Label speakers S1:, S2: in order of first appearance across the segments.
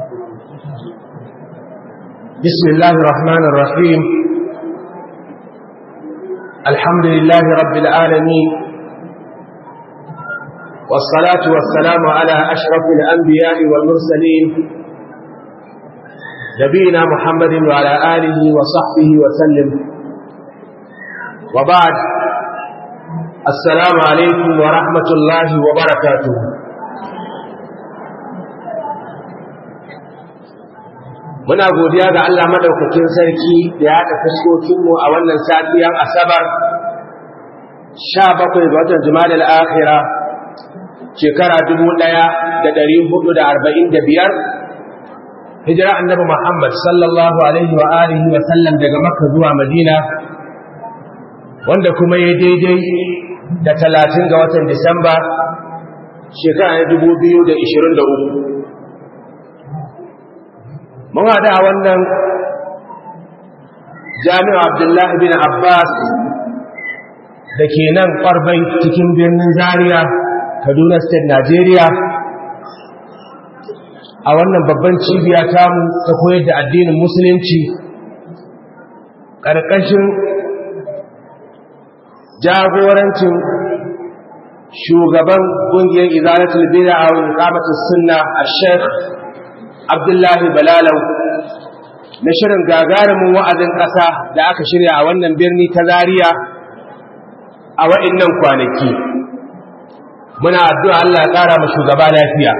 S1: بسم الله الرحمن الرحيم الحمد لله رب العالمين والصلاة والسلام على أشرف الأنبياء والمرسلين نبينا محمد وعلى آله وصحبه وسلم وبعد السلام عليكم ورحمة الله وبركاته muna godiya ga Allah madaukakin sarki da ya haɗa fuskokinmu a wannan safiyar asabar 17 ga watan jumada al'akhira shekara 1445 hijira annabi Muhammad sallallahu alaihi wa alihi wa sallam daga makka zuwa madina wanda kuma ya daidai da 30 ga watan disamba shekara 2023 mun haɗa a wannan jami'a abdullahi bin abbas da ke nan ƙwarbai cikin birnin zaria kaduna state nigeria a wannan babban cibiya tamu ta koyar da addinin musulunci ƙarƙashin jagorancin shugaban ƙungiyar izalatul bid'a wa iqamatus sunna a-sheikh Abdullahi Balalau na shirin gagarumin wa'azin ƙasa da aka shirya a wannan birni ta Zariya a wa'innan kwanaki. Muna addu'a Allah ya ƙara ma shugaba lafiya.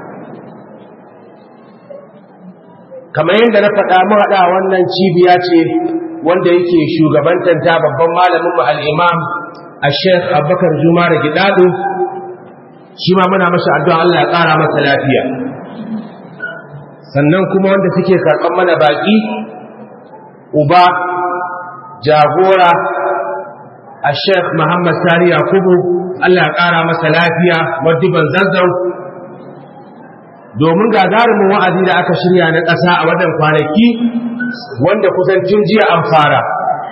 S1: Kamar yadda na faɗa mahaɗa wannan cibiya ce wanda yake shugabantanta babban malamin mu al'imam a Sheikh Abubakar Juma da Gidaɗo, shi ma muna masa addu'a Allah ya ƙara masa lafiya. sannan kuma wanda suke karɓar mana baƙi uba jagora a sheikh muhammad sani yakubu allah ƙara masa lafiya waddiban zazzau domin gagarumin wa'azi da aka shirya na ƙasa a wadan kwanaki wanda kusancin jiya an fara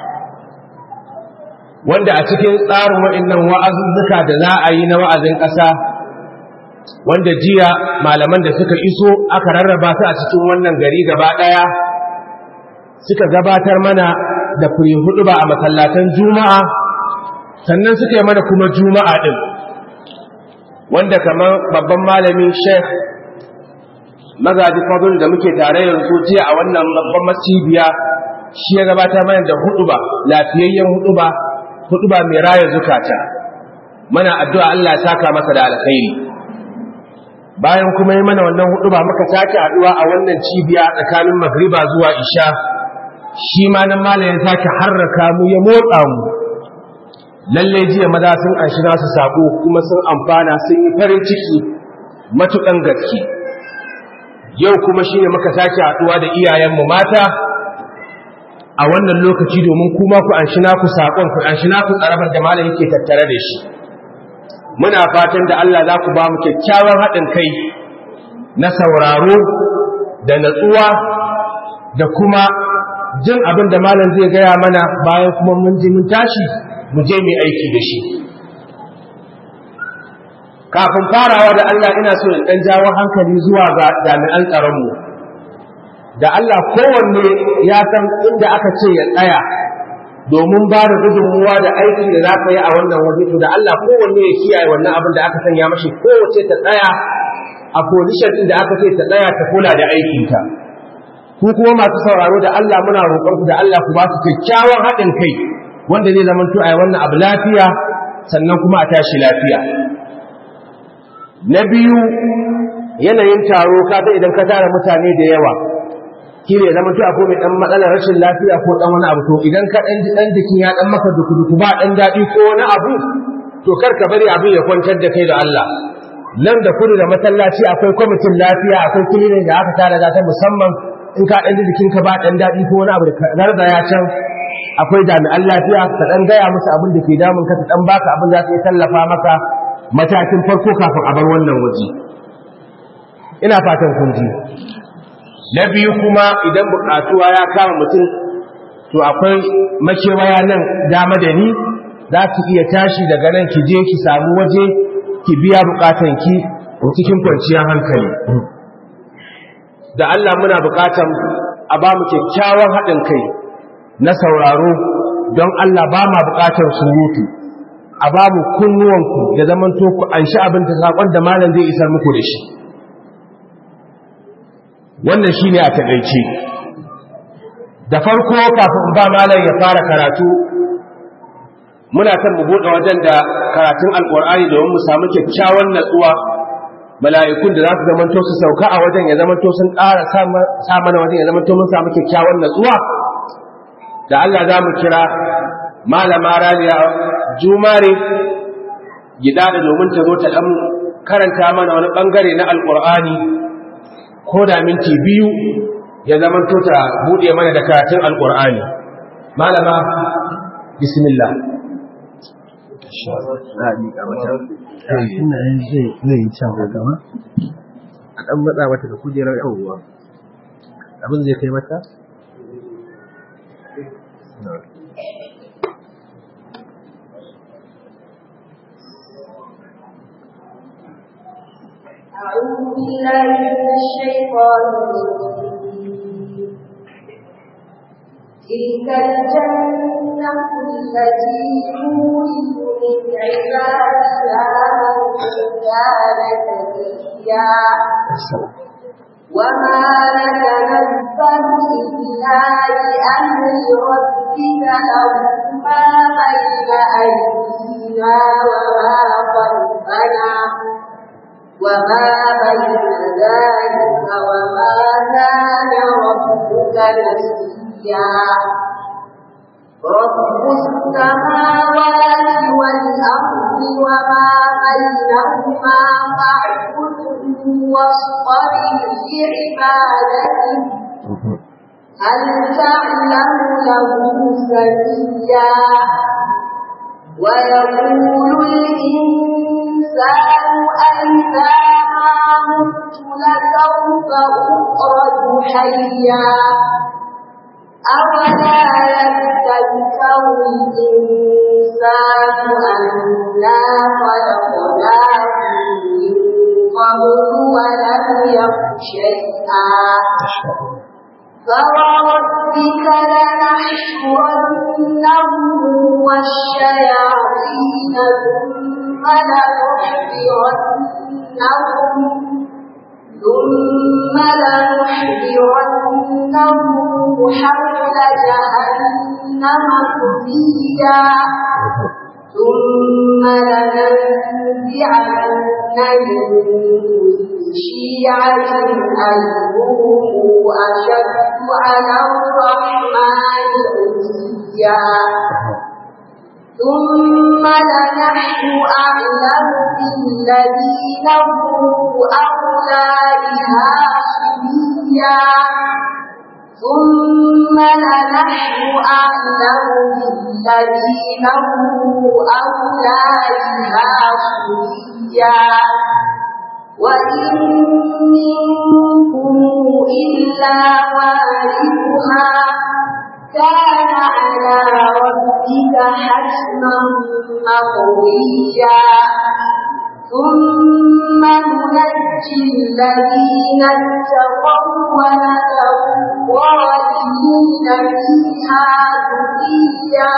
S1: wanda a cikin tsarin waɗannan wa'azuzzuka da za a yi na wa'azin ƙasa wanda jiya malaman da suka iso aka rarraba su a cikin wannan gari gaba ɗaya suka gabatar mana da fure hudu ba a masallatan juma'a sannan suka yi mana kuma juma'a ɗin wanda kamar babban malami sheikh magaji fadul da muke tare yanzu jiya a wannan babban masibiya shi ya gabatar mana da hudu ba lafiyayyen hudu ba hudu ba mai raya zukata mana addu'a Allah ya saka masa da alkhairi bayan kuma yi mana wannan hudu ba muka sake haduwa a wannan cibiya tsakanin magriba zuwa isha shi ma nan malayin sake harraka mu ya motsa mu lalle jiya maza sun an shiga su sako kuma sun amfana sun yi farin ciki matukan gaske yau kuma shine muka sake haduwa da iyayenmu mata a wannan lokaci domin kuma ku an shi naku sakon ku an shi naku tsarabar da malamin ke tattare da shi muna fatan da Allah za ku ba mu kyakkyawan haɗin kai na sauraro da natsuwa da kuma jin abin da malam zai gaya mana bayan kuma mun ji mun tashi mu je mai aiki da shi kafin farawa da Allah ina so in ɗan jawo hankali zuwa ga jami'an tsaronmu da Allah kowanne ya san inda aka ce ya tsaya domin ba da gudunmuwa da aiki da za ka yi a wannan waje to da Allah kowanne ya kiyaye wannan abin da aka sanya mashi kowace ta tsaya a position din da aka ce ta tsaya ta kula da aikinta ku kuma masu sauraro da Allah muna roƙon ku da Allah ku ba su kyakkyawan haɗin kai wanda zai zama to a wannan abu lafiya sannan kuma a tashi lafiya na biyu yanayin taro kaga idan ka tara mutane da yawa shi ne zama to akwai mai dan matsalar rashin lafiya ko dan wani abu to idan ka dan dan jikin ya dan maka duku duku ba dan dadi ko wani abu to kar ka bari abin ya kwantar da kai da Allah nan da kudu da masallaci akwai kwamitin lafiya akwai kilinin da aka tara ta musamman in ka dan jikin ka ba dan dadi ko wani abu da garda ya can akwai jami'an lafiya ka dan gaya musu abin da ke damun ka ta dan baka abin da zai tallafa maka matakin farko kafin a bar wannan waje ina fatan kun ji na biyu kuma idan bukatuwa ya kama mutum to akwai makewaya nan dama da ni za ki iya tashi daga nan ki je ki samu waje ki biya bukatanki cikin kwanciyar hankali da Allah muna bukatan a ba mu kyakkyawan haɗin kai na sauraro don Allah ba ma bukatar surutu a ba mu kunnuwanku da zaman ku an shi abin ta saƙon da malam zai isar muku da shi wannan shi ne a taƙaice da farko kafin ba malam ya fara karatu muna kan mu buɗe wajen da karatun alƙur'ani domin mu samu kyakkyawan natsuwa mala'ikun da za su zamanto su sauka a wajen ya zamanto sun ƙara sa mana wajen ya zamanto mun samu kyakkyawan natsuwa da Allah za mu kira malama raliya jumare gida da domin ta zo ta ɗan karanta mana wani ɓangare na alƙur'ani ko da minti biyu ya zamanto ta buɗe mana da karatun alƙur'ani malama bismillah
S2: zai yi can gaba a ɗan matsa mata da kujerar yawuwa abin zai kai mata?
S3: أعوذ بالله من الشيطان الرجيم تلك الجنة التي نورث من عبادنا من كان تقيا وما نتنزل إلا بأمر ربك له ما بين أيدينا وما خلفنا وما بين ذلك وما كان ربك نسيا رب السماوات والأرض وما بينهما فاعبده واصطبر لعبادته هل تعلم له سميا ويقول الإنسان أئذا ما مت لسوف أخرج حيا أولا يتذكر الإنسان أنا خلقناه من قبل ولم يك شيئا فوربك لنحشرنهم والشياطين ثم لنحضرنهم ثم لنحضرنهم حول جهنم كثيا ثم لننزعن من شيعة أيهم أشد على الرحمن عزيا ثم لنحن أعلم بالذين هم أولى بها صليا ثم لنحن أعلم بالذين هم أولى بها صليا وإن منكم إلا واردها كان على ربك حتما مقضيا ثم ننجي الذين اتقوا ونذر الظالمين فيها جثيا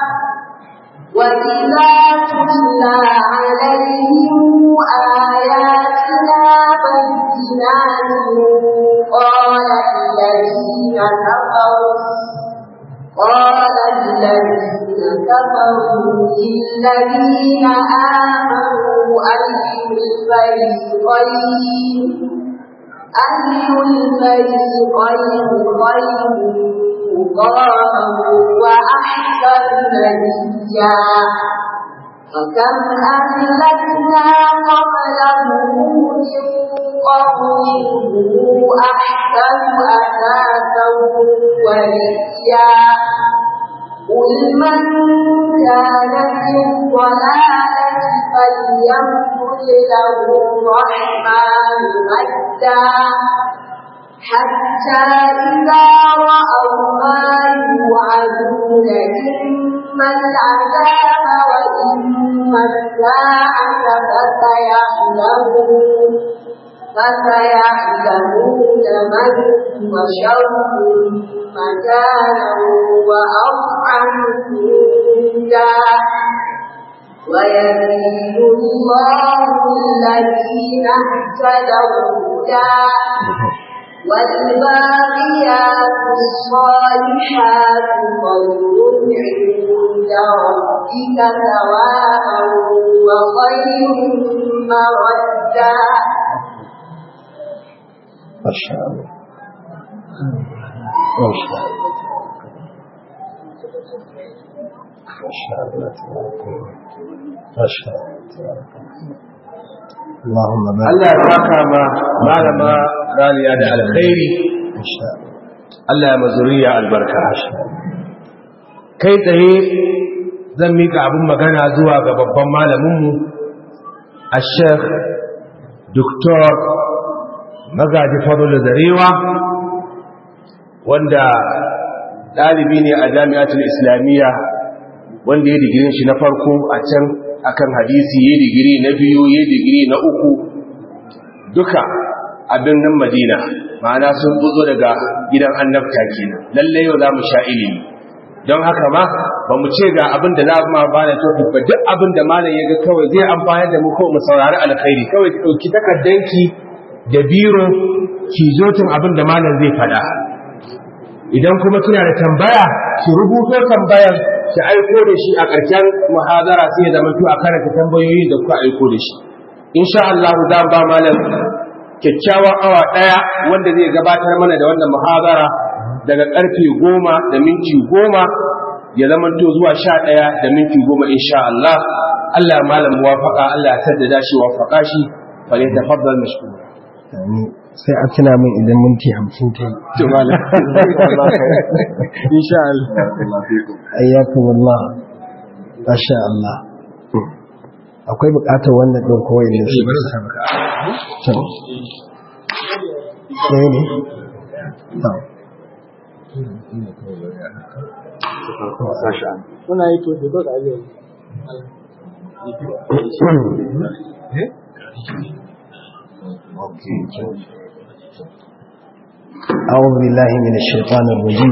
S3: وإذا تتلى عليهم آياتنا بينات قال الذين كفروا قال الذين كفروا للذين آمنوا أي الفريقين أي الفريقين خير مقاما وأحسن نبيا فكم أهلكنا قبلهم من قرن أحسن أثاثا ورئيا قل من كان في الضلالة فليمدد له الرحمن مدا حتى إذا رأوا ما يوعدون إما العذاب وإما الساعة فسيعلمون فسيعلمون من هو شر مكانا وأضعف جندا ويزيد الله الذين اهتدوا هدى والباقيات الصالحات خير عند ربك ثوابا وخير مردا
S2: ما شاء الله ما شاء الله ما شاء الله تبارك الله ما شاء الله تبارك الله اللهم بارك
S1: Allah ya saka ma malama raliya da alkhairi
S2: ما شاء الله
S1: Allah ya mazuriya albarka kai tsaye zan mika abin magana zuwa ga babban malaminmu a sheikh Dr. magaji fadul zarewa wanda ɗalibi ne a jami'atul islamiyya wanda ya digirin shi na farko a can akan hadisi ya digiri na biyu ya digiri na uku duka a birnin madina ma'ana sun buzo daga gidan annabta kenan lallai yau za mu sha ilimi don haka ma ba mu ce ga abin da za mu ma ba da topic ba duk abin da malam ya ga kawai zai amfani da mu kawai mu saurari alkhairi kawai ki ɗauki takardanki da biro ki zotin abin da malam zai faɗa idan kuma kina da tambaya ki rubuto tambayar ki aiko da shi a ƙarshen muhadara sai ya zama to a karanta tambayoyin da kuka aiko da shi insha Allah za mu ba malam kyakkyawan awa ɗaya wanda zai gabatar mana da wannan muhadara daga ƙarfe goma da minti goma ya zama to zuwa sha ɗaya da minti goma insha Allah Allah ya malam muwafaka Allah ya saddada shi wafaka shi fa ne tafaddal mashkur
S2: Amin. sai a tuna min idan minti hamsin ta yi
S1: to malam insha Allah
S2: ayyakum Allah masha Allah akwai bukatar wannan ɗin kawai ne shi to ɗaya ne to
S4: Kuna yi to da da ajiye.
S2: أعوذ بالله من الشيطان الرجيم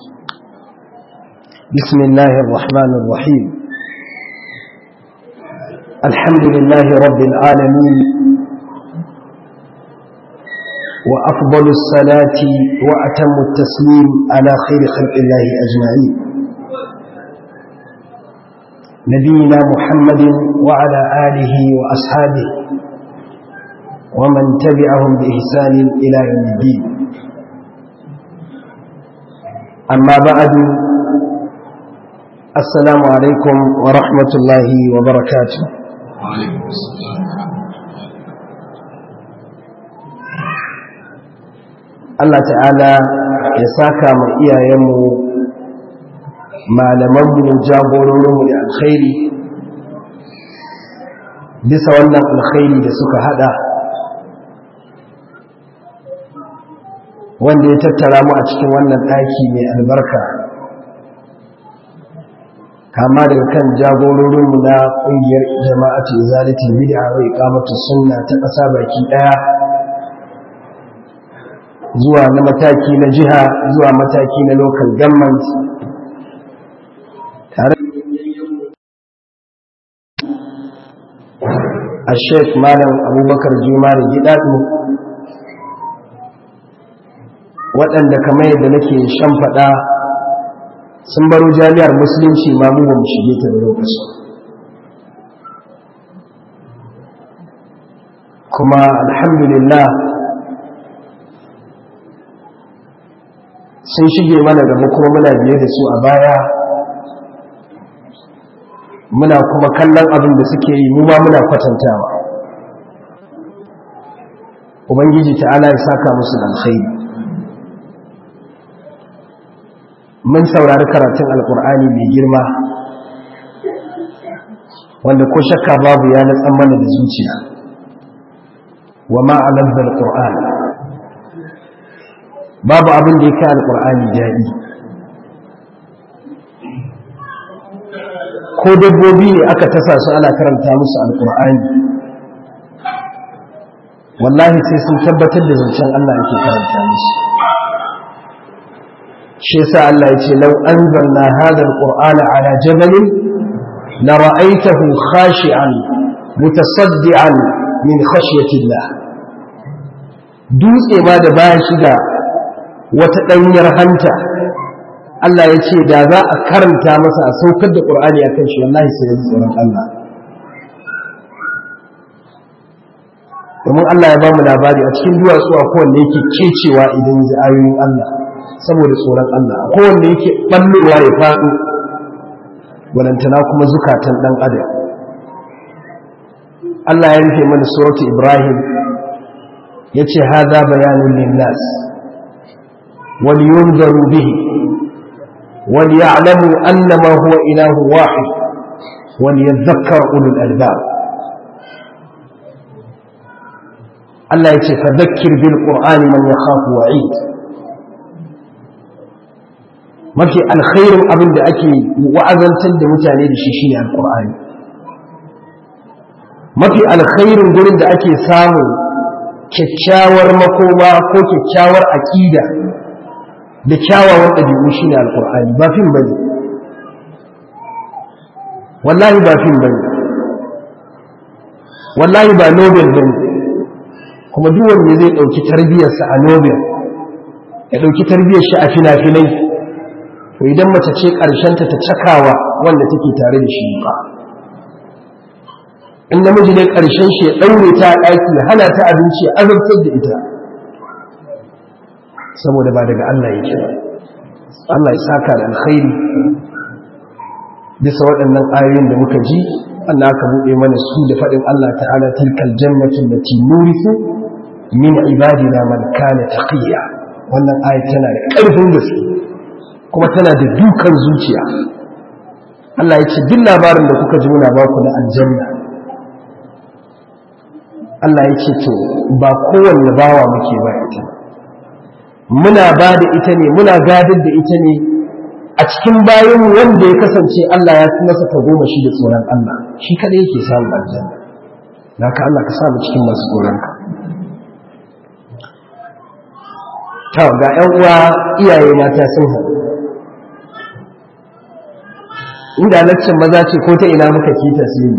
S2: بسم الله الرحمن الرحيم الحمد لله رب العالمين وأفضل الصلاة وأتم التسليم على خير خلق الله أجمعين نبينا محمد وعلى آله وأصحابه ومن تبعهم بإحسان إلى يوم الدين أما بعد السلام عليكم ورحمة الله وبركاته Allah ta'ala ya saka ma iyayenmu malamanmu jagororinmu da alkhairi bisa wannan alkhairi da suka hada wanda ya tattara mu a cikin wannan ɗaki mai albarka kama daga kan jagororinmu na ƙungiyar jama'atu izalatul bid'a wa iqamatu sunna ta ƙasa baki ɗaya zuwa na mataki na jiha zuwa mataki na local government tare a sheikh malam abubakar juma da gidadu waɗanda kamar yadda nake shan faɗa sun baro jami'ar musulunci ma mu ba mu shige ta da lokaci kuma alhamdulillah sun shige mana gaba kuma muna biye da su a baya muna kuma kallon abin da suke yi mu ma muna kwatantawa ubangiji ta'ala ya saka musu da alkhairi mun saurari karatun alkur'ani mai girma wanda ko shakka babu ya natsan mana da zuciya wa ma'alar alkur'ani babu abin da ya kai alkur'ani daɗi ko dabbobi ne aka tasa su ana karanta musu alkur'ani wallahi sai sun tabbatar da zancen Allah yake karanta musu shi yasa Allah ya ce law anzalna hadha alqur'ana ala jabalin la ra'aytahu khashi'an mutasaddian min khashyati Allah dutse ma da baya shiga wata danyar hanta Allah ya ce da za a karanta masa a saukar da Qur'ani akan shi wallahi sai ya ji tsoron Allah domin Allah ya ba mu labari a cikin duwatsu a kowanne yake kecewa idan ji ayoyin Allah saboda tsoron Allah a kowanne yake ɓallowa ya faɗo walantana kuma zukatan ɗan adam Allah ya rufe mana suratu Ibrahim ya ce haza bayanin linnas wani yunzaru bihi wani ya'lamu annama huwa ilahu wahid wani yadhakkar ulul albab Allah ya ce fadhakkir bil qur'ani man yakhafu wa'id mafi alkhairin abin da ake wa'azantar da mutane da shi shine alqur'ani mafi alkhairin gurin da ake samun kyakkyawar makoma ko kyakkyawar aqida da kyawawan ɗabi'u shine alqur'ani ba fim bane wallahi ba fim bane wallahi ba nobel bane kuma duk wanda zai ɗauki tarbiyarsa a nobel ya ɗauki tarbiyar shi a fina-finai to idan mace ce ƙarshenta ta cakawa wanda take tare da shi ba in namiji ne ƙarshen shi ya ɗaure ta a ɗaki hana ta abinci ya azabtar da ita saboda ba daga Allah yake ba Allah ya saka da alkhairi bisa waɗannan ayoyin da muka ji Allah aka buɗe mana su da faɗin Allah ta'ala tilkal jannatin lati nurisu min ibadina man kana taqiya wannan aya tana da ƙarfin gaske kuma tana da dukan zuciya Allah ya ce duk labarin da kuka ji muna ba ku na aljanna Allah ya ce to ba kowanne bawa muke ba ita muna ba da ita ne muna gadar da ita ne a cikin bayan wanda ya kasance Allah ya fi masa goma shi da tsoron Allah shi kada yake samun aljanna naka Allah ka samu cikin masu tsoronka ta ga ‘yan uwa iyaye mata sun haɗu inda lakcin maza ce ko ta ina muka ke tasiri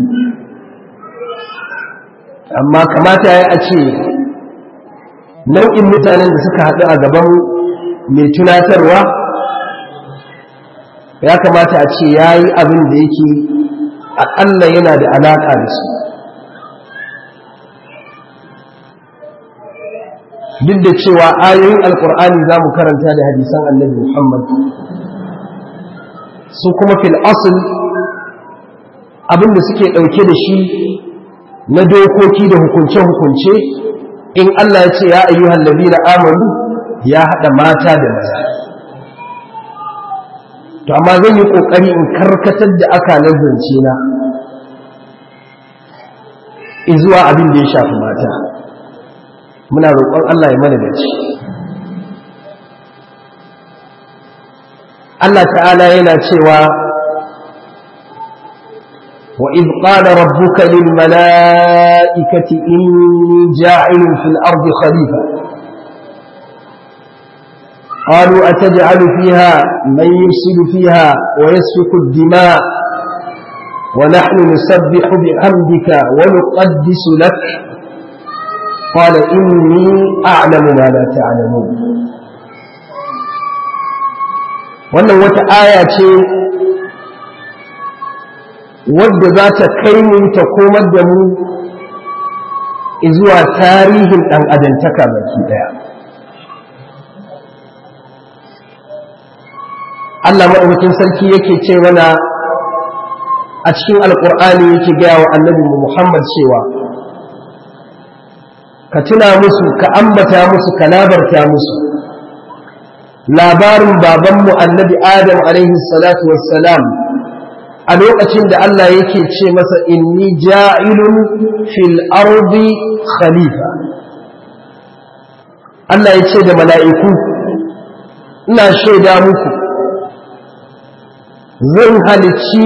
S2: amma kamata ya a ce nau'in mutanen da suka haɗu a gaban mai tunatarwa ya kamata a ce ya yi abin da yake aƙalla yana da alaƙa da su duk da cewa ayoyin alkur'ani za mu karanta da hadisan annabi muhammad su kuma fil asl abinda suke ɗauke da shi na dokoki da hukunce-hukunce in Allah ya ce ya ayyuhan labina amanu ya haɗa mata da maza to amma zan yi ƙoƙari in karkatar da aka zance na izuwa abin da ya shafi mata muna roƙon Allah ya mana dace Allah ta'ala yana cewa wa idh qala rabbuka lil mala'ikati inni ja'ilun fil ardi khalifa قالوا أتجعل فيها من يفسد فيها ويسفك الدماء ونحن نسبح بحمدك ونقدس لك قال إني أعلم ما لا تعلمون wannan wata aya ce wadda za ta kai mu ta komar da mu zuwa tarihin ɗan adantaka baki ɗaya Allah maɗaukakin sarki yake ce mana a cikin alƙur'ani yake gaya wa annabi Muhammad cewa ka tuna musu ka ambata musu ka labarta musu labarin babanmu annabi adam alaihi salatu wassalam a lokacin da Allah yake ce masa inni ja'ilun fil ardi khalifa Allah ya ce da mala'iku ina shaida muku zan halicci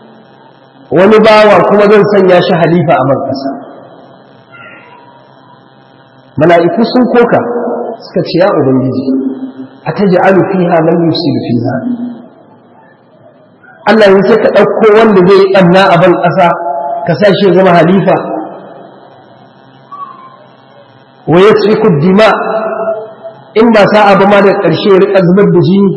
S2: wani bawa kuma zan sanya shi halifa a man ƙasa mala'iku sun koka suka ce ya ubangiji a ta ji'alu fiha man yusiru fiha Allah yin sai ka ɗauko wanda zai ɓanna a ban ƙasa ka sa shi zama halifa wa ya dima in ba sa'a ba ma da ƙarshe rika zubar da jini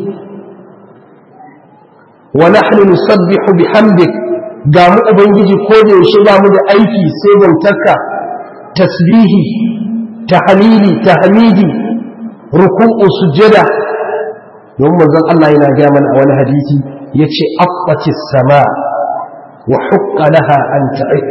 S2: wa nahnu nusabbihu bihamdik ga mu ubangiji ko da yaushe ba mu da aiki sai bautarka tasbihi tahlili tahmidi ruku'u sujada don manzon Allah yana ga mana a wani hadisi yace affatis sama wa hukka laha an ta'id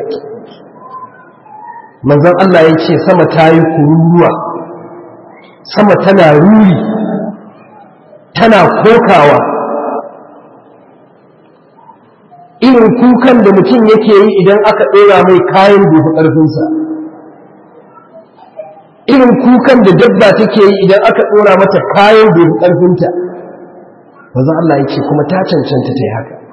S2: manzon Allah yace sama tayi kururuwa sama tana ruri tana kokawa irin kukan da mutum yake yi idan aka ɗora mai kayan gobe ƙarfinsa irin kukan da dabba take yi idan aka ɗora mata kayan gobe ƙarfinta maza Allah ya ce kuma ta cancanta ta yi haka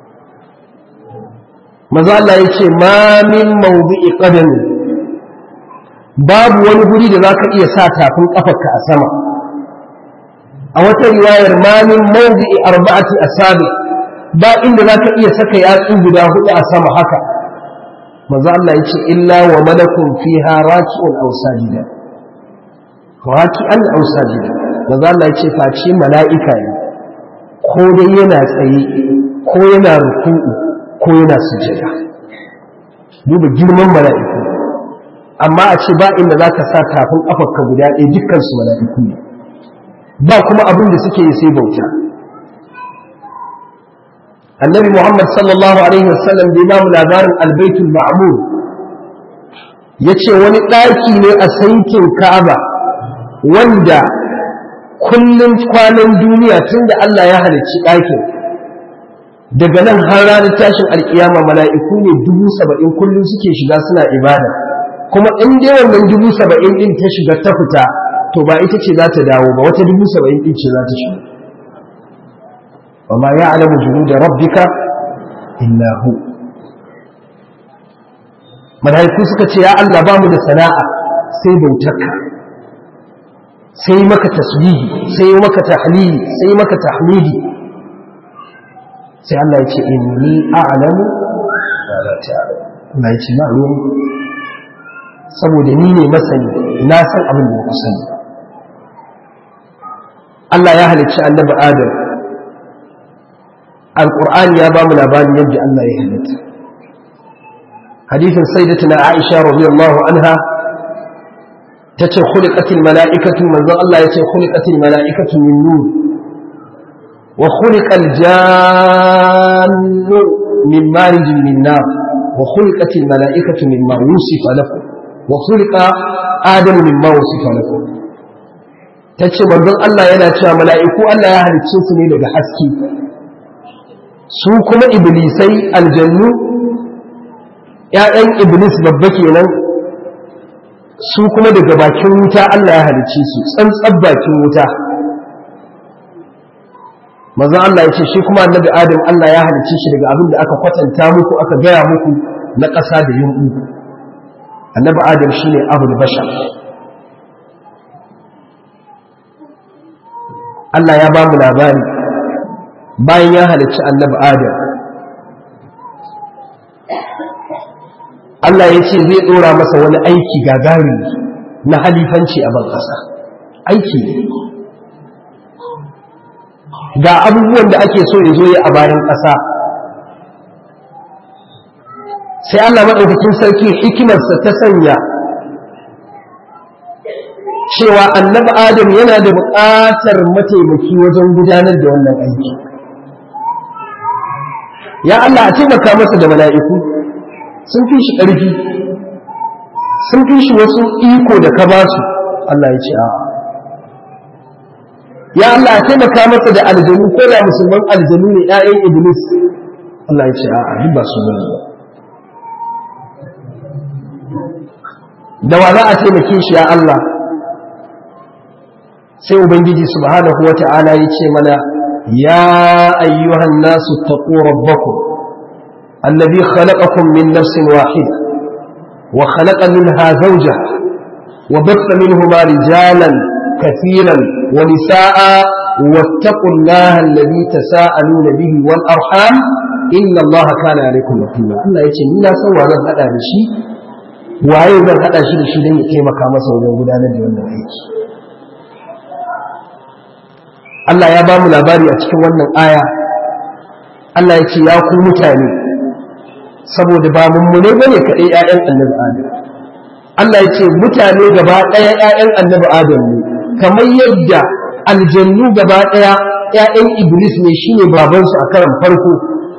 S2: maza Allah ya ce ma min mawdu'i qadami babu wani guri da zaka iya sa tafin kafarka a sama a wata riwayar ma min mawdu'i arba'ati asabi ba inda zaka iya saka yatsu guda hudu a sama haka maza Allah ya ce illa wa malakun fiha raki'un aw sajida raki'an aw sajida maza Allah ya ce face mala'ika ne ko dai yana tsaye ko yana ruku'u ko yana sujada duba girman mala'iku amma a ce ba inda za ka sa tafin ƙafarka guda ɗaya dukkansu mala'iku ne ba kuma abin da suke yi sai bauta annabi muhammad sallallahu alaihi wasallam da imamu labarin albaitul ma'mur ya ce wani ɗaki ne a sankin ka'aba wanda kullum kwanan duniya tun da Allah ya halicci ɗakin daga nan har ranar tashin alkiyama mala'iku ne dubu saba'in kullum suke shiga suna ibada kuma in dai wannan dubu saba'in ɗin ta shiga ta fita to ba ita ce za ta dawo ba wata dubu saba'in ɗin ce za ta shiga wa ma ya alamu junu da rabbika illa hu mala'iku suka ce ya Allah ba mu da sana'a sai bautarka sai maka tasbihi sai maka tahlili sai maka tahmidi sai Allah ya ce inni a'lamu wa la ta'lamu Allah ya ce na ruwan saboda ni ne masani na san abin da ku sani Allah ya halicci annabi Adam Al-Qur'ani ya ba mu labarin yadda Allah ya halitta hadisin sayyidatuna Aisha radiyallahu anha tace khuliqatil mala'ikatu manzon Allah yace khuliqatil mala'ikatu min nur wa khuliqal jannu min marijin min nar wa khuliqatil mala'ikatu mimma wusifa lakum wa khuliqa adamu mimma wusifa lakum tace manzon Allah yana cewa mala'iku Allah ya halicce su ne daga haske su kuma iblisai aljannu ‘ya'yan iblis babba kenan su kuma daga bakin wuta Allah ya halicce su tsantsar bakin wuta maza Allah ya ce shi kuma annabi adam Allah ya halicce shi daga abin da aka kwatanta muku aka gaya muku na ƙasa da yunƙu annabi adam shi ne abu da bashar Allah ya ba mu labari bayan ya halicci annabi adam Allah ya ce zai ɗora masa wani aiki gagarin na halifanci a ban ƙasa aiki ga abubuwan da ake so ya zo ya a bayan ƙasa sai Allah maɗaukakin sarki hikimarsa ta sanya cewa annabi adam yana da buƙatar mataimaki wajen gudanar da wannan aiki ya Allah a taimaka masa da mala'iku sun fi shi ƙarfi sun fi shi wasu iko da ka ba su Allah ya ce a ya Allah taimaka masa da aljanu ko da musulman aljanu ne ‘ya'yan iblis Allah ya ce a a duk ba su bane da wa za a taimake shi ya Allah sai ubangiji subhanahu wa ta'ala ya ce mana ya ayyuhan nasu taqu rabbakum الذي خلقكم من نفس واحدة وخلق منها زوجها وبث منهما رجالا كثيرا ونساء واتقوا الله الذي تساءلون به والأرحام إن الله كان عليكم رقيبا الله يتي ni na san wa zan hada da shi waye zan hada shi da shi don ya taimaka masa wajen gudanar da wannan aiki Allah ya ba mu labari a cikin wannan aya Allah ya ce ya ku mutane saboda ba mummune bane kaɗai ‘ya'yan annabi Adam Allah ya ce mutane gaba ɗaya ‘ya'yan annabi Adam ne kamar yadda aljannu gaba ɗaya ‘ya'yan Iblis ne shine babansu a karan farko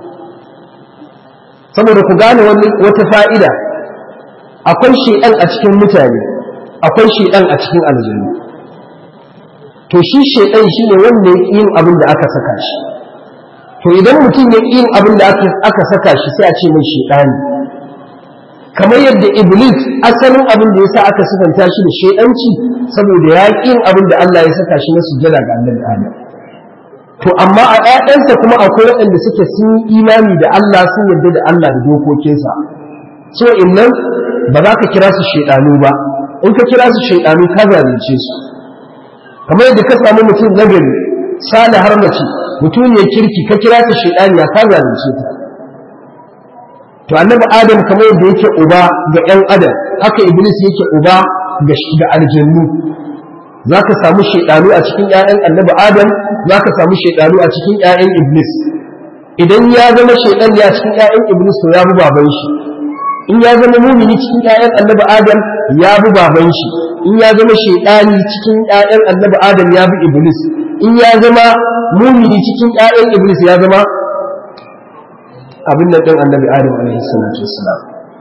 S2: saboda ku gane wata fa'ida akwai shaiɗan a cikin mutane akwai shaiɗan a cikin aljannu to shi shaiɗan shi ne wanda ya yin abin da aka saka shi to idan mutum ya yin abin da aka saka shi sai a ce mai shaiɗani kamar yadda iblis asalin abin da ya sa aka sifanta shi da shaiɗanci saboda ya yin abin da Allah ya saka shi na sujjada ga annabi Adam to amma a ƴaƴansa kuma akwai waɗanda suke sun yi imani da Allah sun yarda da Allah da dokokinsa so innan ba za ka kira su shaiɗanu ba in ka kira su shaiɗanu ka zalunce su kamar yadda ka samu mutum nagari sale har mace mutum ne kirki ka kira ta shaidani ya ka zalunce ta to annabi adam kamar yadda yake uba ga yan adam haka iblis yake uba ga ga aljannu zaka samu shaidanu a cikin ƴaƴan annabi adam zaka samu shaidanu a cikin ƴaƴan iblis idan ya zama shaidan ya cikin ƴaƴan iblis to ya bi baban shi in ya zama mumini cikin ƴaƴan annabi adam ya bi baban shi in ya zama shaidani cikin ƴaƴan annabi adam ya bi iblis in ya zama mumini cikin ƴaƴan iblis ya zama abin nan din annabi adam alaihi salatu wassalam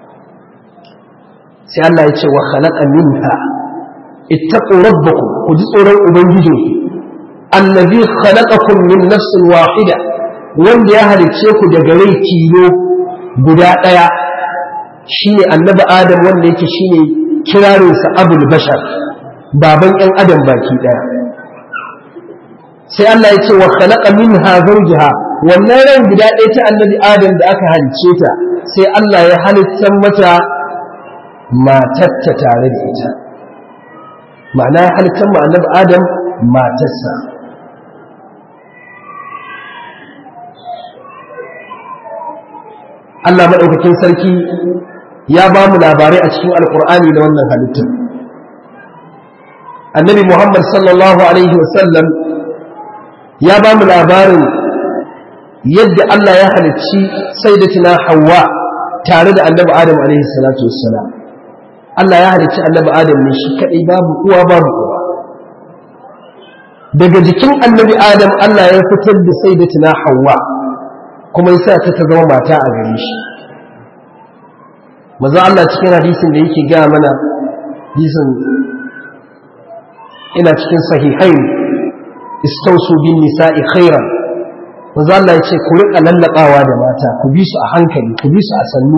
S2: sai Allah ya ce wa khalaqa minha ittaqu rabbakum ku ji tsoron ubangijinku allazi khalaqakum min nafsin wahida wanda ya halicce ku daga rai tilo guda ɗaya shine annabi adam wanda yake shine kirarinsa abul bashar baban ‘yan adam baki ɗaya sai Allah ya ce wa khalaqa minha zawjaha wannan ran guda ɗaya ta annabi adam da aka halice ta sai Allah ya halitta mata matarta tare da ita ma'ana ya halitta ma annabi adam matarsa Allah maɗaukakin sarki ya ba mu labarai a cikin alkur'ani da wannan halittar annabi muhammad sallallahu alaihi wasallam ya ba mu labarin yadda allah ya halicci sayyidatina hawa tare da annabi adam alaihi salatu wassalam allah ya halicci annabi adam ne shi kaɗai babu uwa babu uwa daga jikin annabi adam allah ya fitar da sayyidatina hawa kuma yasa ta ta zama mata a gare shi maza Allah cikin hadisin da yake gaya mana hadisin ina cikin sahihain istausu bin nisa'i khairan maza Allah ya ce ku riƙa lallaɓawa da mata ku bi su a hankali ku bi su a sannu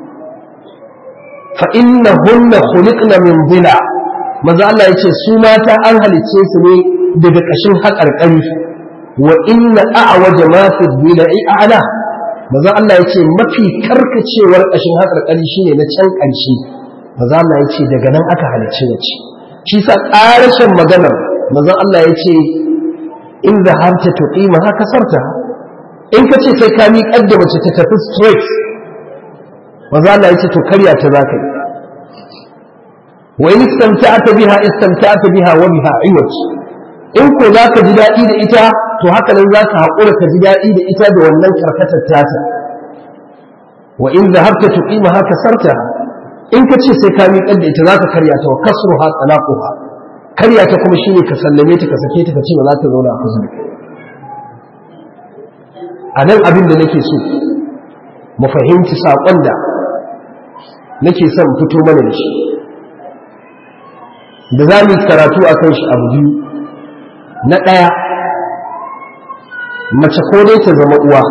S2: fa inna hunna khuliqna min dhila maza Allah ya ce su mata an halicce su ne daga ƙashin haƙarƙari wa inna a'waja ma fi dhila'i a'la maza Allah ya ce mafi karkacewar ƙashin haƙarƙari shi ne na can ƙarshe maza Allah ya ce daga nan aka halicci wace shi sa ƙarashin maganar maza Allah ya ce in da harta to ƙima haka sarta in ka ce sai ka miƙar da mace ta tafi straight maza Allah ya ce to karya ta za ka yi wa in istamta'ata biha istamta'ata biha wa biha iwaj in ko za ka ji daɗi da ita to haka nan za ka haƙura ka ji daɗi da ita da wannan karkatar tata wa in zahabta tuqima haka sarta in ka ce sai ka miƙar da ita za ka karya ta wa kasru ha talaquha karya ta kuma shine ka sallame ta ka sake ta ka ce ba za ta zauna a kusa da kai a nan abin da nake so mu fahimci saƙon da nake son fito mana da shi da za mu yi karatu a kan shi abu biyu na ɗaya mace ko dai ta zama uwa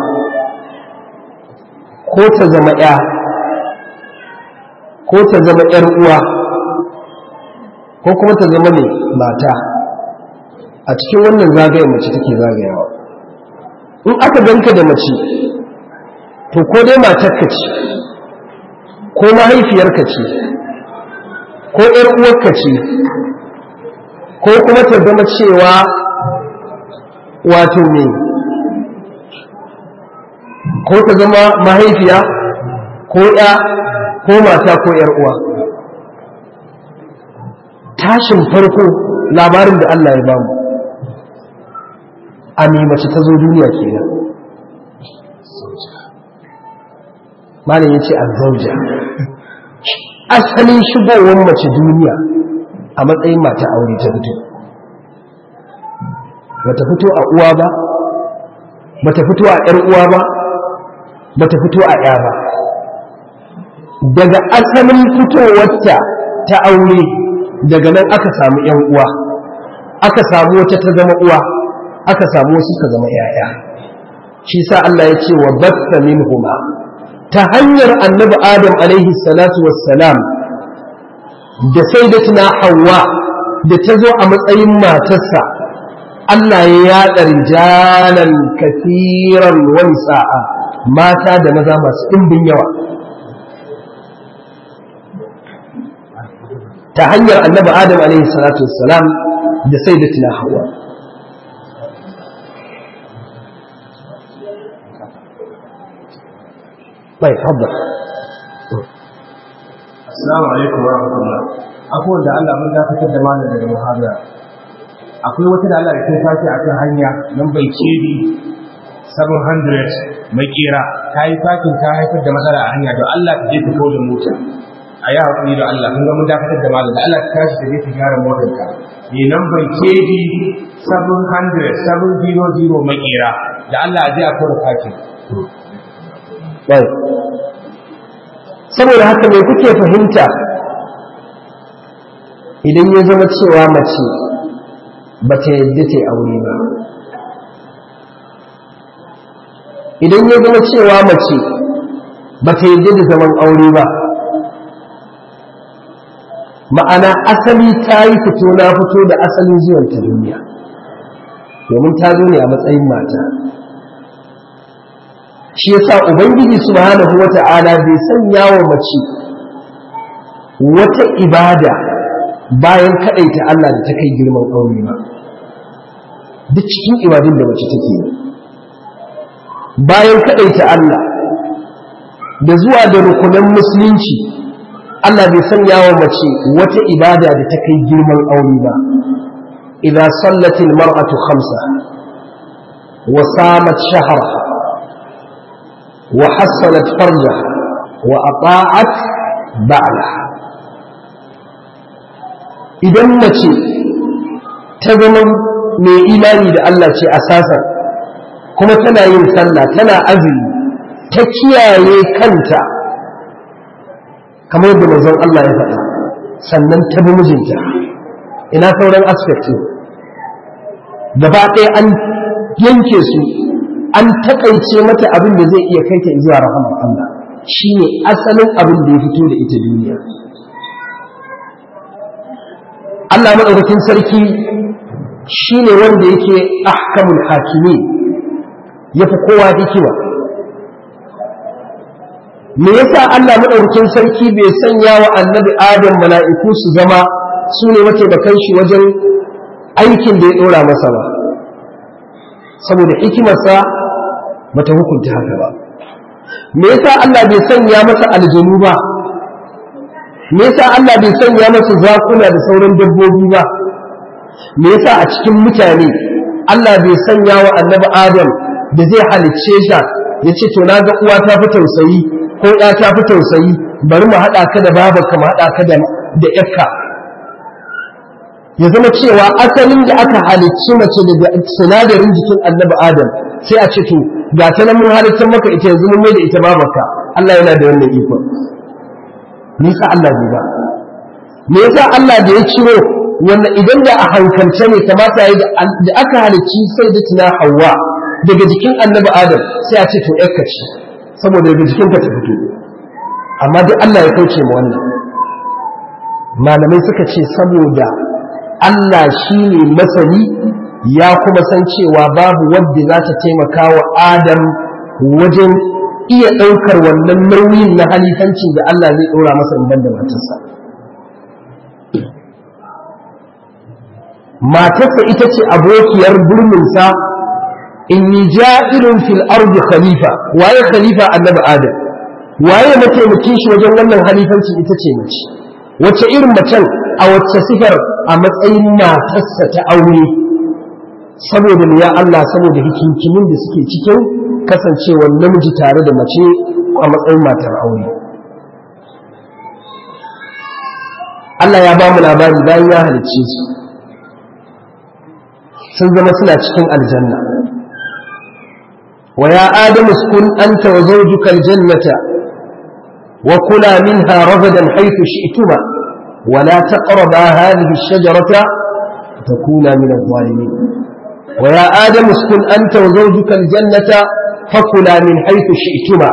S2: ko ta zama ya ko ta zama ‘yar uwa ko kuma ta zama mai mata a cikin wannan zagayen mace take zagayawa in aka ganka da mace to ko dai matarka ce ko mahaifiyarka ce ko ‘yar uwarka ce ko kuma ta zama cewa wato me ko ta zama mahaifiya ko ‘ya ko mata ko ‘yar uwa tashin farko labarin da Allah ya bamu a mace ta zo duniya kenan malam ya ce a zauja asalin shigowar mace duniya a matsayin mata aure ta fito bata fito a uwa ba bata fito a ‘yar uwa ba bata fito a ‘ya ba daga asalin fitowarta ta aure daga nan aka samu ‘yan uwa aka samu wata ta zama uwa aka samu wasu ka zama ‘ya'ya shi sa Allah ya ce wa batta min huma ta hanyar annabi adam alaihi salatu wassalam da sai da tuna hawa da ta zo a matsayin matarsa Allah ya yaɗa rijalan kafiran wani sa'a mata da maza masu ɗimbin yawa ta hanyar annabi adam alaihi salatu wassalam da sai da tuna hawa bai fadda
S1: Assalamu alaikum wa rahmatullah. Akwai da Allah mun dakatar da malam daga muhabara. Akwai wata da Allah da ta tashi akan hanya nan bai cedi 700 mai kera ta yi fakin ta haifar da matsala a hanya don Allah ta je ta kawo da mota. A yi haƙuri da Allah mun ga mun dakatar da malam da Allah ta tashi ta je ta gyara motar ka. Ne nan bai cedi 700 700 mai kera da Allah a je a kawo fakin.
S2: saboda haka mai kuke fahimta idan ya zama cewa mace ba ta yadda ta aure ba idan ya zama cewa mace ba ta yadda da zaman aure ba ma'ana asali ta yi fito na fito da asalin zuwan ta duniya domin ta zo ne a matsayin mata shi yasa ubangiji subhanahu wata'ala bai sanya wa mace wata ibada bayan kadaita Allah da ta kai girman aure ba duk cikin ibadun da mace take bayan kadaita Allah da zuwa da rukunan musulunci Allah bai sanya wa mace wata ibada da ta kai girman aure ba idza sallatil mar'atu khamsa wa samat shahraha وحصلت فرجها وأطاعت بعلها idan mace ta zama mai imani da Allah ce asasa kuma tana yin sallah tana azumi ta kiyaye kanta kamar yadda manzon Allah ya faɗa sannan ta bi mijinta ina sauran aspect gaba ɗaya an yanke su an takaice mata abin da zai iya kai ta zuwa rahamar Allah shine asalin abin da ya fito da ita duniya Allah madaukakin sarki shine wanda yake ahkamul hakimi yafi kowa hikima me yasa Allah madaukakin sarki bai sanya wa annabi Adam mala'iku su zama su ne mataimakan shi wajen aikin da ya dora masa ba saboda hikimarsa bata hukunta haka ba me yasa Allah bai sanya masa aljanu ba me yasa Allah bai sanya masa zakuna da sauran dabbobi ba me yasa a cikin mutane Allah bai sanya wa annabi Adam da zai halicce shi ya ce to na ga uwa ta fi tausayi ko ya ta fi tausayi bari mu haɗa ka da babarka mu haɗa ka da da ƴarka ya zama cewa asalin da aka halicci mace daga sinadarin jikin annabi Adam sai a ce to ga ta nan mun halittar maka ita yanzu mun mai da ita babarka Allah yana da wannan iko me yasa Allah bai ba me yasa Allah da ya ciro wanda idan da a hankalce ne kamata yayi da aka halicci sai da tuna Hawwa daga jikin annabi Adam sai a ce to ƴarka ce saboda daga jikinka ta fito amma duk Allah ya kauce ma wannan malamai suka ce saboda Allah shi ne masani ya kuma san cewa babu wadda za ta taimaka wa Adam wajen iya ɗaukar wannan nauyin na halifancin da Allah zai ɗora masa in da matarsa. matarsa ita ce abokiyar burminsa inni ja'ilun fil ardi khalifa waye khalifa annabi adam waye mataimakin shi wajen wannan halifanci ita ce mace wace irin macen a wacce sifar a matsayin matarsa ta aure saboda ya Allah saboda hikinkimin da suke cikin kasancewar namiji tare da mace a matsayin matar aure Allah ya ba mu labari bayan ya halicce su sun zama suna cikin aljanna wa ya adamu sukun anta wa zawjuka aljannata wa kula minha ragadan haythu shi'tuma wa la taqraba hadhihi ash-shajarata takuna min adh-dhalimin wa ya adamu sukun anta wa zawjuka aljannata fakula min haythu shi'tuma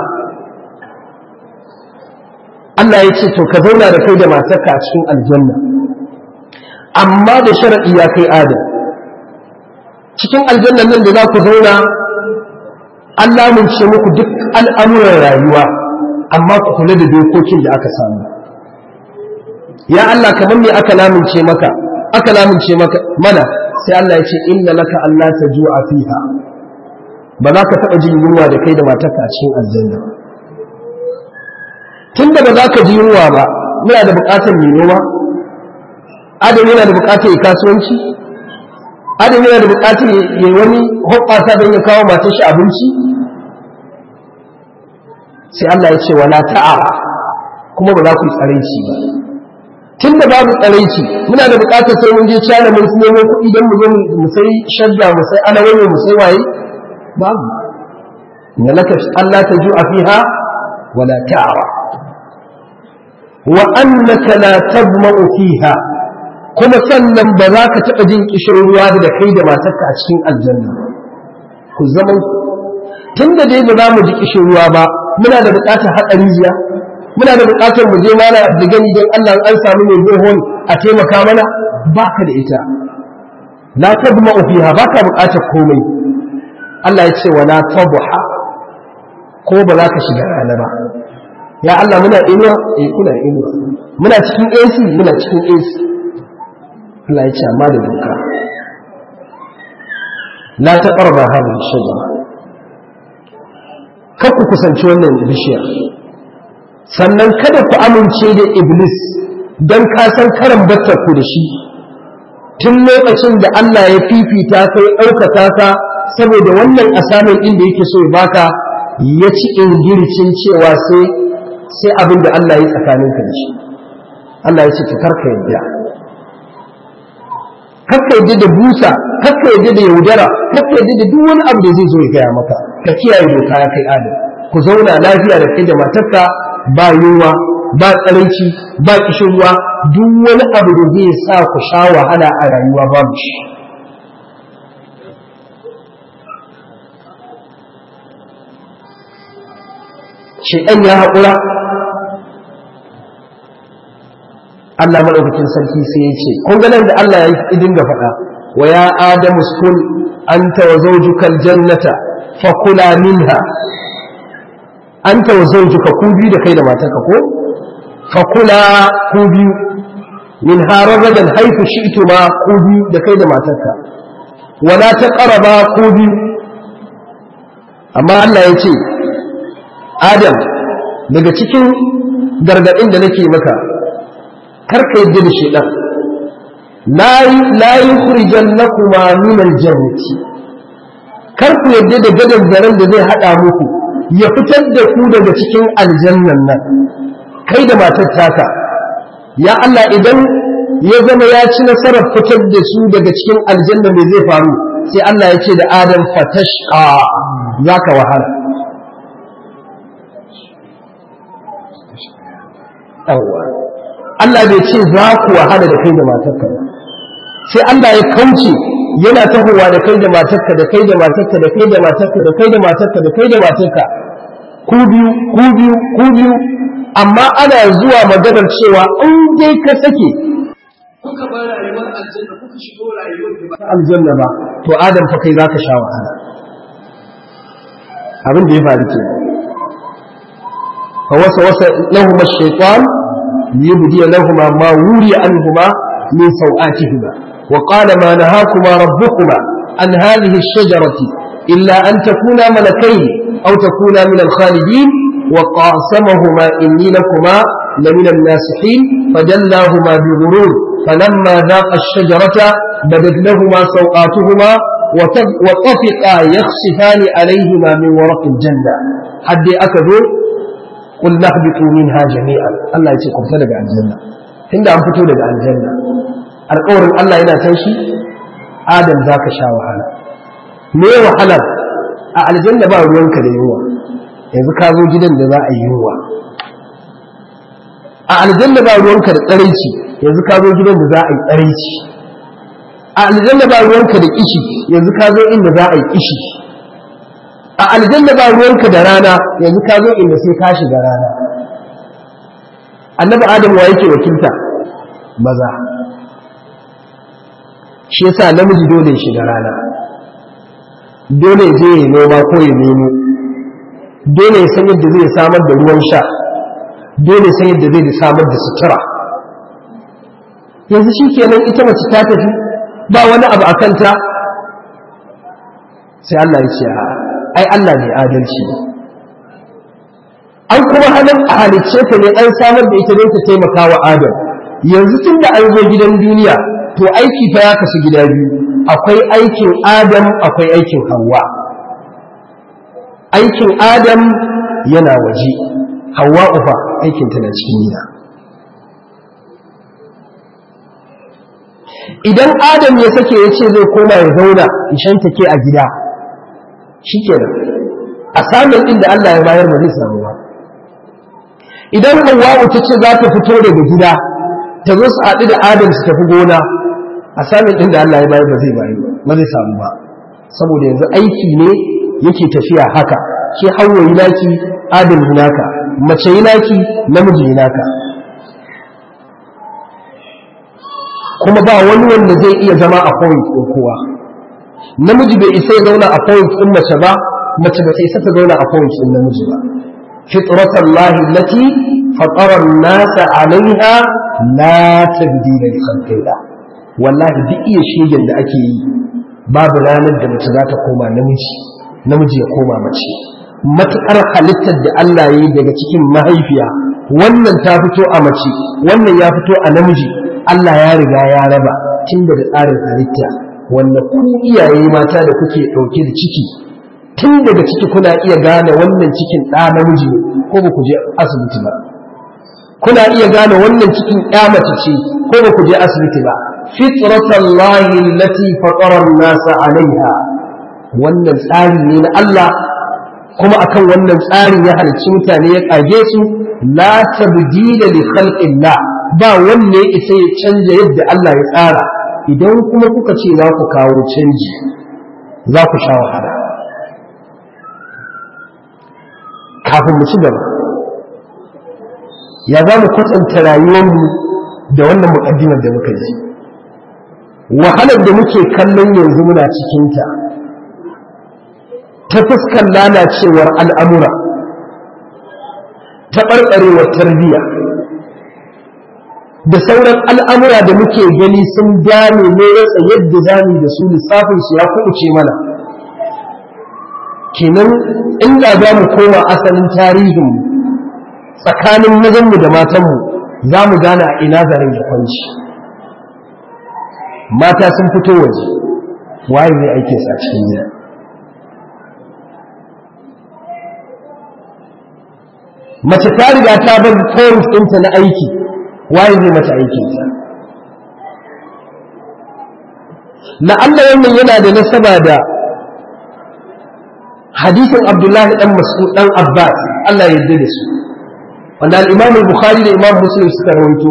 S2: Allah ya ce to ka zauna da kai da matarka a cikin aljanna amma da sharadi ya kai adam cikin aljannan nan da za ku zauna an lamunce muku duk al'amuran rayuwa amma ku kula da dokokin da aka samu ya Allah kamar me aka lamunce maka aka lamunce maka mana sai Allah ya ce inna laka Allah ta ju'a fiha ba za ka taɓa jin yunwa da kai da matarka a cikin aljanna tun da ba za ka ji yunwa ba muna da buƙatar mai noma adam yana da buƙatar ya kasuwanci adam yana da buƙatar ya wani hoɓɓasa don ya kawo matar shi abinci sai Allah ya ce wala ta'a kuma ba za ku yi tsaraici ba tun da babu tsaraici muna da buƙatar sai mun je cana mun su nemo kuɗi don mu zo mu sai shadda mu sai alawai mu sai waye babu inna laka Allah ta ju'a fiha wala ta'ara wa annaka la tadma'u fiha kuma sannan ba za ka taɓa jin ƙishirwa da kai da matarka a cikin aljanna ku zama tun da dai ba za mu ji ƙishirwa ba muna da buƙatar haƙa rijiya muna da buƙatar mu je mana da gani don Allah an samu mai bohon a taimaka mana ba ka da ita la tadma'u fiha ba ka buƙatar komai Allah ya ce wala tabha ko ba za ka shiga rana ba ya Allah muna inuwa eh kuna inuwa muna cikin AC muna cikin AC Allah ya ce amma da doka la taqrabu hadhihi shajara kar ku kusanci wannan bishiyar sannan kada ku amince da iblis dan ka san karan batta ku da shi tun lokacin da Allah ya fifita kai ɗaukaka ka saboda wannan asamin ɗin da yake so ya baka ya ci ingircin cewa sai sai abin da Allah ya tsakanin ka da shi Allah ya ce to karka yadda karka yadda da busa karka yadda da yaudara karka yadda da duk wani abu da zai zo ya gaya maka ka kiyaye doka ya kai adam ku zauna lafiya da kai da matarka ba yunwa ba tsaraici ba kishirwa duk wani abu da zai sa ku sha wahala a rayuwa babu shi shekan ya haƙura Allah maɗaukakin sarki sai ya ce kun ganin da Allah ya yi dinga faɗa wa ya adamu skun anta wa zawjukal jannata fa kula minha anta wa zawjuka ku biyu da kai da matarka ko fa kula ku biyu min haragadan haifu shi'tu ma ku biyu da kai da matarka wala taqraba ku biyu amma Allah ya ce Adam daga cikin gargaɗin da nake maka karka yadda da shaidan la yukhrijan lakuma min aljannati kar ku yadda da gadan zaren da zai hada muku ya fitar da ku daga cikin aljannan nan kai da matar taka ya Allah idan ya zama ya ci nasarar fitar da su daga cikin aljanna me zai faru sai Allah ya ce da Adam fatashqa zaka wahala yawwa Allah bai ce za ku wahala da kai da matarka ba sai Allah ya kauce yana tahowa da kai da matarka da kai da matarka da kai da matarka da kai da matarka da kai da matarka ku biyu ku biyu ku biyu amma ana zuwa maganar cewa in dai ka sake kuka bar rayuwar aljanna kuka shigo rayuwar da ba aljanna ba to adam fa kai zaka sha wahala abin da ya faru kenan فوسوس لهما الشيطان ليبدي لهما ما وري عنهما من سوآتهما wa qala ma nahakuma rabbukuma an hadhihi ash-shajarati illa an takuna malakayn aw takuna min al-khalidin wa qasamahuma inni lakuma لمن الناسحين فدلاهما بغرور فلما ذاق الشجرة بدت لهما سوقاتهما وطفقا يخصفان عليهما من ورق الجنة حد أكدوا قل نهبطوا منها جميعا الله يتقم تلقى الجنة عند أن فتوا لقى الجنة القول الله إذا تنشي آدم ذاك شا وحلا me wahalar a aljanna ba ruwanka da yunwa yanzu ka zo gidan da za a yi yunwa a aljanna ba ruwanka da tsaraici yanzu ka zo gidan da za a yi tsaraici a aljanna ba ruwanka da kishi yanzu ka zo inda za a yi kishi a aljanna ba ruwanka da rana yanzu ka zo inda sai ka shiga rana annabi adam wa yake wakilta maza shi yasa namiji dole ya shiga rana dole ya je ya noma ko ya nemo dole ya san yadda zai samar da ruwan sha dole san yadda zai samar da sutura yanzu shi kenan ita mace ta tafi ba wani abu a kanta sai Allah ya ce ai Allah ne adalci an kuma halin a halicce ta ne an samar da ita don ta taimaka wa Adam yanzu tun da an zo gidan duniya to aiki fa ya kasu gida biyu akwai aikin Adam akwai aikin Hawwa aikin Adam yana waje Hawwa ufa aikinta na cikin gida idan Adam ya sake ya ce zai koma ya zauna ishan take a gida shi kenan a samun inda Allah ya bayar ba zai samu ba idan Hawwa ta ce za ta fito daga gida ta zo su haɗu da Adam su tafi gona a samun inda Allah ya bayar ba zai bayu ba zai samu ba saboda yanzu aiki ne yake tafiya haka ke hawa yi naki Adam yi naka mace yi naki namiji yi naka kuma ba wani wanda zai iya zama a point ɗin kowa namiji bai isa ya zauna a point ɗin mace ba mace ba isa ta zauna a point ɗin namiji ba fitratan lahi lati fatarar nasa alaiha la tabdila li khalqillah wallahi duk iya shegen da ake yi babu ranar da mace za ta koma namiji namiji ya koma mace matuƙar halittar da Allah ya yi daga cikin mahaifiya wannan ta fito a mace wannan ya fito a namiji Allah ya riga ya raba tun daga tsarin halitta wanda ku iyaye mata da kuke ɗauke da ciki tun daga ciki kuna iya gane wannan cikin ɗa namiji ne ko ba ku je asibiti ba kuna iya gane wannan cikin ƴa mace ce ko ba ku je asibiti ba fitratallahi allati fatara an-nasa alaiha wannan tsari ne na Allah kuma akan wannan tsarin ya halicci mutane ya kage su la tabdila li khalqillah ba wanne ya isa ya canja yadda Allah ya tsara idan kuma kuka ce za ku kawo canji za ku sha wahala kafin mu ci gaba ya za mu kwatanta rayuwarmu da wannan muƙaddimar da muka ji wahalar da muke kallon yanzu muna cikinta ta fuskar lalacewar al'amura ta ɓarɓarewar tarbiyya da sauran al'amura da muke gani sun gane ne rasa yadda zami da su lissafinsu ya kuɓuce mana kenan inda za mu koma asalin tarihinmu tsakanin mazanmu da matanmu za mu gane a ina zarin ya kwanci mata sun fito waje waye zai aike su a cikin gida mace ta riga ta bar point ɗinta na aiki waye zai mata aikinta la'alla wannan yana da nasaba da hadisin abdullahi dan mas'ud dan abbas Allah ya yarda da su wanda al-imam al-bukhari da imam muslim suka rawaito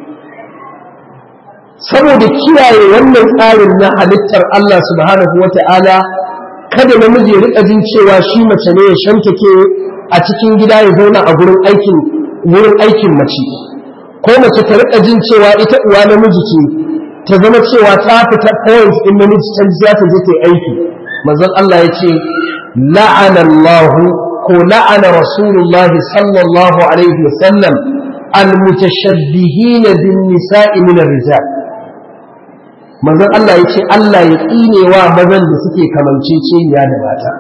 S2: saboda kiyaye wannan tsarin na halittar Allah subhanahu wata'ala kada namiji ya rika jin cewa shi mace ne ya shantake a cikin gida ya zauna a gurin aikin wurin aikin mace ko mace ta rika jin cewa ita uwa namiji ce ta zama cewa ta fita point din namiji can za ta je ta yi aiki manzon Allah ya ce la'ana Allah ko la'ana Rasulullah sallallahu alaihi wasallam al-mutashabbihin bin nisa'i min ar-rijal manzon Allah ya ce Allah ya tsinewa mazan da suke kamanceceniya da mata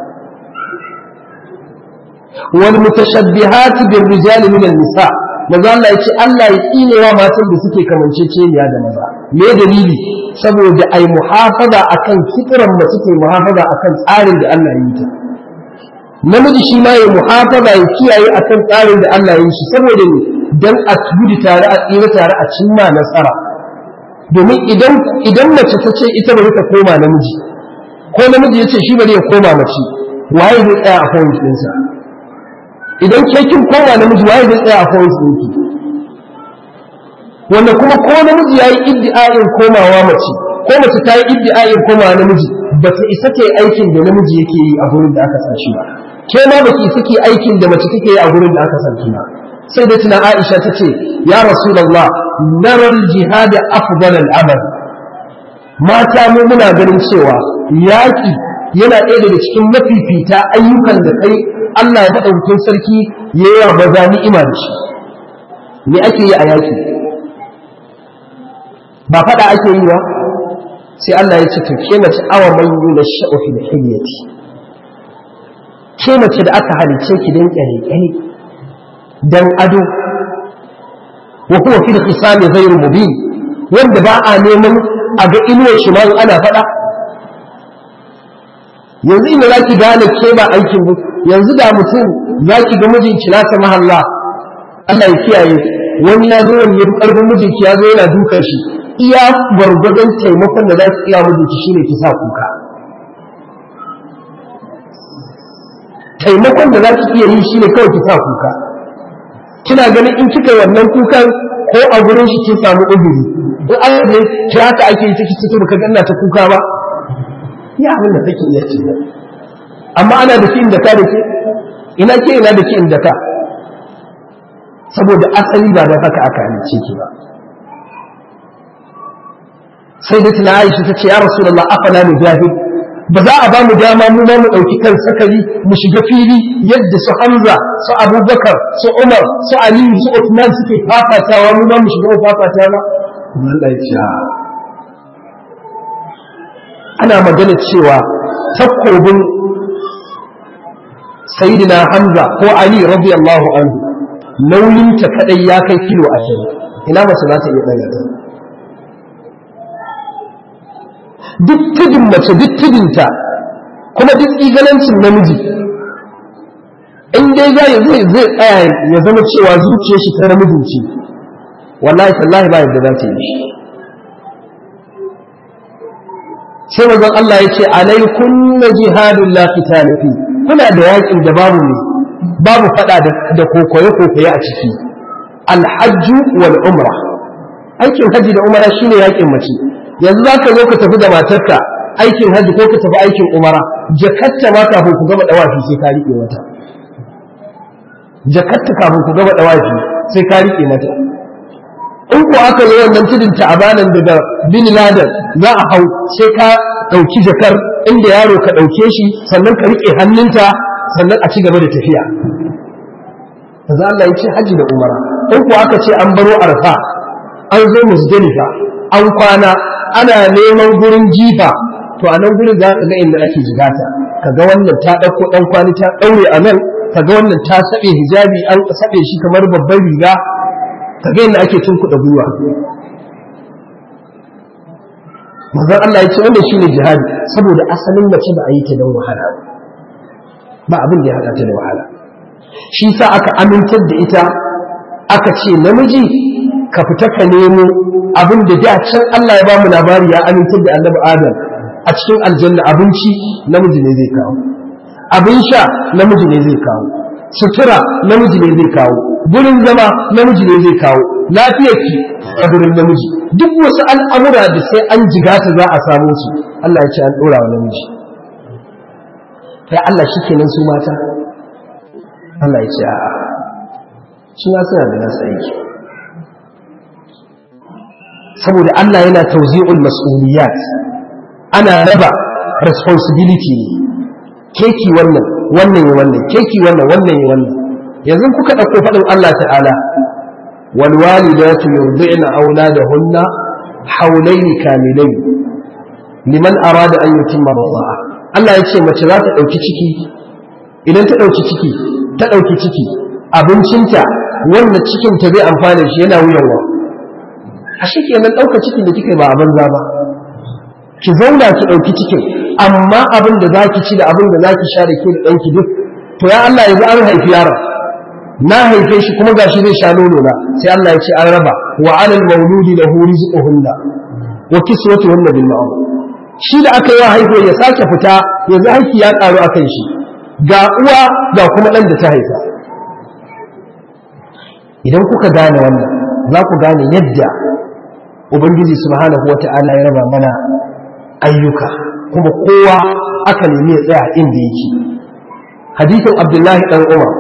S2: wal mutashabbihati bir rijal min an nisa manzon Allah ya ce Allah ya tsinewa matan da suke kamanceceniya da maza me dalili saboda ai muhafaza akan fitran mace ce muhafaza akan tsarin da Allah ya yi ta namiji shi ma ya muhafaza ya kiyaye akan tsarin da Allah ya yi shi saboda ne dan a gudu tare a tsira tare a cimma nasara domin idan idan mace ta ce ita bari ta koma namiji ko namiji ya ce shi bari ya koma mace waye zai tsaya a point ɗinsa idan ke kin koma namiji waye zai tsaya a point ɗinki wanda kuma ko namiji ya yi iddi'a'in komawa mace ko mace ta yi iddi'a'in komawa namiji ba ta isa ke aikin da namiji yake yi a gurin da aka san shi ba ke ma ba ki isa ke aikin da mace take yi a gurin da aka san shi ba sai da tuna Aisha ta ce ya Rasulullah narar jihad afdal al-amal mata mu muna ganin cewa yaki yana ɗaya daga cikin mafifita ayyukan da kai Allah ya faɗa hutun sarki yayi wa maza ni'ima da shi me ake yi a yaki ba faɗa ake yi ba sai Allah ya ce to ke mace awa man yuna sha'u fil hilyati ke mace da aka halice ki dan kyale kyale dan ado wa huwa fil khisami ghayr mubin wanda ba a neman a ga inuwar shi ma ana faɗa yanzu ina zaki gane ke ba aikin ba yanzu da mutum zaki ga mijinki nasa mahalla Allah ya kiyaye wani ya zo wani ya karfin mijinki ya zo yana dukan shi iya gwargwadon taimakon da za su iya mijinki shine ki sa kuka taimakon da za ki iya yi shine kawai ki sa kuka kina ganin in kika wannan kukan ko a gurin shi kin samu uzuri in Allah ne ki haka ake yi take cikin baka ganna ta kuka ba ya abin da take iya ce amma ana da ki inda ka da ke ina ke ina da ki inda ka saboda asali ba da haka aka halice ki ba sai da tuna Aisha ta ce ya Rasulullah afala mujahid ba za a ba mu dama mu ma mu ɗauki kan sakari mu shiga fili yadda su Hamza su Abubakar su Umar su Aliyu su Uthman suke fafatawa mu ma mu shiga mu fafata ba kuma Allah ya ce ana magana cewa takobin Sayyidina Hamza ko Ali radiyallahu anhu nauyinta kadai ya kai kilo 20 ina mace za ta iya daga ta duk tudun mace duk tudunta kuma duk tsigalancin namiji in dai zai zai zai tsaya ya zama cewa zuciyar shi ta namijin ce wallahi tallahi ba yadda za ta yi shi sai manzon Allah ya ce alaikum jihadun la qitala fi kuna da yakin da babu ne babu fada da kokoye kokoye a ciki alhajju wal umra aikin haji da umara shine yakin mace yanzu za ka zo ka tafi da matarka aikin hajji ko ka tafi aikin umara jakatta ma kafin ku gaba dawafi sai ka riƙe mata jakatta kafin ku gaba dawafi sai ka riƙe mata in ko aka zo wannan tudun ta'abanan daga bin ladan za a hau sai ka ɗauki jakar inda yaro ka ɗauke shi sannan ka riƙe hannunta sannan a ci gaba da tafiya Maza Allah ya ce hajji da umara in ko aka ce an baro arfa an zo musdalifa an kwana ana neman gurin jifa to a nan gurin za ka ga inda ake jigata ka ga wannan ta ɗauko ɗan kwani ta ɗaure a nan ka ga wannan ta saɓe hijabi an saɓe shi kamar babban riga ka ga inda ake tunkuɗa gwiwa manzon Allah ya ce wannan shine jihadi saboda asalin mace ba a yi ta don wahala ba abin da ya haɗa ta da wahala shi sa aka amintar da ita aka ce namiji ka fita ka nemo abin da da can Allah ya bamu labari ya amintar da annabi Adam a cikin aljanna abinci namiji ne zai kawo abin sha namiji ne zai kawo sutura namiji ne zai kawo gurin zama namiji ne zai kawo lafiyarki a gurin namiji duk wasu al'amura da sai an jigata za a samu su Allah ya ce an ɗora wa namiji kai Allah shi kenan su mata Allah ya ce a'a su ma suna da nasu aiki saboda Allah yana tauzi'ul mas'uliyat ana raba responsibility ne keki wannan wannan ya wannan keki wannan wannan ya wannan yanzu kuka ɗauko faɗin Allah ta'ala wal walidatu yurdi'na auladahunna hawlayn kamilayn liman arada an yutimma rida'a Allah ya ce mace za ta dauki ciki idan ta dauki ciki ta dauki ciki abincinta wannan cikin ta zai amfana shi yana wuyan wa a shi kenan dauka cikin da kika ba a banza ba ki zauna ki dauki cikin amma abin da zaki ci da abin da zaki sha da ke da danki duk to ya Allah yanzu an haifi yaron na haife shi kuma gashi zai sha nono na sai Allah ya ce an raba wa alal mauludi lahu rizquhunna wa kiswatuhunna bil ma'ruf shi da aka yi wa haihuwa ya sake fita yanzu aiki ya karu akan shi ga uwa ga kuma dan da ta haifa idan kuka gane wannan za ku gane yadda ubangiji subhanahu wata'ala ya raba mana ayyuka kuma kowa aka nemi ya tsaya inda yake hadithin abdullahi dan umar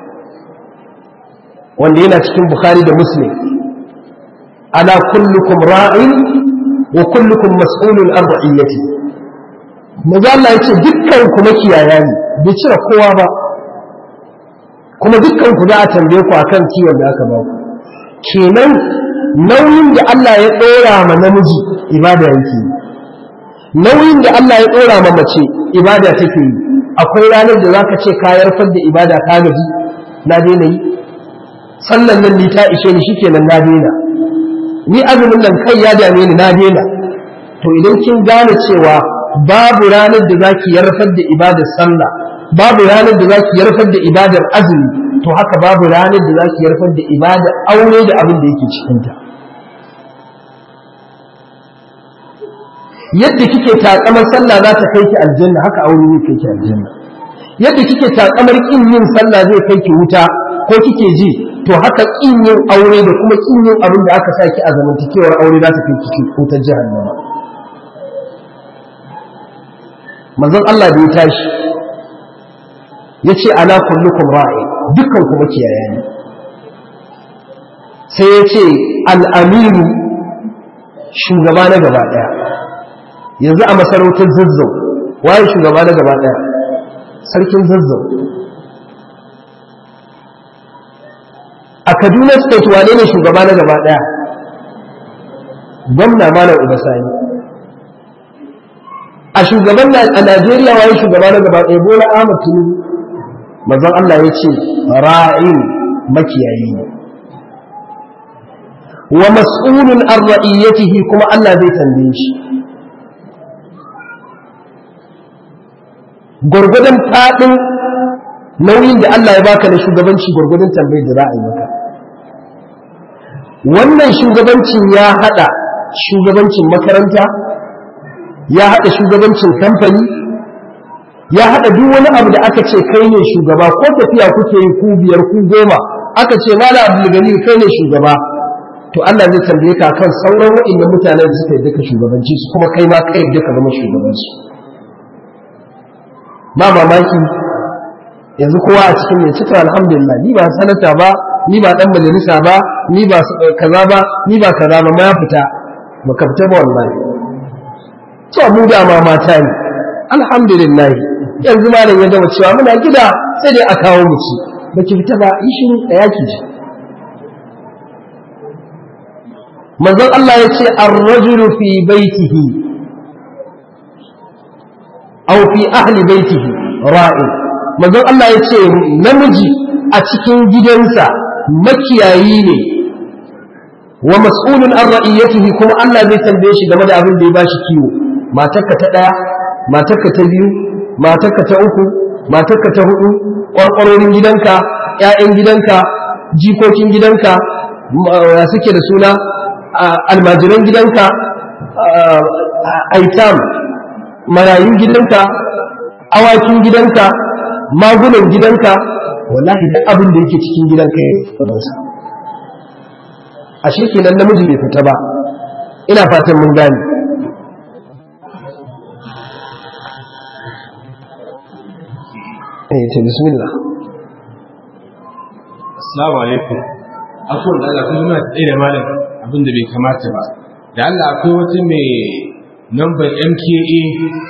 S2: wanda yana cikin bukhari da muslim ala kullukum ra'in wa kullukum mas'ulun an ra'iyati maza Allah yace dukkan ku makiyaya ne bai cire kowa ba kuma dukkan ku za a tambaye ku akan kiwon da aka ba ku kenan nauyin da Allah ya dora ma namiji ibada yake nauyin da Allah ya dora ma mace ibada take yi akwai ranar da zaka ce ka yarfar da ibada ka gaji na daina yi sallan nan ni ta ishe ni shikenan na daina ni azumin nan kai ya dame ni na daina to idan kin gane cewa babu ranar da zaki yarfar da ibadar sallah babu ranar da zaki yarfar da ibadar azumi to haka babu ranar da zaki yarfar da ibadar aure da abin da yake cikin ta yadda kike takamar sallah za ta kai ki aljanna haka aure zai kai ki aljanna yadda kike takamar kin yin sallah zai kai ki wuta ko kike ji to haka kin yin aure da kuma kin yin abin da aka saki a zamantakewar aure za ta kai ki wutar jahannama manzon Allah da ya tashi ya ce ala kullukum ra'i dukkan kuma kiyaya ne sai ya ce al'amiru shugaba na gaba ɗaya yanzu a masarautar zazzau waye shugaba na gaba ɗaya sarkin zazzau a kaduna state wane ne shugaba na gaba ɗaya gwamna malam ubasani a shugaban a najeriya waye shugaba na gaba ɗaya bola ahmad tinubu mazan allah ya ce ra'in makiyayi ne wa mas'ulun an ra'iyyatihi kuma allah zai tambaye shi gwargwadon faɗin nauyin da Allah ya baka na shugabanci gwargwadon tambayar da za a yi maka wannan shugabancin ya haɗa shugabancin makaranta ya haɗa shugabancin kamfani ya haɗa duk wani abu da aka ce kai ne shugaba ko tafiya kuke yi ku biyar ku goma aka ce mala abdulgani kai ne shugaba to Allah zai tambaye ka kan sauran waɗanda mutanen da suka yi duka shugabanci su kuma kai ma kai duka zama shugabanci ba mamaki yanzu kowa a cikin mai cika alhamdulillah ni ba sanata ba ni ba dan majalisa ba ni ba kaza ba ni ba kaza ba ma fita baka fita ba wallahi to mu da ma mata ne alhamdulillah yanzu malam ya gama cewa muna gida sai dai a kawo mu ci baki fita ba yi shiru da yaki ji manzon Allah ya ce ar-rajulu fi baitihi aw fi ahli baitihi ra'in manzon Allah ya ce namiji a cikin gidansa makiyayi ne wa mas'ulun an ra'iyatihi kuma Allah zai tambaye shi game da abin da ya bashi kiwo matarka ta daya matarka ta biyu matarka ta uku matarka ta hudu kwarkwarorin gidanka ƴaƴan gidanka jikokin gidanka ya suke da suna almajiran gidanka aitam marayun gidanka awakin gidanka magunan gidanka wallahi duk abin da yake cikin gidanka ya tsaronsa ashe kenan namiji bai fita ba ina fatan mun gane eh to bismillah
S1: assalamu alaikum akwai da Allah kuma muna tsaye da malam abin da bai kamata ba da Allah akwai wata mai number MKA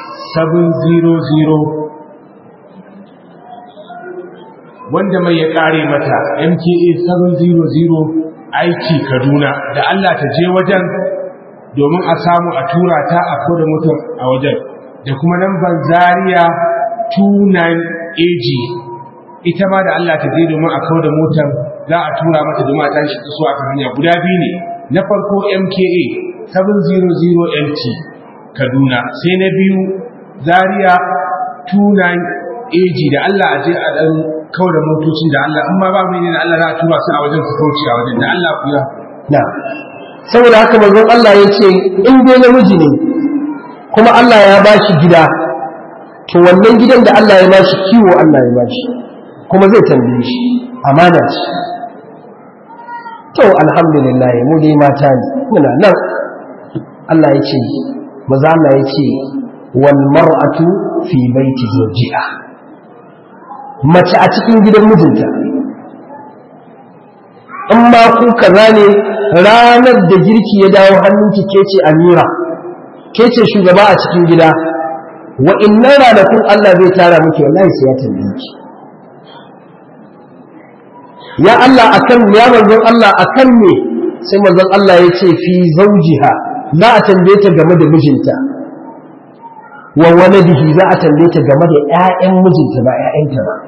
S1: 700 wanda mai ya kare mata MKA 700 aiki Kaduna da Allah ta je wajen domin a samu a tura ta a koda motar a wajen da kuma lambar zaria 29AG ita ma da Allah ta je domin a kawo da motar za a tura mata domin a tashi su a hanya guda biyu ne na farko MKA 700MT Kaduna sai na biyu Zaria 29AG da Allah a je a dan kawo da motocin da Allah amma ba mu ne da Allah za a tura su a wajen su kauce a wajen da Allah ku ya
S2: na saboda haka manzon Allah ya ce in dai namiji ne kuma Allah ya ba shi gida to wannan gidan da Allah ya ba shi kiwo Allah ya ba shi kuma zai tambaye shi amana ce to alhamdulillah mu dai mata ne muna nan Allah ya ce maza Allah ya ce wal mar'atu fi baiti zawjiha mace a cikin gidan mijinta in ma ku kaza ne ranar da girki ya dawo hannunki ke ce amira ke ce shugaba a cikin gida wa innan ranakun Allah zai tara miki wallahi sai ya tambaye ki ya Allah akan ya manzon Allah akan me sai manzon Allah ya ce fi zawjiha za a tambaye ta game da mijinta wa waladihi za a tambaye ta game da ƴaƴan mijinta ba ƴaƴanta ba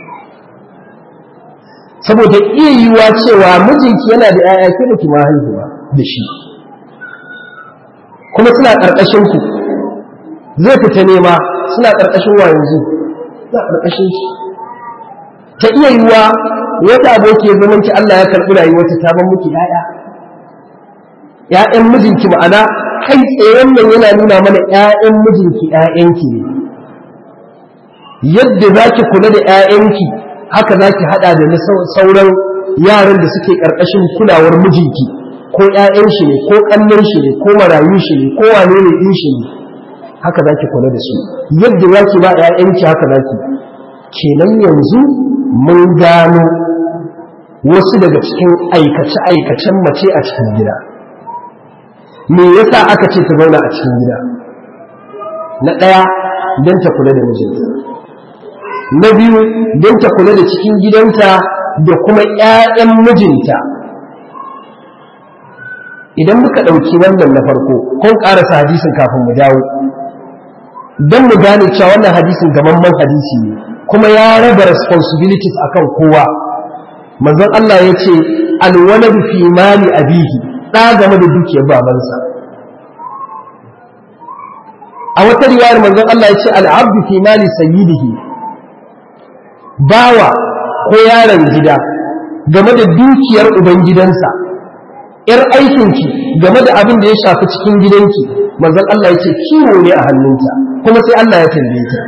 S2: saboda iya yiwuwa cewa mijinki yana da ƴaƴa ke da kuma haihuwa da shi kuma suna ƙarƙashin ku zai fita nema suna ƙarƙashin wa yanzu suna ƙarƙashin shi ta iya yiwuwa wata aboki ya zama ki Allah ya karɓi rayuwarta ta ban miki ƴaƴa ƴaƴan mijinki ma'ana kai tsaye wannan yana nuna mana ƴaƴan mijinki ƴaƴanki ne yadda za ki kula da ƴaƴanki haka za ki haɗa da na sauran yaran da suke ƙarƙashin kulawar mijinki ko ƴaƴan shi ne ko ƙannan shi ne ko marayu shi ne ko wane ne ɗin shi ne haka za ki kula da su yadda za ki ba ƴaƴanki haka za ki kenan yanzu mun gano wasu daga cikin aikace-aikacen mace a cikin gida me yasa aka ce ta zauna a cikin gida na ɗaya don ta kula da mijinta na biyu don ta kula da cikin gidanta da kuma ‘ya'yan mijinta idan muka ɗauki wannan na farko kun ƙarasa hadisin kafin mu dawo don mu gane cewa wannan hadisin gamamman hadisi ne kuma ya raba responsibilities akan kowa manzon Allah ya ce alwaladu fi mali abihi ɗa game da dukiyar babansa a wata riwayar manzon Allah ya ce al'abdu fi mali sayyidihi bawa ko yaron gida game da dukiyar ubangidansa ‘yar aikinki game da abin da ya shafi cikin gidanki manzon Allah ya ce kiwo ne a hannunta kuma sai Allah ya tambaye ta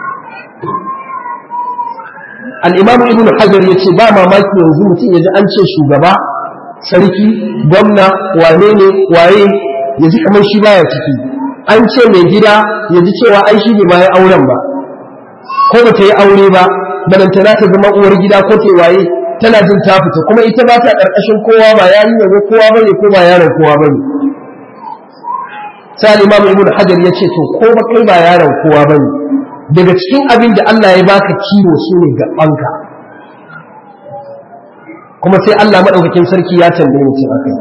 S2: al'imamu ibn hajar ya ce ba mamaki yanzu mutum ya ji an ce shugaba sarki gwamna wane ne waye ya ji kamar shi baya ciki an ce mai gida ya ji cewa ai shi ne ma ya auren ba ko ba ta yi aure ba balantana ta zama uwar gida ko ta waye tana jin ta fita kuma ita ba ta ƙarƙashin kowa ba yayin yanzu kowa bane ko ba yaron kowa bane sai imam ibn hajar ya ce to ko ba kai ba yaron kowa bane daga cikin abin da Allah ya baka kiwo su ne gabanka kuma sai Allah madaukakin sarki ya tambaye mu cewa kai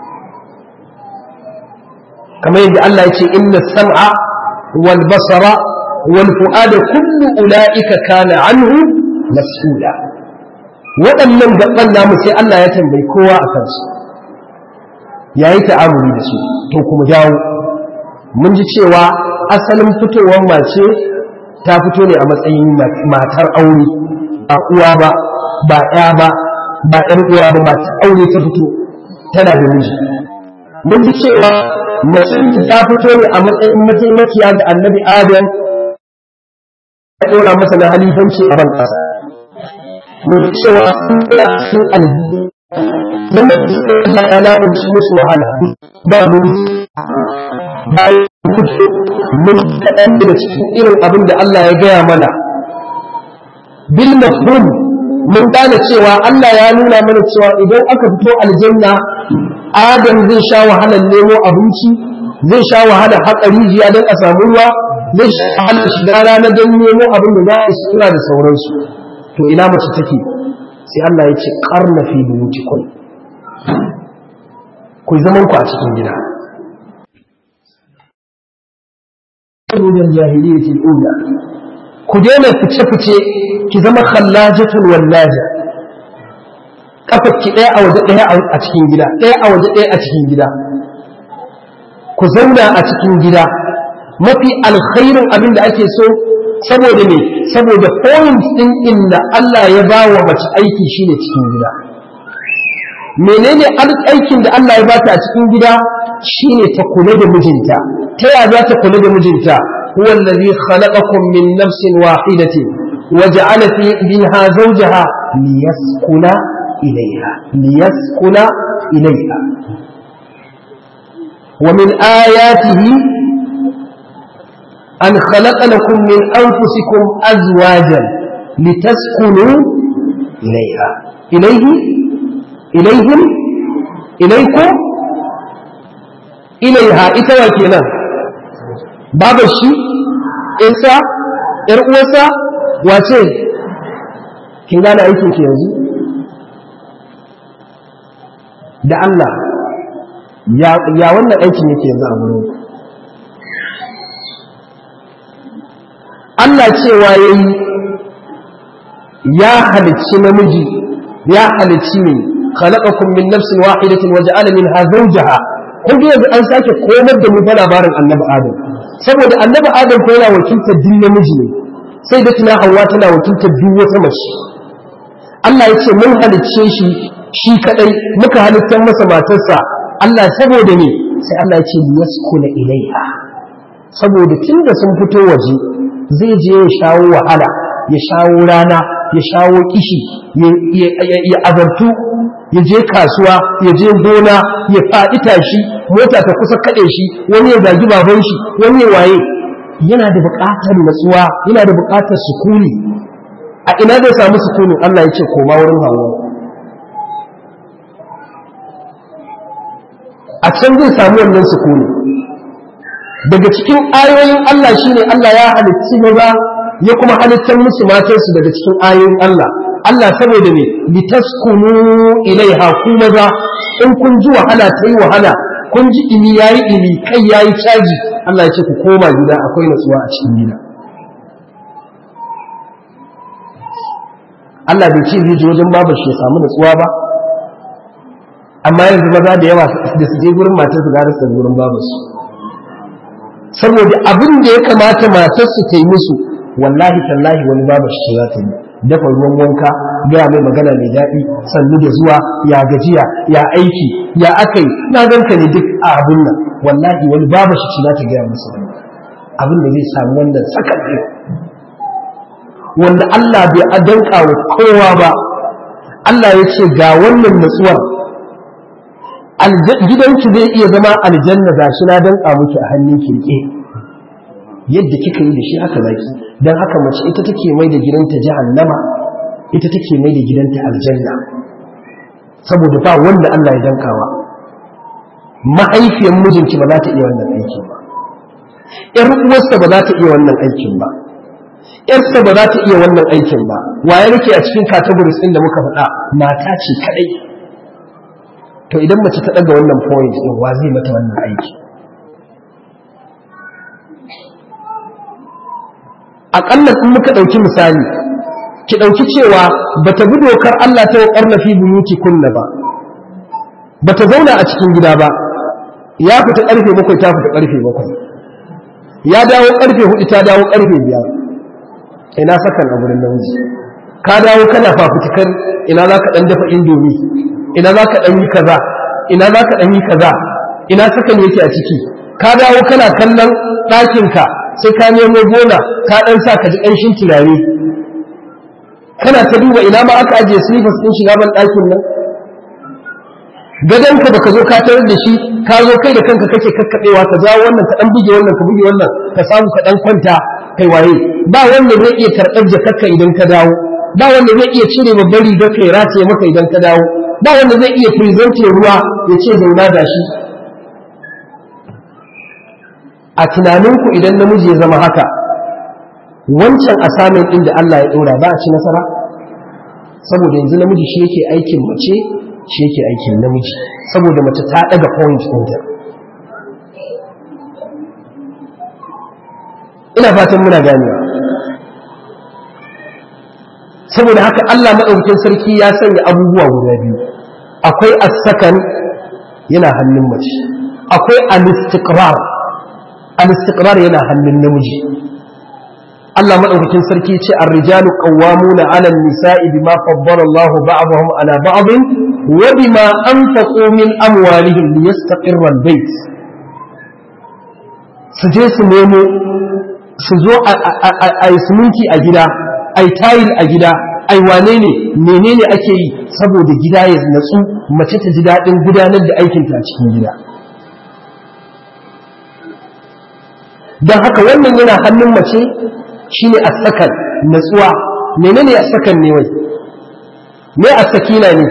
S2: kamar yadda Allah ya ce inna sam'a wal basara wal fu'ada kullu ulaika kana anhu mas'ula waɗannan gaban namu sai Allah ya tambayi kowa a kansu yayi ta'amuli da su to kuma dawo mun ji cewa asalin fitowar mace ta fito ne a matsayin matar aure ba uwa ba ba ya ba ba ƴan uwa ba matar aure ta fito tana da miji mun ji cewa mace ta fito ne a matsayin mataimakiya ga annabi adam ya ɗora masa na halifanci a ban ƙasa mun ji cewa sun ɗora sun alhi don da Allah ya la'unci musu wahala ba mun bayan fito mun kaɗan daga cikin irin abin da Allah ya gaya mana bil mafhum mun gane cewa Allah ya nuna mana cewa idan aka fito aljanna Adam zai sha wahalar nemo abinci zai sha wahalar haƙa rijiya don a samu ruwa zai sha wahalar shiga rana don nemo abin da za a sura da sauransu to ina mace take sai Allah ya ce karna fi buyutikum ku zaman ku a cikin gida min jahiliyyati al-ula ku daina fice fice ki zama khallajatul wallaja kafar ki daya a waje daya a cikin gida daya a waje daya a cikin gida ku zauna a cikin gida mafi alkhairin abin da ake so saboda me saboda point din inda Allah ya ba wa mace aiki shine cikin gida menene aikin da Allah ya bata a cikin gida shine ta kula da mijinta ta ya za ta kula da mijinta huwa allazi khalaqakum min nafsin wahidatin wa ja'ala fi minha zawjaha liyaskuna ilayha liyaskuna ilayha wa min ayatihi an khalaqa lakum min anfusikum azwajan litaskunu ilayha ilayhi ilaihim ilaiku ilaiha ita wa kenan babar shi isa yar uwarsa wace kin gane aikin ki yanzu da Allah ya ya wannan aikin yake yanzu a wurin Allah cewa yayi ya halicci namiji ya halicci ne خلقكم من نفس واحدة وجعل منها زوجها kun ga yanzu an sake komar da mu fa labarin annabi adam saboda annabi adam ko yana wakiltar din namiji ne sai da tuna hawa tana wakiltar duk wata mace Allah ya ce mun halicce shi shi kadai muka halittar masa matarsa Allah saboda ne sai Allah ya ce yaskuna ilaiha saboda tunda sun fito waje zai je ya shawo wahala ya shawo rana ya shawo kishi ya azartu ya je kasuwa ya je gona ya faɗi tashi mota ta kusa kaɗe shi wani ya zagi baban shi wani ya waye yana da buƙatar natsuwa yana da buƙatar sukuni a ina zai samu sukunin Allah ya ce koma wurin hawa a can zai samu wannan sukuni daga cikin ayoyin Allah shine Allah ya halitti maza ya kuma halittar musu matansu daga cikin ayoyin Allah Allah saboda ne litaskunu ilaiha ku maza in kun ji wahala ta yi wahala kun ji ini yayi ini kai yayi caji Allah ya ce ku koma gida akwai natsuwa a cikin gida Allah bai ce zai je wajen babar shi ya samu natsuwa ba amma yanzu maza da yawa da su je gurin matar su gara su gurin babar su saboda abin da ya kamata matar su ta yi musu wallahi tallahi wani babar shi za ta yi dafa ruwan wanka gaya mai magana mai daɗi sannu da zuwa ya gajiya ya aiki ya akai na ganka ne duk a abun nan wallahi wani babu shi ci ta gaya masa wani abin da zai samu wannan sakan ɗin wanda Allah bai adanka wa kowa ba Allah ya ce ga wannan natsuwar gidanki zai iya zama aljanna ga shi na danka miki a hannun kirke yadda kika yi da shi haka zaki don haka mace ita take mai da gidanta jahannama ita take mai da gidanta aljanna saboda ba wanda Allah ya dankawa mahaifiyar mijinki ba za ta iya wannan aikin ba ƴar uwarsa ba za ta iya wannan aikin ba ƴarsa ba za ta iya wannan aikin ba waye nake a cikin categories ɗin da muka faɗa mata ce kaɗai to idan mace ta ɗaga wannan point ɗin wa zai mata wannan aiki aƙalla in muka ɗauki misali ki ɗauki cewa ba ta bi dokar Allah ta wakar na fi buyuti kunna ba ba ta zauna a cikin gida ba ya fita ƙarfe bakwai ta fita ƙarfe bakwai ya dawo ƙarfe hudu ta dawo ƙarfe biyar ina sakan a wurin namiji ka dawo kana fafutukar ina za ka ɗan dafa indomi ina za ka ɗan yi kaza ina za ka ɗan yi kaza ina sakan yake a ciki ka dawo kana kallon ɗakinka sai ka nemo gona ka ɗan sa ka ji ƙanshin turare kana ta duba ina ma aka ajiye silifas ɗin shiga ban ɗakin nan gadonka da ka zo ka tarar da shi ka zo kai da kanka kake kakkaɓewa ka jawo wannan ka ɗan buge wannan ka buge wannan ka samu ka ɗan kwanta kai waye ba wanda zai iya karɓar jakarka idan ka dawo ba wanda zai iya cire babbar rigar ka ya rataye maka idan ka dawo ba wanda zai iya firizantin ruwa ya ce zauna da shi a tunaninku idan namiji ya zama haka wancan asamin ɗin da Allah ya ɗora ba a ci nasara saboda yanzu namiji shi yake aikin mace shi yake aikin namiji saboda mace ta ɗaga point ɗinta ina fatan muna ganewa saboda haka Allah maɗaukakin sarki ya sanya abubuwa guda biyu akwai as-sakan yana hannun mace akwai al-istiqrar al-istiqrar yana hannun namiji Allah maɗaukakin sarki ce ar-rijalu qawwamuna 'ala an-nisa'i bima faddala Allahu ba'dahum 'ala ba'dhin wa bima anfaqu min amwalihim liyastaqirra al-bayt su je su nemo su zo a yi siminti a gida a yi tayil a gida ai wane ne menene ake yi saboda gida ya natsu mace ta ji daɗin gudanar da aikinta a cikin gida don haka wannan yana hannun mace shine a sakan natsuwa menene a sakan ne wai me a sakina ne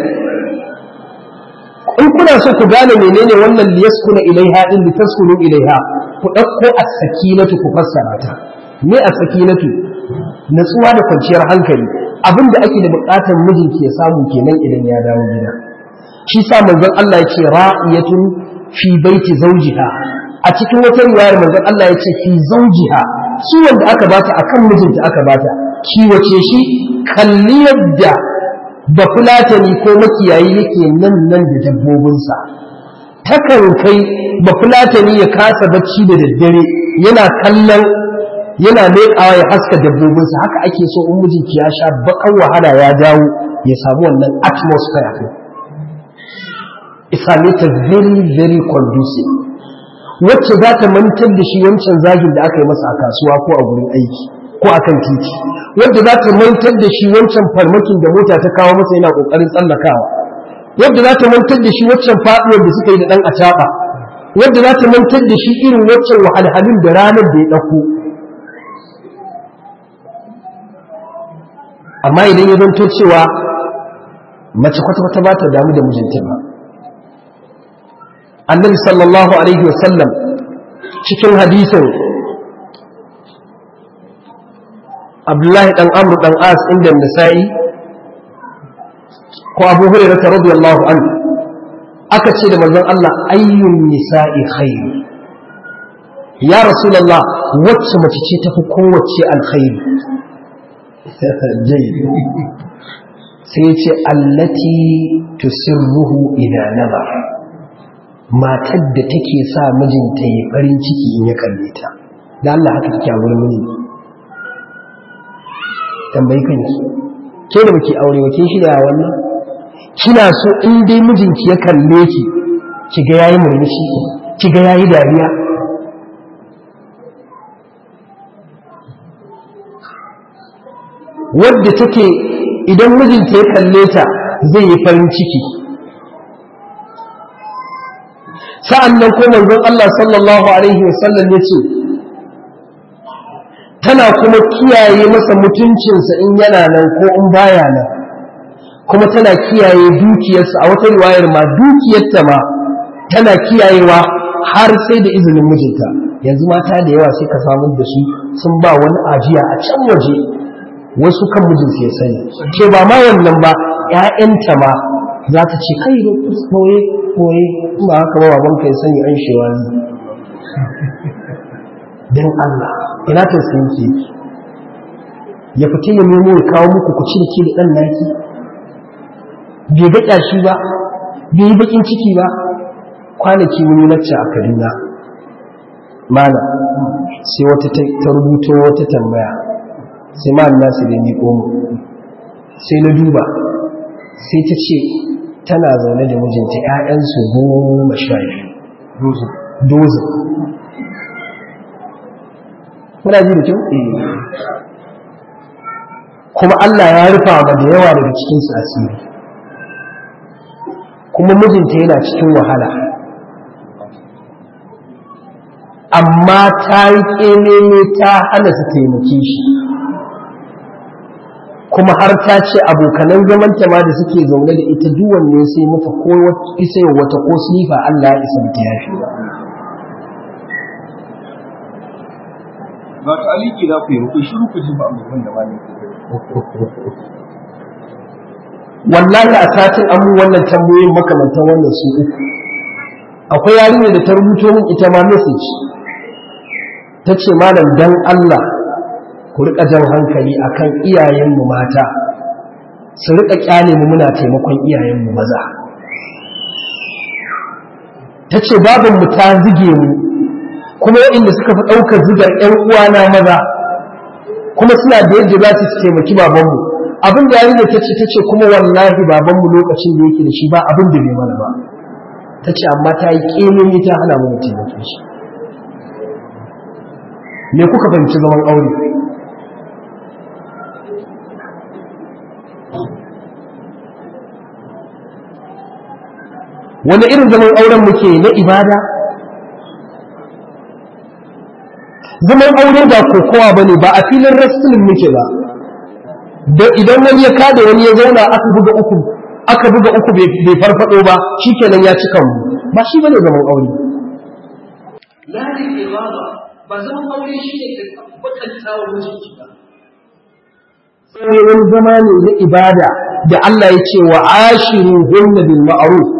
S2: in kuna so ku gane menene wannan liyaskuna ilaiha din litaskunu ilaiha ku ɗauko a sakinatu ku fassara ta me a sakinatu natsuwa da kwanciyar hankali abin da ake da buƙatar mijinki ya samu kenan idan ya dawo gida shi sa manzon Allah ya ce ra'iyatun fi baiti zawjiha a cikin wata riwayar manzon Allah ya ce fi zawjiha kiwon da aka bata akan mijinta aka bata kiwace shi kalli yadda da fulatani ko makiyayi yake nan nan da dabbobinsa takan kai ba fulatani ya kasa bacci da daddare yana kallon yana leƙawa ya haska dabbobinsa haka ake so in mijinki ya sha bakan wahala ya dawo ya samu wannan atmosphere ɗin isame ta very very conducive wacce za ta mantar da shi wancan zagin da aka yi masa a kasuwa ko a gurin aiki ko a kan titi wadda za ta mantar da shi wancan farmakin da mota ta kawo masa yana ƙoƙarin tsallakawa wadda za ta mantar da shi waccan faɗuwar da suka yi da ɗan acaɓa wadda za ta mantar da shi irin waccan wahalhalun da ranar da ya ɗauko amma idan ya zanto cewa mace kwata-kwata ba ta damu da mijinta ba annabi sallallahu alaihi wasallam cikin hadisin abdullahi dan amru dan as inda nisa'i ko abu hurairah radiyallahu anhu aka ce da manzon Allah ayyun nisa'i khair ya rasulullah wacce mace ce tafi kowace alkhairi jayyid sai ya ce allati tusirruhu ila nazar matar da take sa mijinta ya farin ciki in ya kalle ta da Allah haka take a wurin miji tambayi kanki ke da baki aure ba kin shirya wannan kina so in dai mijinki ya kalle ki ki ga yayi murmushi ki ga yayi dariya wadda take idan mijinta ya kalle ta zai yi farin ciki sa'an nan ko manzon Allah sallallahu Alaihi wasallam ya ce tana kuma kiyaye masa mutuncinsa in yana nan ko in baya nan kuma tana kiyaye dukiyarsa a wata riwayar ma dukiyarta ma tana kiyayewa har sai da izinin mijinta yanzu mata da yawa sai ka samu da su sun ba wani ajiya a can waje wasu kan mijinsu ya sani ke ba ma wannan ba ‘ya'yanta ma za ta ce kai da koye koye ba haka ba baban kai sani an shewa ne don Allah ina ta sun ke ya fita ya nemo ya kawo muku ku cirki da ɗan naki bai ga ƙyashi ba bai yi baƙin ciki ba kwanaki wani lacca a kaduna mana sai wata ta rubuto wata tambaya sai ma nasu da ni mu sai na duba sai ta ce tana zaune da mijinta ‘ya'yansu goma sha biyu dozin muna ji da kyau? kuma Allah ya rufa ma da yawa daga cikinsu asiri kuma mijinta yana cikin wahala amma ta yi ƙememe ta hana su taimake shi kuma har ta ce abokanan zamanta ma da suke zaune da ita duwan ne sai mata ko isa wata ko snifa Allah ya isa ta yafi
S5: ba ta aliki za ku yi ku shiru ku ji ba abubuwan da ba ne
S2: wallahi a satin an mun wannan tambayoyin makamantan wannan su uku akwai yarinya da ta rubuto min ita ma message ta ce malam dan Allah ku riƙa jan hankali akan iyayenmu mata su riƙa ƙyale mu muna taimakon iyayenmu maza ta ce babinmu ta zige mu kuma waɗanda suka fi ɗaukar zigar ‘yan uwana maza kuma suna da yadda za su taimaki babanmu abin da yarinya ta ce ta ce kuma wallahi babanmu lokacin da yake da shi ba abin da bai mana ba ta ce amma ta yi ƙemini ta hana mu taimake shi me kuka fahimci zaman aure wani irin zaman auren muke na ibada zaman aure ba kokowa ba ne ba a filin wrestling muke ba da idan wani ya kada wani ya zauna aka buga uku aka buga uku bai farfado ba shikenan ya cika mu ba shi bane zaman aure
S6: lalin ibada ba zaman aure shi ne ka bakanta wa mijinki ba
S2: sai wani zama ne na ibada da Allah ya ce wa ashiru hunna bil ma'ruf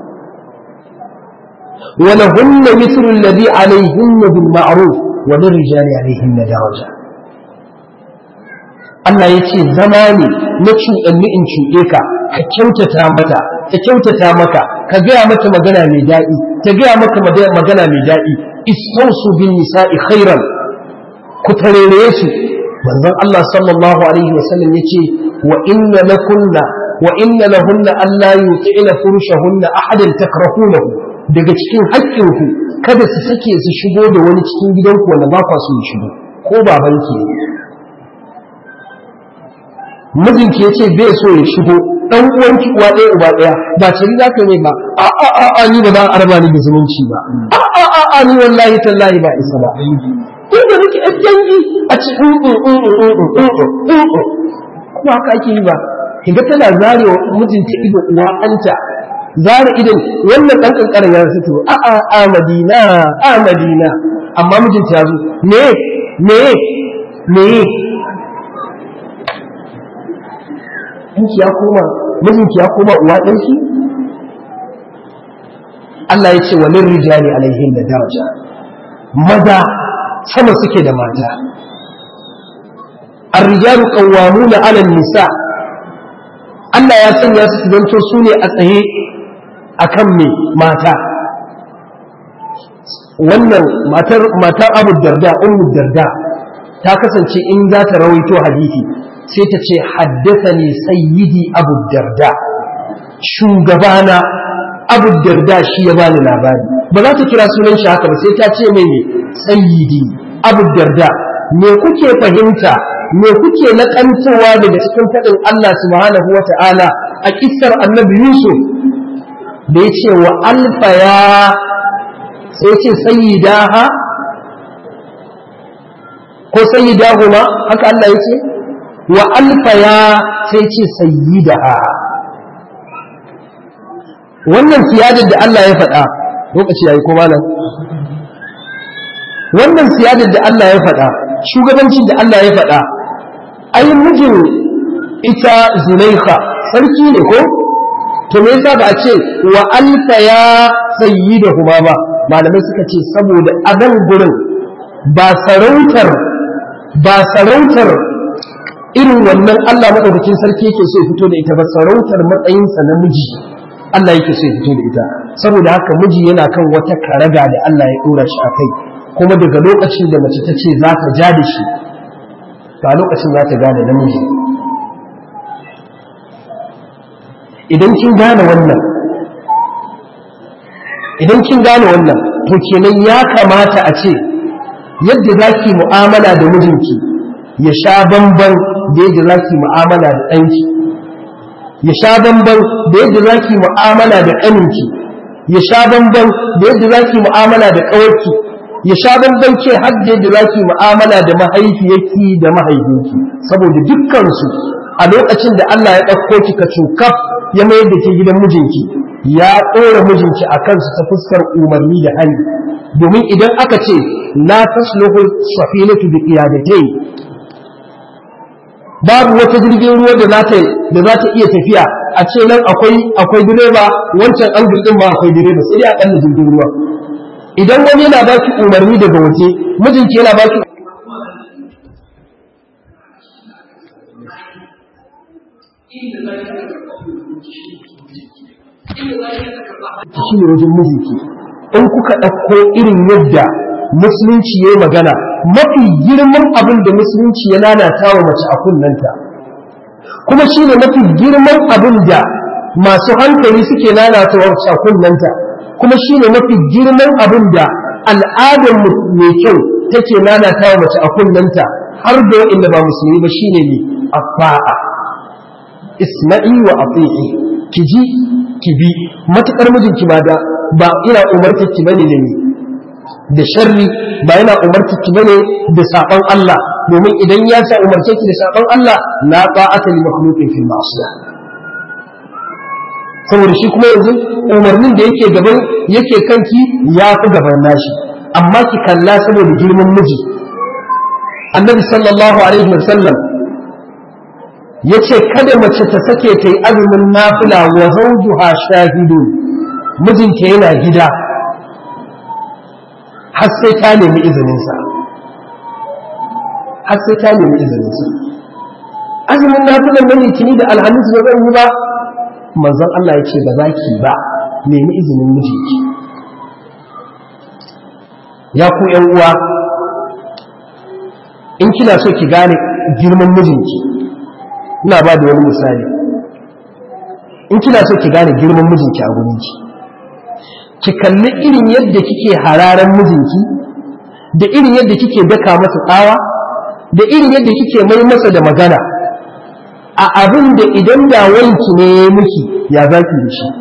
S2: wa lahunna mithlu alladhi alayhinna bil ma'ruf wa lirrijali alayhinna daraja Allah ya ce zama ne na cuɗanni in cuɗe ka ka kyautata mata ta kyautata maka ka gaya mata magana mai daɗi ta gaya maka magana mai daɗi istausu bin nisa'i khairan ku tarere su manzon Allah sallallahu alaihi wasallam yace wa inna lakunna wa inna lahunna alla yuti'na furushahunna ahadan takrahunahu daga cikin haƙƙinku kada su sake su shigo da wani cikin gidanku wanda ba kwa so ya shigo ko babanki mijinki ya ce bai so ya shigo ɗan uwanki uwa ɗaya uba ɗaya ba ce za ka mai ba a a a a ni ba za a arba ni da zumunci ba a a a a ni wallahi tallahi ba isa ba inda nake ɗan dangi a ce kuma haka ake yi ba kiga tana zare wa mijinta ido uwa anta zare idan wannan ɗan ƙanƙarin ya fito a a a madina a madina amma mijinta ya zo me me me ɗanki ya koma mijinki ya koma uwa ɗanki Allah ya ce walin rijali alaihin da daraja maza sama suke da mata الرجال قوامون على النساء Allah ya sanya su su zanto su ne a tsaye a kan mai mata wannan matar matar abu darda ummu darda ta kasance in za ta rawaito hadisi sai ta ce haddathani sayyidi abu darda shugabana abu darda shi ya bani labari ba za ta kira sunan shi haka ba sai ta ce mai ne sayyidi abu darda me kuke fahimta me kuke naƙantowa daga cikin faɗin Allah subhanahu wa ta'ala a kissar annabi Yusuf da ya ce wa alfaya sai ce sayyidaha ko sayyidahuma haka Allah ya ce wa alfaya sai ce sayyidaha wannan siyadar da Allah ya faɗa lokaci yayi ko malam wannan siyadar da Allah ya faɗa shugabancin da Allah ya faɗa ai mijin ita Zulaikha sarki ne ko to me yasa ba a ce wa alfa ya sayyidahuma ba malamai suka ce saboda a nan gurin ba sarautar ba sarautar irin wannan Allah madaukakin sarki yake so ya fito da ita ba sarautar matsayinsa na miji Allah yake so ya fito da ita saboda haka miji yana kan wata karaga da Allah ya dora shi a kai kuma daga lokacin da mace ta ce za ta ja da shi ba lokacin za ta gane namiji idan kin gane wannan idan kin gane wannan to kenan ya kamata a ce yadda za ki mu'amala da mijinki ya sha bamban da yadda za ki mu'amala da ɗanki ya sha bamban da yadda za ki mu'amala da ƙaninki ya sha bamban da yadda za ki mu'amala da ƙawarki ya sha bamban ce har da yadda za ki mu'amala da mahaifiyarki da mahaifinki saboda dukkansu a lokacin da Allah ya ɗauko ki ka cukaf ya mayar da ke gidan mijinki ya ɗora mijinki a kansu ta fuskar umarni da hali domin idan aka ce la tasluhu safinatu bi qiyadatai babu wata jirgin ruwa da za ta da za ta iya tafiya a ce nan akwai akwai direba wancan an din ma akwai direba sai dai a kalla jirgin ruwa idan wani yana ba ki umarni daga waje mijinki yana ba ki shi ne wajen mijinki in kuka ɗauko irin yadda musulunci ya yi magana mafi girman abin da musulunci ya lalata wa mace a kunnanta kuma shi ne mafi girman abin da masu hankali suke lalata wa mace a kunnanta kuma shi ne mafi girman abin da al'adar mai kyau take lalata wa mace a kunnanta har da wa'inda ba musulmi ba shine ne afa'a isma'i wa ati'i ki ji ki bi matukar mijinki ba da ba ina umartar ki bane da ni da sharri ba yana umartar ki bane da saban Allah domin idan ya sa umarce ki da saban Allah la ta'ata li makhluqin fil ma'siyah saboda shi kuma yanzu umarnin da yake gaban yake kanki ya fi gaban nashi amma ki kalla saboda girman miji annabi sallallahu alaihi wasallam ya ce kada mace ta sake ta yi azumin nafila wa zawjuha shahidun mijinta yana gida har sai ta nemi izininsa har sai ta nemi izininsa azumin nafilan na litini da alhamis ba zan yi ba manzon Allah ya ce ba za ki ba nemi izinin mijinki ya ku ‘yan uwa in kina so ki gane girman mijinki ina ba da wani misali in kina so ki gane girman mijinki a gurinki ki kalli irin yadda kike hararen mijinki da irin yadda kike daka masa tsawa da irin yadda kike mai masa da magana a abin da idan da wanki ne ya miki ya zaki da shi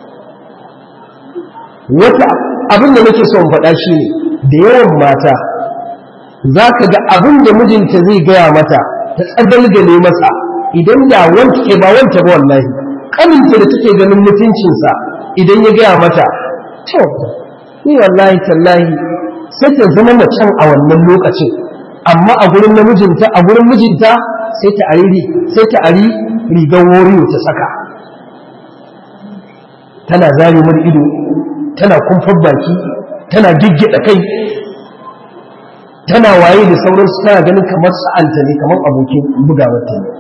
S2: wata abin da nake son faɗa shi ne da yawan mata za ka ga abin da mijinta zai gaya mata ta tsagalgale masa idan da wanta ke ba wanta ba wallahi kaninta da take ganin mutuncinsa idan ya gaya mata to ni wallahi tallahi sai ta zama macen a wannan lokacin amma a gurin namijinta a gurin mijinta sai ta ari sai ta ari rigar woriyo ta saka tana zare mar ido tana kumfar baki tana giggida kai tana waye da sauransu tana ganin kamar sa'anta ne kamar abokin bugawarta ne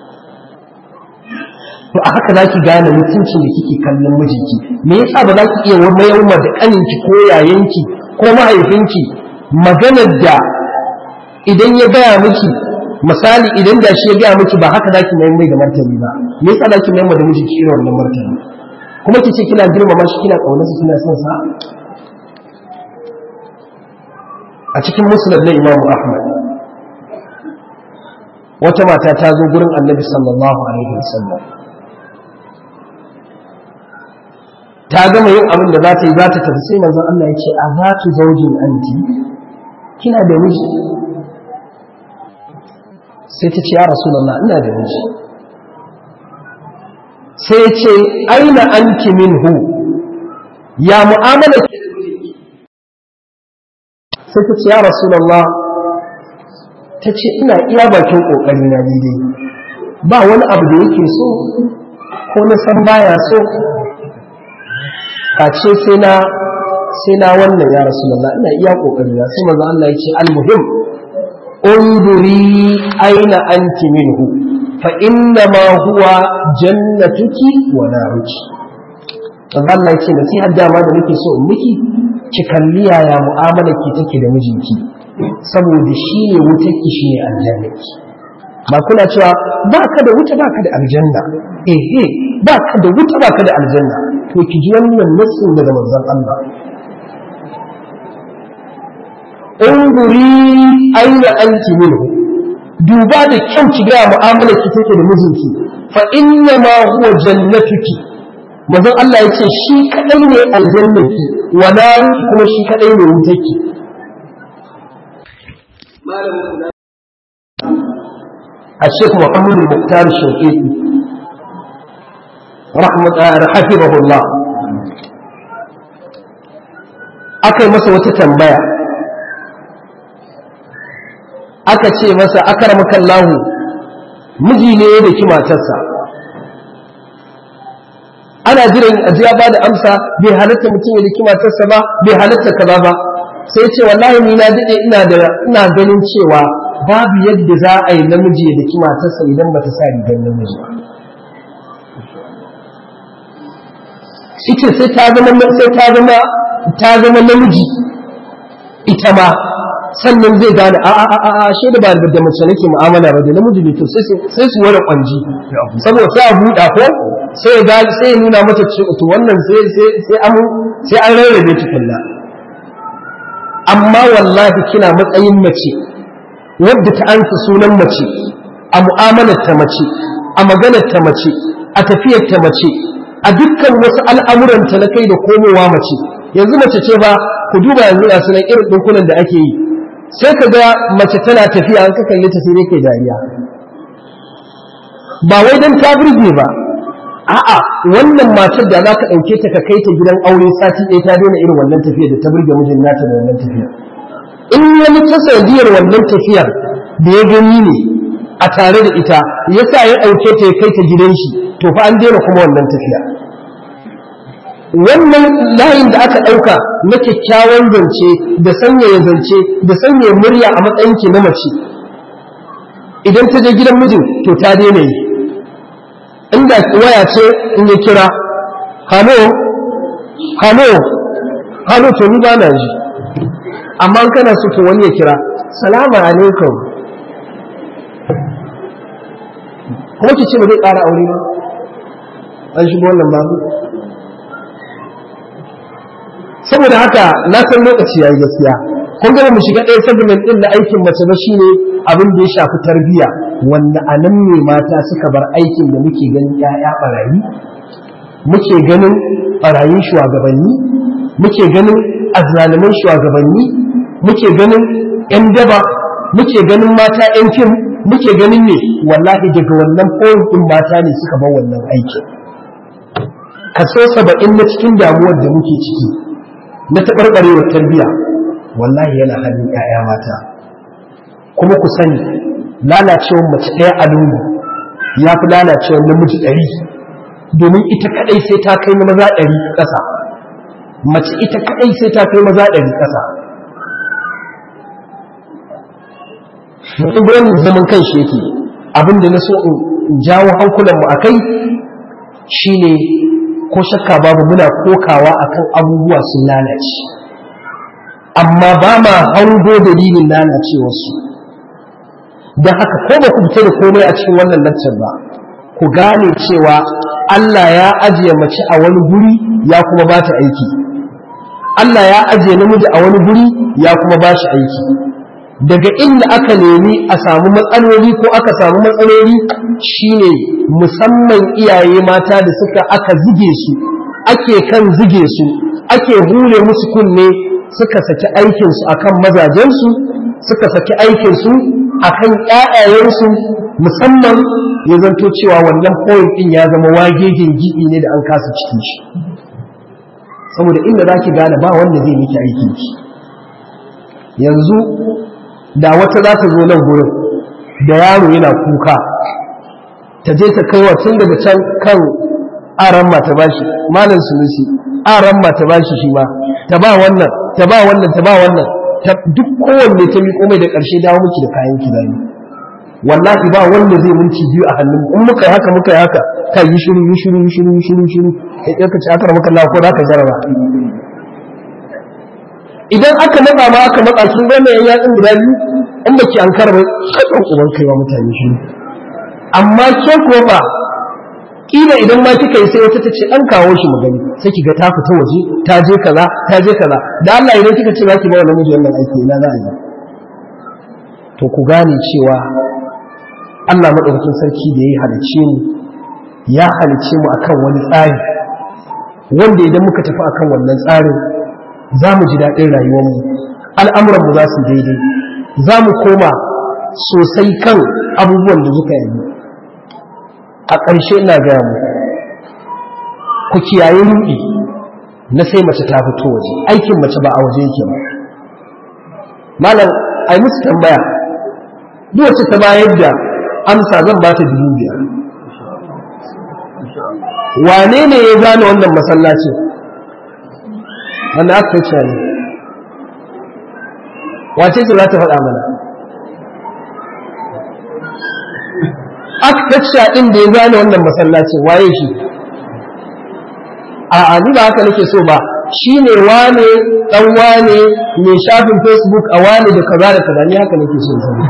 S2: to a haka za ki gane mutuncin da kike kallon mijinki me yasa ba za ki iya mayar da kaninki ko yayanki ko mahaifinki maganar da idan ya gaya miki misali idan da shi ya gaya miki ba haka za ki mayar mai da martani ba me yasa za ki mayar da mijinki irin wannan martani kuma ki ce kina girmama shi kina kaunarsa kina son sa a cikin musnad na imamu ahmad wata mata ta zo gurin annabi sallallahu alaihi wasallam ta gama yin abin da za ta yi za ta tafi sai manzon Allah ya ce a za tu zaujin anti kina da miji sai ta ce ya rasulullah ina da miji sai ya ce aina anki minhu ya mu'amala sai ta ce ya rasulallah ta ce ina iya bakin ƙoƙari na daidai ba wani abu da yake so ko na san baya so a ce sai na sai na wannan ya rasulallah ina iya ƙoƙari na sai manzo Allah ya ce almuhim unduri aina anti minhu fa inna ma huwa jannatuki wa naruki manzo Allah ya ce nasihar dama da nake so in miki ki kalli yaya mu'amalar ki take da mijinki saboda shi ne wutarki shi ne aljannaki ba kuna cewa ba ka da wuta ba ka da aljanna ehe ba ka da wuta ba ka da aljanna to ki ji wannan nassin daga manzon Allah unguri aina anti minhu duba da kyau ki ga mu'amalar ki take da mijinki fa inna ma huwa jannatuki manzon Allah ya ce shi kadai ne aljannaki wala kuma shi kadai ne wutarki الشيخ محمد المختار الشنقيطي رحمة حفظه الله aka masa wata tambaya aka ce masa akaramaka Allahu miji ne da ki matarsa ana jiran a ji ya bada amsa bai halatta mutum ya daki matarsa ba bai halatta kaza ba sai ce wallahi ni na dade ina da ina ganin cewa babu yadda za a yi namiji ya daki matarsa idan bata sa rigar namiji ba ita sai ta zama sai ta zama ta zama namiji ita ma sannan zai gane a a a a shi da ba da mace nake mu'amala ba da namiji ne to sai sai su wani kwanji saboda sai a buɗa ko sai ya gane sai ya nuna mata cewa to wannan sai sai sai an sai an rarrabe tukunna amma wallahi kina matsayin mace wadda ta ansa sunan mace a mu'amalar ta mace a maganar ta mace a tafiyar ta mace a dukkan wasu al'amuranta na kai da komowa mace yanzu mace ce ba ku duba yanzu a sunan irin ɗinkunan da ake yi sai ka ga mace tana tafiya an ka kalle ta sai dai kai dariya ba wai don ta burge ba a'a wannan matar da za ka ɗauke ta ka kai ta gidan aure sati ɗaya ta daina irin wannan tafiyar da ta burge mijin nata da wannan tafiyar in wani ta sanadiyar wannan tafiyar da ya gani ne a tare da ita yasa ya ɗauke ta ya kai ta gidan shi to fa an daina kuma wannan tafiya wannan layin da aka ɗauka na kyakkyawan zance da sanyaya zance da sanyaya murya a matsayinki na mace idan ta je gidan mijin to ta daina yi inda waya ce in ya kira halo halo halo to ni ba na ji amma kana so to wani ya kira salamu alaikum kuma ki ce ba zai ƙara aure ba an shigo wannan babu saboda haka na san lokaci yayi gaskiya kun ga mu shiga ɗaya segment din na aikin mace ba shine abin da ya shafi tarbiyya wanda a nan ne mata suka bar aikin da muke ganin ƴaƴa barayi muke ganin barayin shugabanni muke ganin azzaliman shugabanni muke ganin ƴan daba muke ganin mata ƴan fim muke ganin ne wallahi daga wannan point din mata ne suka bar wannan aikin kaso saba'in na cikin damuwar da muke ciki na taɓarɓarewar tarbiyya wallahi yana hannun 'ya'ya mata kuma ku sani lalacewar mace ɗaya a lungu ya fi lalacewar namiji ɗari domin ita kaɗai sai ta kai na maza ɗari ƙasa mace ita kaɗai sai ta kai maza ɗari ƙasa wani zaman kan shi yake abinda na so in jawo hankulanmu a kai shine ko shakka babu muna kokawa akan abubuwa sun lalace amma ba ma hango dalilin lalacewarsu don haka ko ba ku fita da komai a cikin wannan lantar ba ku gane cewa Allah ya ajiye mace a wani guri ya kuma ba ta aiki Allah ya ajiye namiji a wani guri ya kuma ba shi aiki daga inda aka nemi a samu matsaloli ko aka samu matsaloli shine musamman iyaye mata da suka aka zige su ake kan zige su ake hure musu kunne suka saki aikinsu akan mazajensu suka saki aikinsu akan ƴaƴayensu musamman ya zanto cewa wannan point ɗin ya zama wagegen gibi ne da an kasa cikin shi saboda inda za ki gane ba wanda zai miki aikin ki yanzu da wata za ta zo nan gurin da yaro yana kuka ta je ta kai wa tun daga can kan aran ma ta bashi malam sunusi aran ma ta bashi shi ma ta ba wannan ta ba wannan ta ba wannan duk kowanne ta miƙo mai da ƙarshe dawo miki da kayan ki zani wallahi ba wanda zai minti biyu a hannun in muka yi haka muka yi haka kai yi shiru yi shiru yi shiru yi shiru yi shiru kai ka ci aka maka Allah ko za ka jaraba idan aka matsa ma aka matsa kin ga mai yatsun guda biyu in baki an karba kasan uban kai wa mutane shi amma ke ko ba kila idan ma kika yi sai wata ta ce an kawo shi magani sai kiga ta fita waje ta je kaza ta je kaza da Allah idan kika ce zaki ba wa namiji wannan aiki ina za a yi to ku gane cewa Allah madaukakin sarki da ya halice mu ya halice mu akan wani tsari wanda idan muka tafi akan wannan tsarin za mu ji daɗin rayuwarmu al'amuranmu za su daidai za mu koma sosai kan abubuwan da suka yi a ƙarshe ina gaya mu ku kiyaye ruɗi na sai mace ta fito waje aikin mace ba a waje yake ba malam ai musu tambaya duk wacce ta bayar da amsa zan ba ta dubu biyar wane ne ya gane wannan masallacin wanda aka ce ne wace ce za ta faɗa mana architecture ɗin da ya gane wannan masallacin waye shi a ni ba haka nake so ba shi ne wane ɗan wane mai shafin facebook a wane da kaza da kaza ni haka nake so zama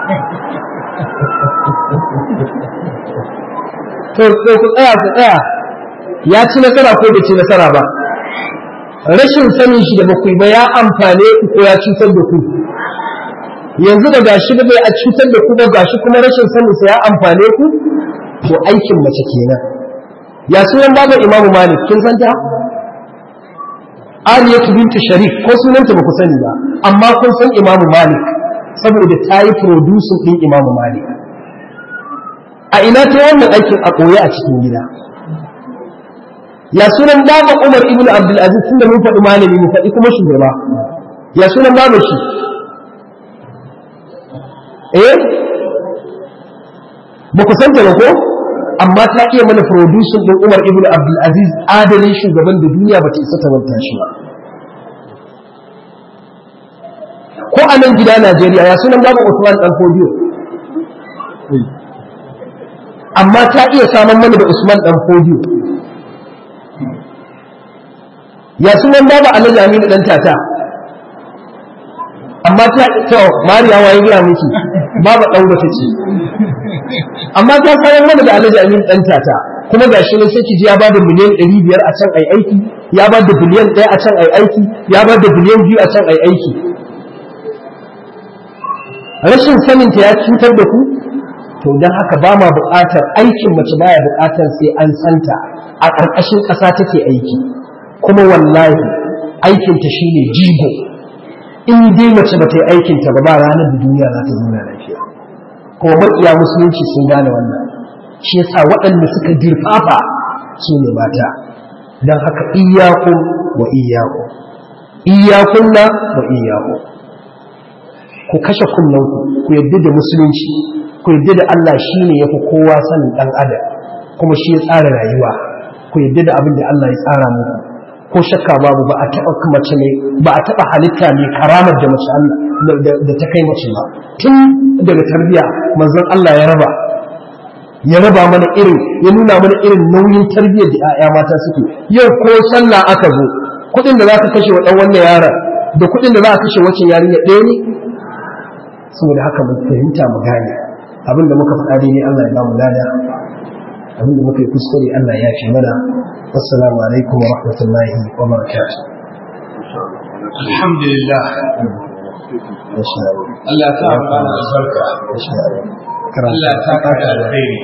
S2: to ku tsaya ku tsaya ya ci nasara ko bai ci nasara ba rashin sanin shi da bakwai ba ya amfane ku ko ya cutar da ku yanzu da gashi da bai a cutar da ku ba gashi kuma rashin sanin sa ya amfane ku to aikin mace kenan ya sunan babu imamu malik kin san ta ariyatu bintu sharif ko sunanta ba ku sani ba amma kun san imamu malik saboda ta yi producing din imamu malik a ina ta wannan aikin a koye a cikin gida ya sunan baba umar ibnu abdul aziz tunda mun faɗi malami mu faɗi kuma shugaba ya sunan baba shi eh ba ku san ta ba ko amma ta iya mana producing din Umar ibn Abdul Aziz adalin shugaban da duniya ba ta isa ta manta shi ba ko a nan gida Najeriya ya sunan babu Usman dan Fodiyo amma ta iya saman mana da Usman dan Fodiyo ya sunan babu Alhaji Aminu dan tata amma ta to Mariya waye gina miki babu dan wata ce amma ta sayan mana da Alhaji Amin dan tata kuma gashi ne sai ki ji ya bada miliyan 500 a can ai aiki ya bada biliyan 1 a can ai aiki ya bada biliyan 2 a can ai aiki rashin sanin ta ya cutar da ku to dan haka ba ma buƙatar aikin mace baya buƙatar sai an santa a ƙarƙashin ƙasa take aiki kuma wallahi aikinta shine jigo in dai mace ba ta yi aikinta ba ba ranar da duniya za ta zauna lafiya kuma maƙiya musulunci sun gane wannan shi yasa waɗanda suka dirfafa su ne mata don haka iyakun wa iyaku iyakunna wa iyaku ku kashe kunnanku ku yadda da musulunci ku yadda da Allah shi ne ya fi kowa sanin ɗan adam kuma shi ya tsara rayuwa ku yadda da abin da Allah ya tsara muku ko shakka babu ba a taɓa mace ne ba a taɓa halitta ne karamar da mace Allah da ta kai mace ba tun daga tarbiya manzon Allah ya raba ya raba mana irin ya nuna mana irin nauyin tarbiyyar da 'ya'ya mata suke yau ko sallah aka zo kuɗin da za ka kashe wa ɗan wannan yaron da kuɗin da za a kashe wacce yarinya ɗaya ne saboda haka mu fahimta mu gane abin da muka faɗa daidai Allah ya ba mu lada abin da muka yi kuskure Allah ya fi mana assalamu alaikum wa rahmatullahi wa barakatuh
S1: alhamdulillah Allah ta amfana albarka Allah ta kada alkhairi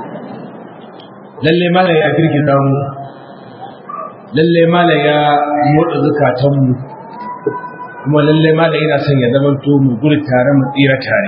S1: lalle malam ya girgiza mu lalle malam ya motsa zukatan mu kuma lalle malam yana son ya zama to mu gudu tare mu tsira tare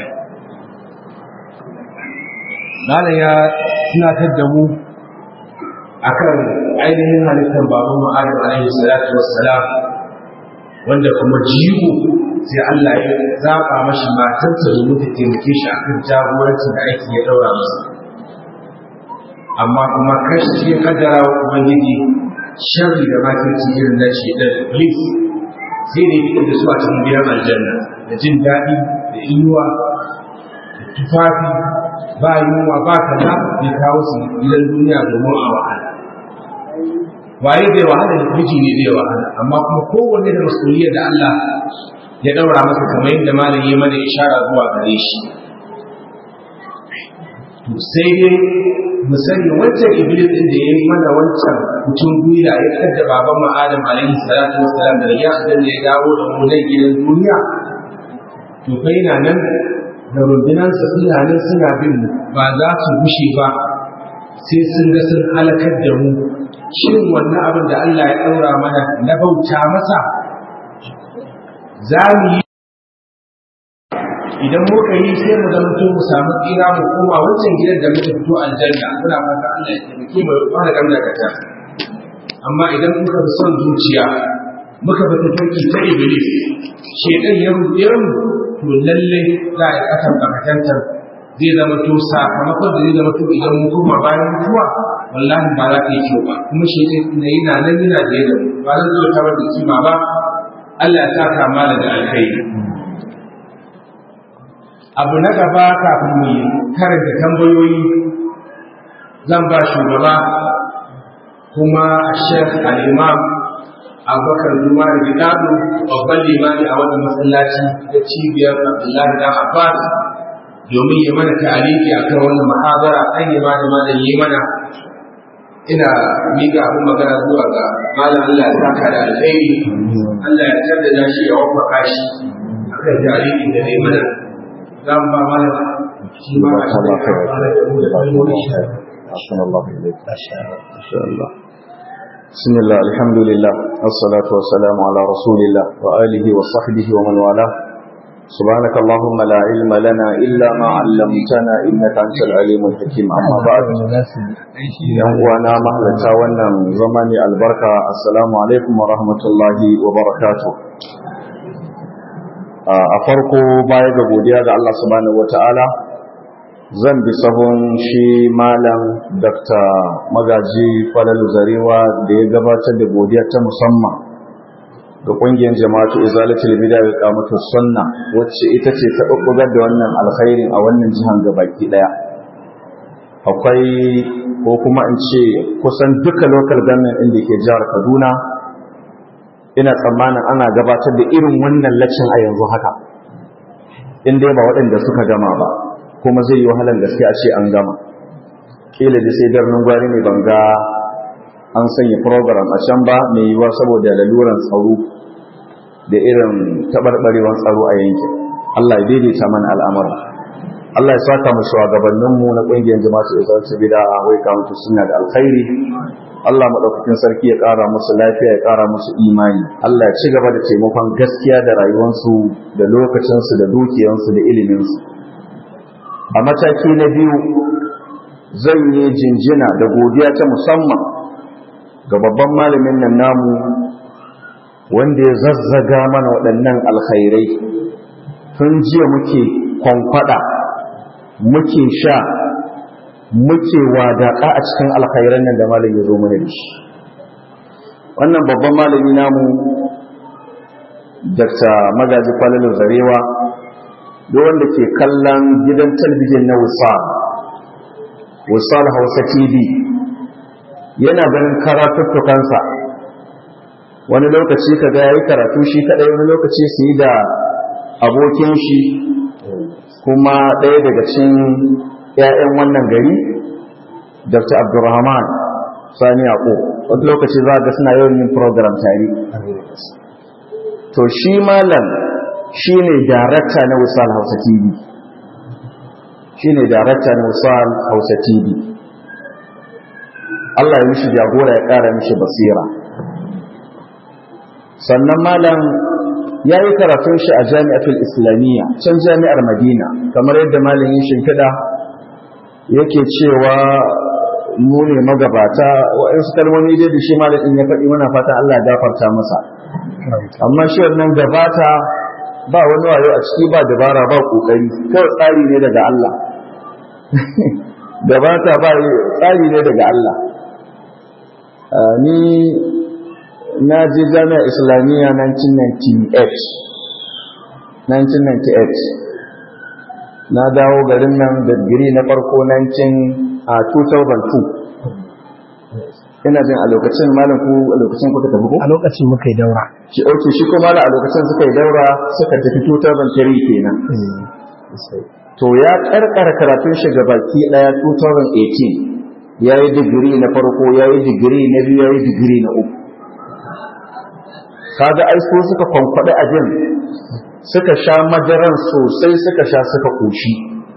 S1: malam ya tunatar da mu akan ainihin halittar baban mu Adam alaihi salatu wassalam wanda kuma jigo sai Allah ya zaba mashi matarsa domin ta taimake shi akan jagorancin da aiki ya daura masa amma kuma kashi ya kaddara wa ubangiji sharri da makirci irin na ce da iblis sai da ya da su a cikin gidan aljanna da jin daɗi da inuwa da tufafi ba yunwa ba kaza ya kawo su gidan duniya domin a wahala waye bai wahala da miji ne zai wahala amma kuma kowanne da masuliyar da Allah ya daura masa kamar yadda malam ya mana ishara zuwa gare shi sai dai mu sani wancan iblis din da ya yi mana wancan mutum gwiwa ya kadda baban mu Adam alaihi salatu wassalam da ya dan ya dawo da mu nan gidan duniya to kai na nan da rundunansa suna nan suna bin mu ba za su gushe ba sai sun ga sun halakar da mu shin wannan abin da Allah ya ɗaura mana na bauta masa za mu yi idan muka yi sai mu zama to mu samu tsira mu koma wancan gidan da muka fito aljanna muna fata Allah ya taimake mu fara gamda kata amma idan muka bi son zuciya muka bi tafarki ta iblis shedan ya ruɗe mu to lalle za a yi kasan bakatantar zai zama to sakamakon da zai zama to idan mu koma bayan mutuwa wallahi ba za ka yi kyau ba kuma shi ne yana nan yana da yadda ba zan zo ta da kima ba Allah ya saka mala da alkhairi abu na gaba kafin mu karanta tambayoyi zan ba shugaba kuma Sheikh Al-Imam Abubakar Juma da Gidado babban limami a wannan masallaci da cibiyar Abdullahi dan Abbas domin yi mana ta'aliki akan wannan muhabara an yi ma da malam yi mana ina miƙa abin magana zuwa ga malam Allah ya saka da alkhairi Allah ya jaddada shi ya wafaka shi akan ta'alikin da zai mana za mu ba malam shi ma a cikin
S7: أحسن الله إليك ما شاء الله بسم الله الحمد لله والصلاة والسلام على رسول الله وآله وصحبه ومن والاه سبحانك اللهم لا علم لنا إلا ما علمتنا إنك أنت العليم الحكيم أما بعد وانا مهلتا وانا زماني البركة السلام عليكم ورحمة الله وبركاته a farko baya ga godiya ga Allah subhanahu wataala zan bi sahun shi malam dr magaji falalu zarewa da ya gabatar da godiya ta musamman ga ƙungiyar jama'atu izalatul bid'a ga kamatu sunna wacce ita ce ta bubbugar da wannan alkhairin a wannan jihan gabaki daya akwai ko kuma in ce kusan duka local government din da ke jihar Kaduna ina tsammanin ana gabatar da irin wannan lacin a yanzu haka in dai ba waɗanda suka gama ba kuma zai yi wahalan gaske a ce an gama kila da sai birnin gwari ne ban ga an sanya program a can ba mai yiwuwa saboda laluran tsaro da irin taɓarɓarewan tsaro a yankin Allah ya daidaita mana al'amura Allah ya saka mu shugabanninmu na ƙungiyar jama'atu izar ta bida a wai kamata suna da alkhairi Allah maɗaukakin sarki ya ƙara musu lafiya ya ƙara musu imani Allah ya ci gaba da taimakon gaskiya da rayuwarsu da lokacinsu da dukiyansu da iliminsu a mataki na biyu zan yi jinjina da godiya ta musamman ga babban malamin nan namu wanda ya zazzaga mana waɗannan alkhairai tun jiya muke kwankwada muke sha muke wadaƙa a cikin alkhairan nan da malam ya zo mana da shi wannan babban malami namu dr magaji kwallon zarewa da wanda ke kallon gidan talbijin na wisal wisal hausa tv yana ganin karatuttukansa wani lokaci ka ga yayi karatu shi kadai wani lokaci su yi da abokin shi kuma ɗaya daga cikin 'ya'yan wannan gari dr abdurrahman sani yaƙo wani lokaci za ga suna yawan yin program tare to shi malam shi ne darakta na wisal hausa tv shi ne darakta na wisal hausa tv Allah ya mishi jagora ya ƙara mishi basira sannan malam ya yi karatun shi a jami'atul islamiyya can jami'ar madina kamar yadda malamin shimfiɗa yake cewa mu ne magabata waɗansu kalmomi dai da shi malamin ya faɗi muna fata Allah ya gafarta masa amma shi wannan gabata ba wani wayo a ciki ba dabara ba kokari kawai tsari ne daga Allah gabata ba tsari ne daga Allah ni na je jami'a islamiyya 1998 1998 na dawo garin nan da digiri na farko 19 a 2002 ina jin a lokacin malam ku a lokacin kuka tafi ko
S2: a lokacin muka yi daura
S7: shi auke shi kuma a lokacin suka yi daura suka tafi 2003 kenan to ya karkara karatun shi baki daya 2018 ya yi digiri na farko ya yi digiri na biyu ya yi digiri na uku kaga ai so suka kwankwaɗi abin suka sha madaran sosai suka sha suka koshi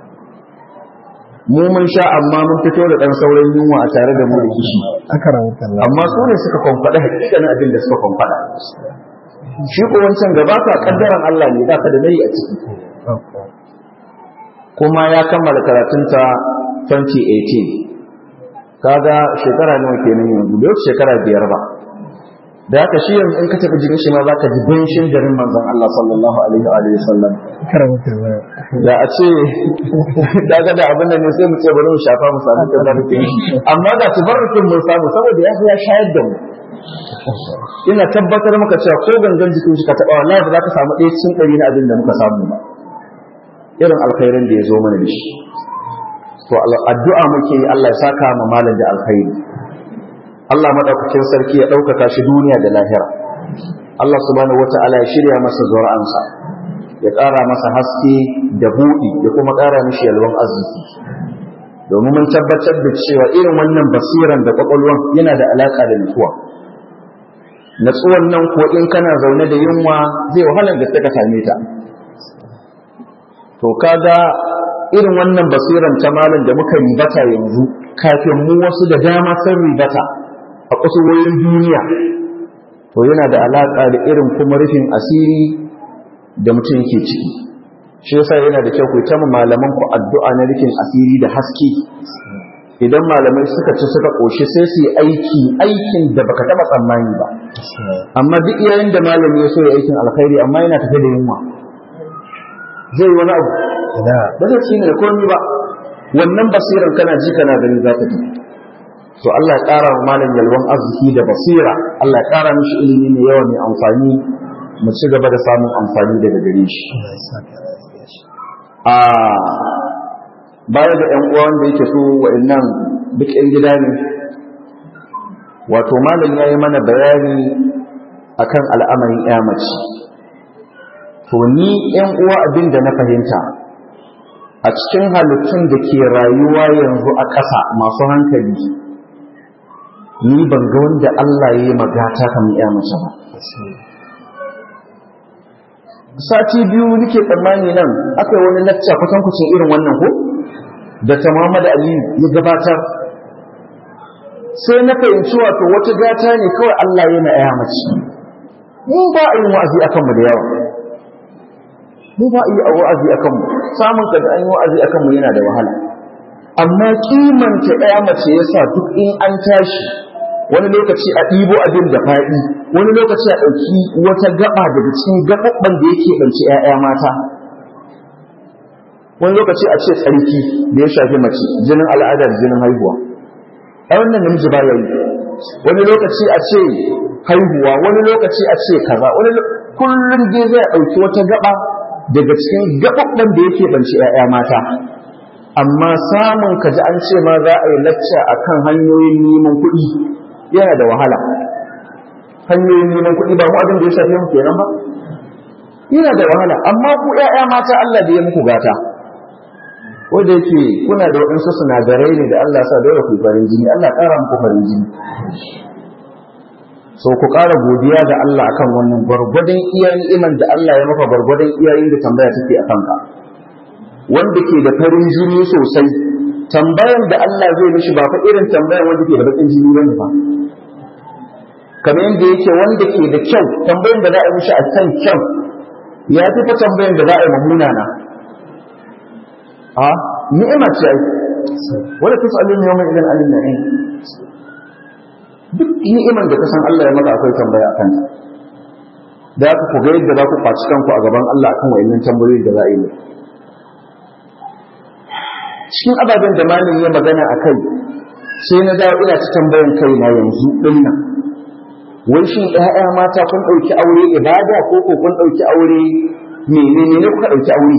S7: mu mun sha amma mun fito da ɗan sauran yunwa a tare da mu da kishi
S2: aka rawuta Allah
S7: amma su ne suka kwankwaɗi hakikanin abin da suka kwankwaɗa shi ko wancan gaba ka kaddaran Allah ne ba ka da nayi a ciki kuma ya kammala karatunta 2018 kaga shekara nawa kenan yanzu bai shekara biyar ba da haka shi yanzu in ka tafi jikin shi ma za ka ji banshin garin manzon Allah sallallahu alaihi wa alihi wasallam da a ce da ga da abin da ne sai mu ce bari mu shafa mu samu tabarrukin shi amma ga tabarrukin mun samu saboda ya ya shayar da mu ina tabbatar maka cewa ko gangan jikin shi ka taba wallahi ba za ka samu ɗaya cikin ɗari na abin da muka samu ba irin alkhairin da ya zo mana da shi to addu'a muke yi Allah ya saka mu malam da alkhairi Allah madaukakin sarki ya ɗaukaka shi duniya da lahira Allah subhanahu wata'ala ya shirya masa zuri'ansa ya ƙara masa haske da buɗi ya kuma ƙara mishi yalwan arziki domin mun tabbatar da cewa irin wannan basiran da kwakwalwan yana da alaƙa da nutsuwa natsuwan nan ko in kana zaune da yunwa zai wahalar da ta same ta to kaga irin wannan basiran ta malam da muka ribata yanzu kafin mu wasu da dama sun ribata a kusurwoyin duniya to yana da alaƙa da irin kuma rufin asiri da mutum yake ciki shi yasa yana da kyau ku ta malaman ku addu'a na rufin asiri da haske idan malamai suka ci suka ƙoshi sai su yi aiki aikin da baka taɓa tsammani ba amma duk yayin da malami ya so ya aikin alkhairi amma yana tafe da yunwa zai wani abu ba zai ci ne da komi ba wannan basiran kana ji kana gani za ta tafi to Allah ya ƙara wa malam yalwan arziki da basira Allah ya ƙara mishi ilimi mai yawa mai amfani mu ci gaba da samun amfani daga gare shi a baya da ƴan uwa wanda yake so wa'annan duk ƴan gida ne wato malam yayi mana bayani akan al'amarin ƴa mace to ni ƴan uwa abin da na fahimta a cikin halittun da ke rayuwa yanzu a ƙasa masu hankali ni ban ga wanda Allah ya yi magata kamar ya mace ba sati biyu nake tsammani nan aka yi wani lacca kusan kucin irin wannan ko da ta Muhammad Aliyu ya gabatar sai na fahimci wato wata gata ne kawai Allah ya na ya mace mu ba a yin wa'azi akan mu da yawa mu ba a yi wa'azi akan mu samun ka da an yi wa'azi akan mu yana da wahala amma kimanta ya mace yasa duk in an tashi wani lokaci a ɗibo abin da faɗi wani lokaci a ɗauki wata gaba daga cikin gaɓaɓɓen da yake ɗauki ‘ya'ya mata wani lokaci a ce tsarki da ya shafi mace jinin al'ada da jinin haihuwa a wannan namiji ba ya yi wani lokaci a ce haihuwa wani lokaci a ce kaza wani kullum dai zai ɗauki wata gaba daga cikin gaɓaɓɓen da yake ɗauki ‘ya'ya mata amma samun ka ji an ce ma za a yi lacca akan hanyoyin neman kuɗi yana da wahala hanyoyin neman kuɗi ba mu abin da ya shafi mu kenan ba yana da wahala amma ku ƴaƴa mata Allah da ya muku gata wanda yake kuna da waɗansu sinadarai ne da Allah sa dole ku farin jini Allah ƙara muku farin jini so ku ƙara godiya ga Allah akan wannan gwargwadon iyayen iman da Allah ya maka gwargwadon iyayen da tambaya take a kanka wanda ke da farin jini sosai tambayan da Allah zai mishi ba fa irin tambayan wanda ke da bakin jini bane fa kamar yadda yake wanda ke da kyau tambayan da za a yi mishi a kan kyau ya fi fa tambayan da za a yi mamuna na a ni'ima ce ai wala tusalun yawma idan alin na'im duk ni'iman da ka san Allah ya maka akwai tambaya a kanta da aka ku ga yadda za ku kwaci kanku a gaban Allah akan wa'annan tambayoyi da za a yi cikin ababen da malin ya magana a kai sai na dawo ina ta tambayan kai na yanzu din nan wai shin ƴaƴa mata kun ɗauki aure ibada ko ko kun ɗauki aure menene ne kuka ɗauki aure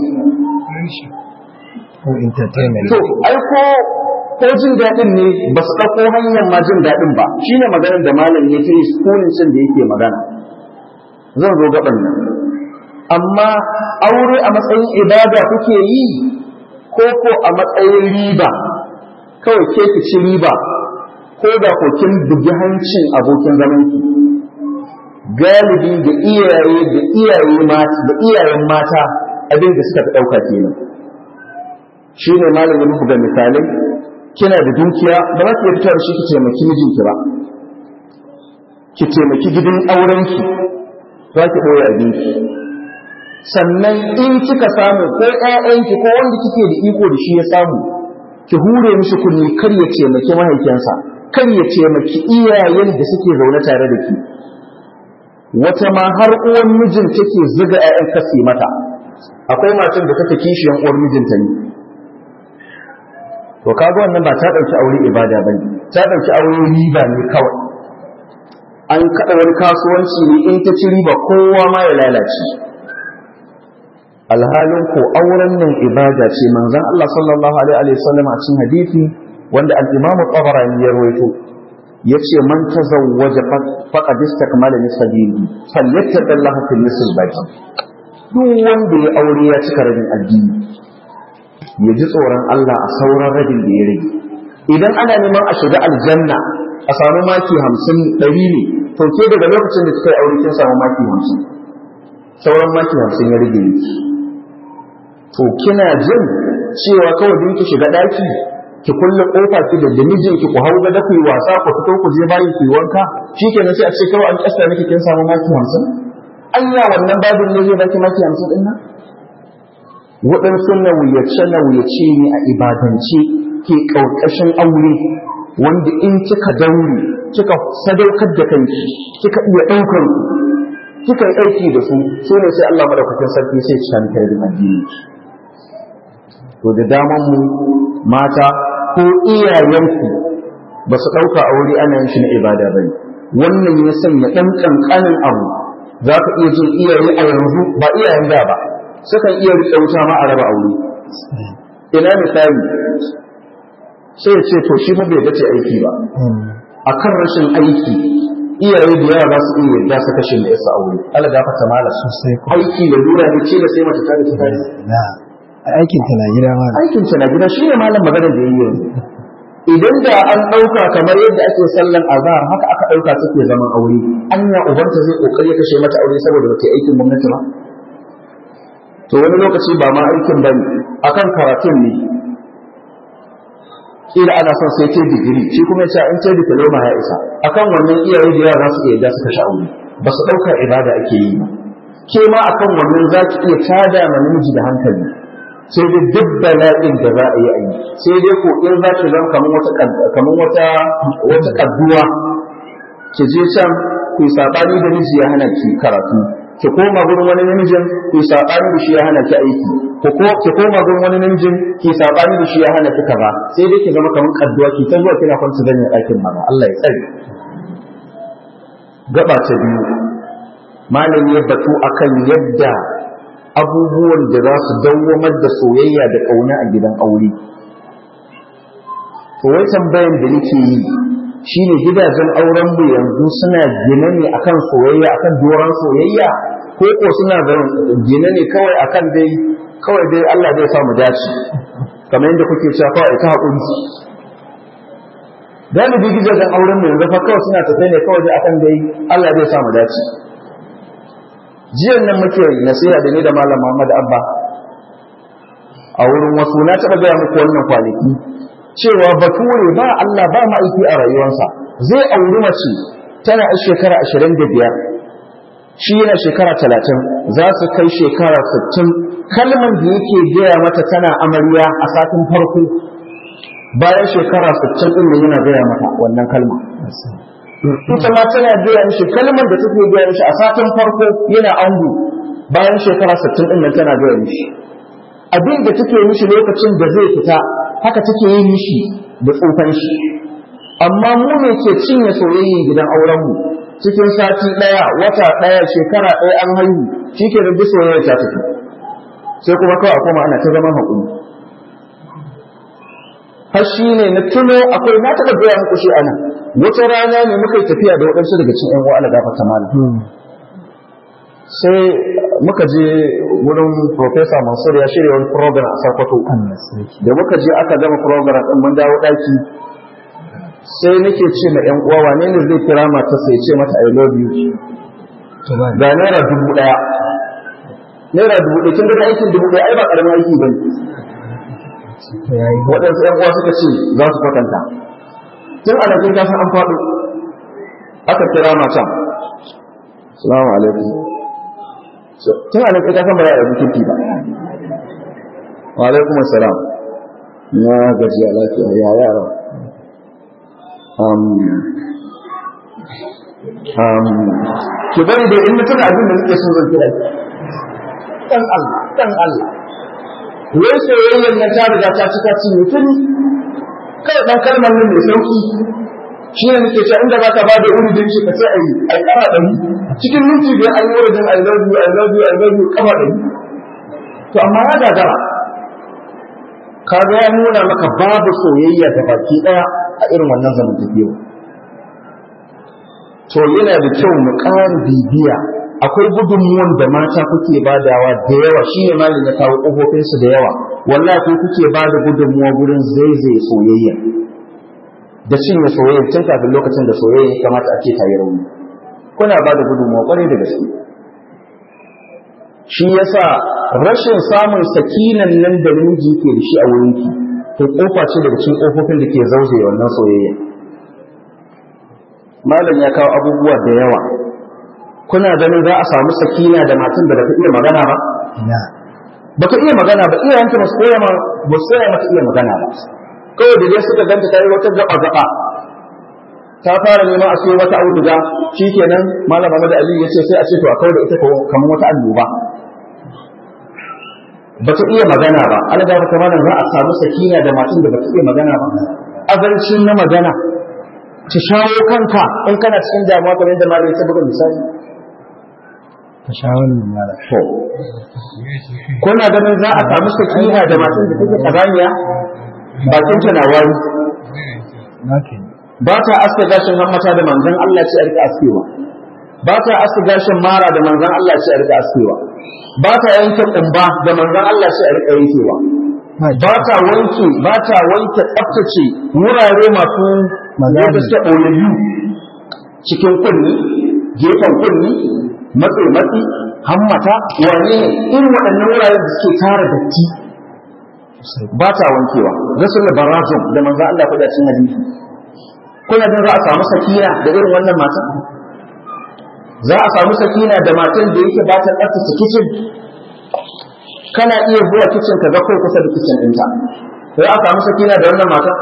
S2: ko entertainment
S7: to ai ko ko jin daɗin ne ba su ɗauko hanyar ma jin daɗin ba shine maganar da malam ya ta yi sukunin cin da yake magana zan zo gaban nan amma aure a matsayin ibada kuke yi ko ko a matsayin riba kawai ke ki ci riba ko da ko kin bugi hancin abokin zaman ki galibi da iyaye da iyaye mata da iyayen mata abin da suka dauka kenan shine malamin buga misalai kina da dukiya ba za ki iya fitar shi ki taimaki mijinki ba ki taimaki gidan aurenki za ki ɓoye abinki sannan in kika samu ko ƴaƴanki ko wanda kike da iko da shi ya samu ki hure mishi kunni kar ya taimaki mahaifinsa kar ya taimaki iyayen da suke zaune tare da ki wata ma har uwan mijin take zuga 'ya'yan kasi mata akwai matan da take kishiyan uwar mijinta ne to kaga wannan ba ta dauki aure ibada bane ta dauki aure riba ne kawai an kada wani kasuwanci ne in ta ci riba kowa ma ya lalace alhalin ko auren nan ibada ce manzon Allah sallallahu alaihi wasallam a cikin hadisi wanda al-Imam Tabarani ya rawaito yace man tazawwaja faqad istakmala nisabili falyattaqillaha fil nisl baqi duk wanda ya aure ya cika rabin addini ya ji tsoron Allah a sauran rabin da ya rage idan ana neman a shiga aljanna a samu maki hamsin ɗari ne to ke daga lokacin da kika yi aure kin samu maki hamsin sauran maki hamsin ya rage ne to kina jin cewa kawai din ki shiga ɗaki ki kulle kofa ki da da mijinki ku hau gada ku yi wasa ku fito ku je bayin ku yi wanka shikenan sai a ce kawai an kasta miki kin samu maki hamsin anya wannan babin ne zai baki maki hamsin din nan waɗansu nawuyace nawuyace ne a ibadance ke ƙarƙashin aure wanda in kika daure kika sadaukar da kanki kika iya ɗaukar ku kika yi aiki da su su ne sai Allah madaukakin sarki sai ci kan kai da addini to da daman mu mata ko iyayenku ba su ɗauka aure ana yin shi na ibada ba ne wannan ya sanya ɗan ƙanƙanin abu za ka iya jin iyaye a yanzu ba iyayen da ba sukan iya riƙe wuta ma a raba aure ina misali sai ya ce to shi ba bai dace aiki ba a kan rashin aiki iyaye da yawa za su iya yarda su kashe da yasa aure Allah gafarta mala
S2: sosai ko
S7: aiki da lura ne ce da sai mace ta da ta
S2: na aikin ta na gida ma
S7: aikin ta na gida shi ne malam magana da yayi yanzu idan da an ɗauka kamar yadda ake sallan azhar haka aka ɗauka take zaman aure anya ubanta zai kokari ya kashe mata aure saboda ba ta yi aikin gwamnati ba to wani lokaci ba ma aikin ba ne akan karatun ne kila ana son sai ce digiri shi kuma ya in ce diploma ya isa akan wannan iyaye da yara su iya da su kashe aure ba su ɗauka ibada ake yi ba ke ma akan wannan za ki iya tada ma namiji da hankali sai dai duk bala'in da za a yi a yi sai dai ko in za ki zama kamar wata kamar wata wata kadduwa ki je can ku sabani da miji ya hana ki karatu ki koma gurin wani namijin ku sabani da shi ya hana ki aiki ko ko ki koma gurin wani namijin ki sabani da shi ya hana ki kaza sai dai ki zama kamar kadduwa ki ta zuwa kina kwanta da ɗakin mama Allah ya tsare gaba ta biyu malam ya batu akan yadda abubuwan da za su dawwamar da soyayya da ƙauna a gidan aure. To wai tambayan da nake yi shine gidajen auren mu yanzu suna gine ne akan soyayya akan doron soyayya ko ko suna gine ne kawai akan dai kawai dai Allah zai sa mu dace kamar yadda kuke cewa kawai ta haƙuri galibi gidajen auren mu yanzu fa kawai suna tafe ne kawai dai akan dai Allah zai sa mu dace jiyan nan muke nasiha da ni da malam Muhammad Abba a wurin wasu na taɓa gaya muku wannan kwanaki cewa bature ba Allah ba ma'aiki a rayuwarsa zai auri mace tana a shekara ashirin da biyar shi yana shekara talatin za su kai shekara sittin kalmar da yake gaya mata tana amarya a satin farko bayan shekara sittin ɗin yana gaya mata wannan kalma ita ma tana gaya mishi kalmar da take gaya mishi a satin farko yana ango bayan shekara 60 din nan tana gaya mishi abin da take mishi lokacin da zai fita haka take yi mishi da tsofan shi amma mu ne ke cinye soyayya gidan auren mu cikin sati daya wata daya shekara daya an haihu shike da duk soyayya ta tafi sai kuma kawai a koma ana ta zama hakuri har shi ne na tuno akwai na taɓa gaya muku shi anan wata rana ne muka yi tafiya da waɗansu daga cikin ƴan wa'ala gafa ta malam sai muka je wurin Profesa Mansur ya shirya wani program a Sokoto da muka je aka gama program ɗin mun dawo ɗaki sai nake ce ma ƴan uwa wane ne zai kira mata sai ce mata I love you ga naira dubu ɗaya naira dubu ɗaya kin ga aikin dubu ɗaya ai ba ƙaramin aiki bane waɗansu ƴan uwa suka ce za su kwatanta tun a nan kasan an faɗo aka kira matan salamu alaikum tun a nan kasan ba ya yi kirki ba wa alaikum assalam na gajiya lafiya ya yara um um ki bari da in mutum abin da nake so zan kira ki dan Allah dan Allah wai soyayyar nan ta riga ta cika ci mutum kai dan kalmar nan mai sauki shi ne nake cewa inda baka ba da uridin shi ka ce ai ai kama dari cikin minti biyar an yi uridin I love you I love you I love you kama dari to amma ya gagara kaga ya nuna maka babu soyayya ga baki daya a irin wannan zamantakewa to yana da kyau mu ƙara bibiya akwai gudunmuwan da mata kuke badawa da yawa shi ne malin ya kawo ƙofofinsu da yawa wallahi ko kuke ba da gudunmuwa gurin zaizaye soyayya da cinye soyayya tun kafin lokacin da soyayya ya kamata a ce ta yi rauni kuna ba da gudunmuwa ƙwarai da gaske shi yasa rashin samun sakinan nan da namiji ke da shi a wurinki to kofa ce daga cikin kofofin da ke zauzaye wannan soyayya malam ya kawo abubuwa da yawa kuna ganin za a samu sakina da matan da baka iya magana ba baka iya magana ba iyayenta ba su koya ma ba su koya maka iya magana ba kawai da dai suka ganta ta yi wata gaba gaba ta fara neman a siyo wata auduga shikenan malam Muhammad Ali ya ce sai a ce to a kawo da ita kamar wata annoba ba ta iya magana ba an ga ta malam za a samu sakina da matan da ba ta iya magana ba azalcin na magana ta shawo kanka in kana cikin damuwa kamar yadda malam ya buga misali
S2: ta shawo ne mara
S7: to kuna ganin za a samu sakina da matan da take kazaniya bakin ta na wari ba ta aske gashin hammata da manzon Allah ce a rika askewa ba ta aske gashin mara da manzon Allah ce a rika askewa ba ta yanke kumba da manzon Allah ce a rika yankewa ba ta wanke ba ta wanke tsaftace wurare masu wanda suke ɓoyayyu cikin kunni gefen kunni matsi matsi hammata wane ne irin waɗannan wurare da suke tara datti ba ta wankewa rasul barazum da manzon Allah kuɗa cin hadisi kuna jin za a samu sakina da irin wannan matan za a samu sakina da matan da yake ba ta tsaftace kicin kana iya zuwa kicin ka ga kai kusa da kicin ɗinta za a samu sakina da wannan matan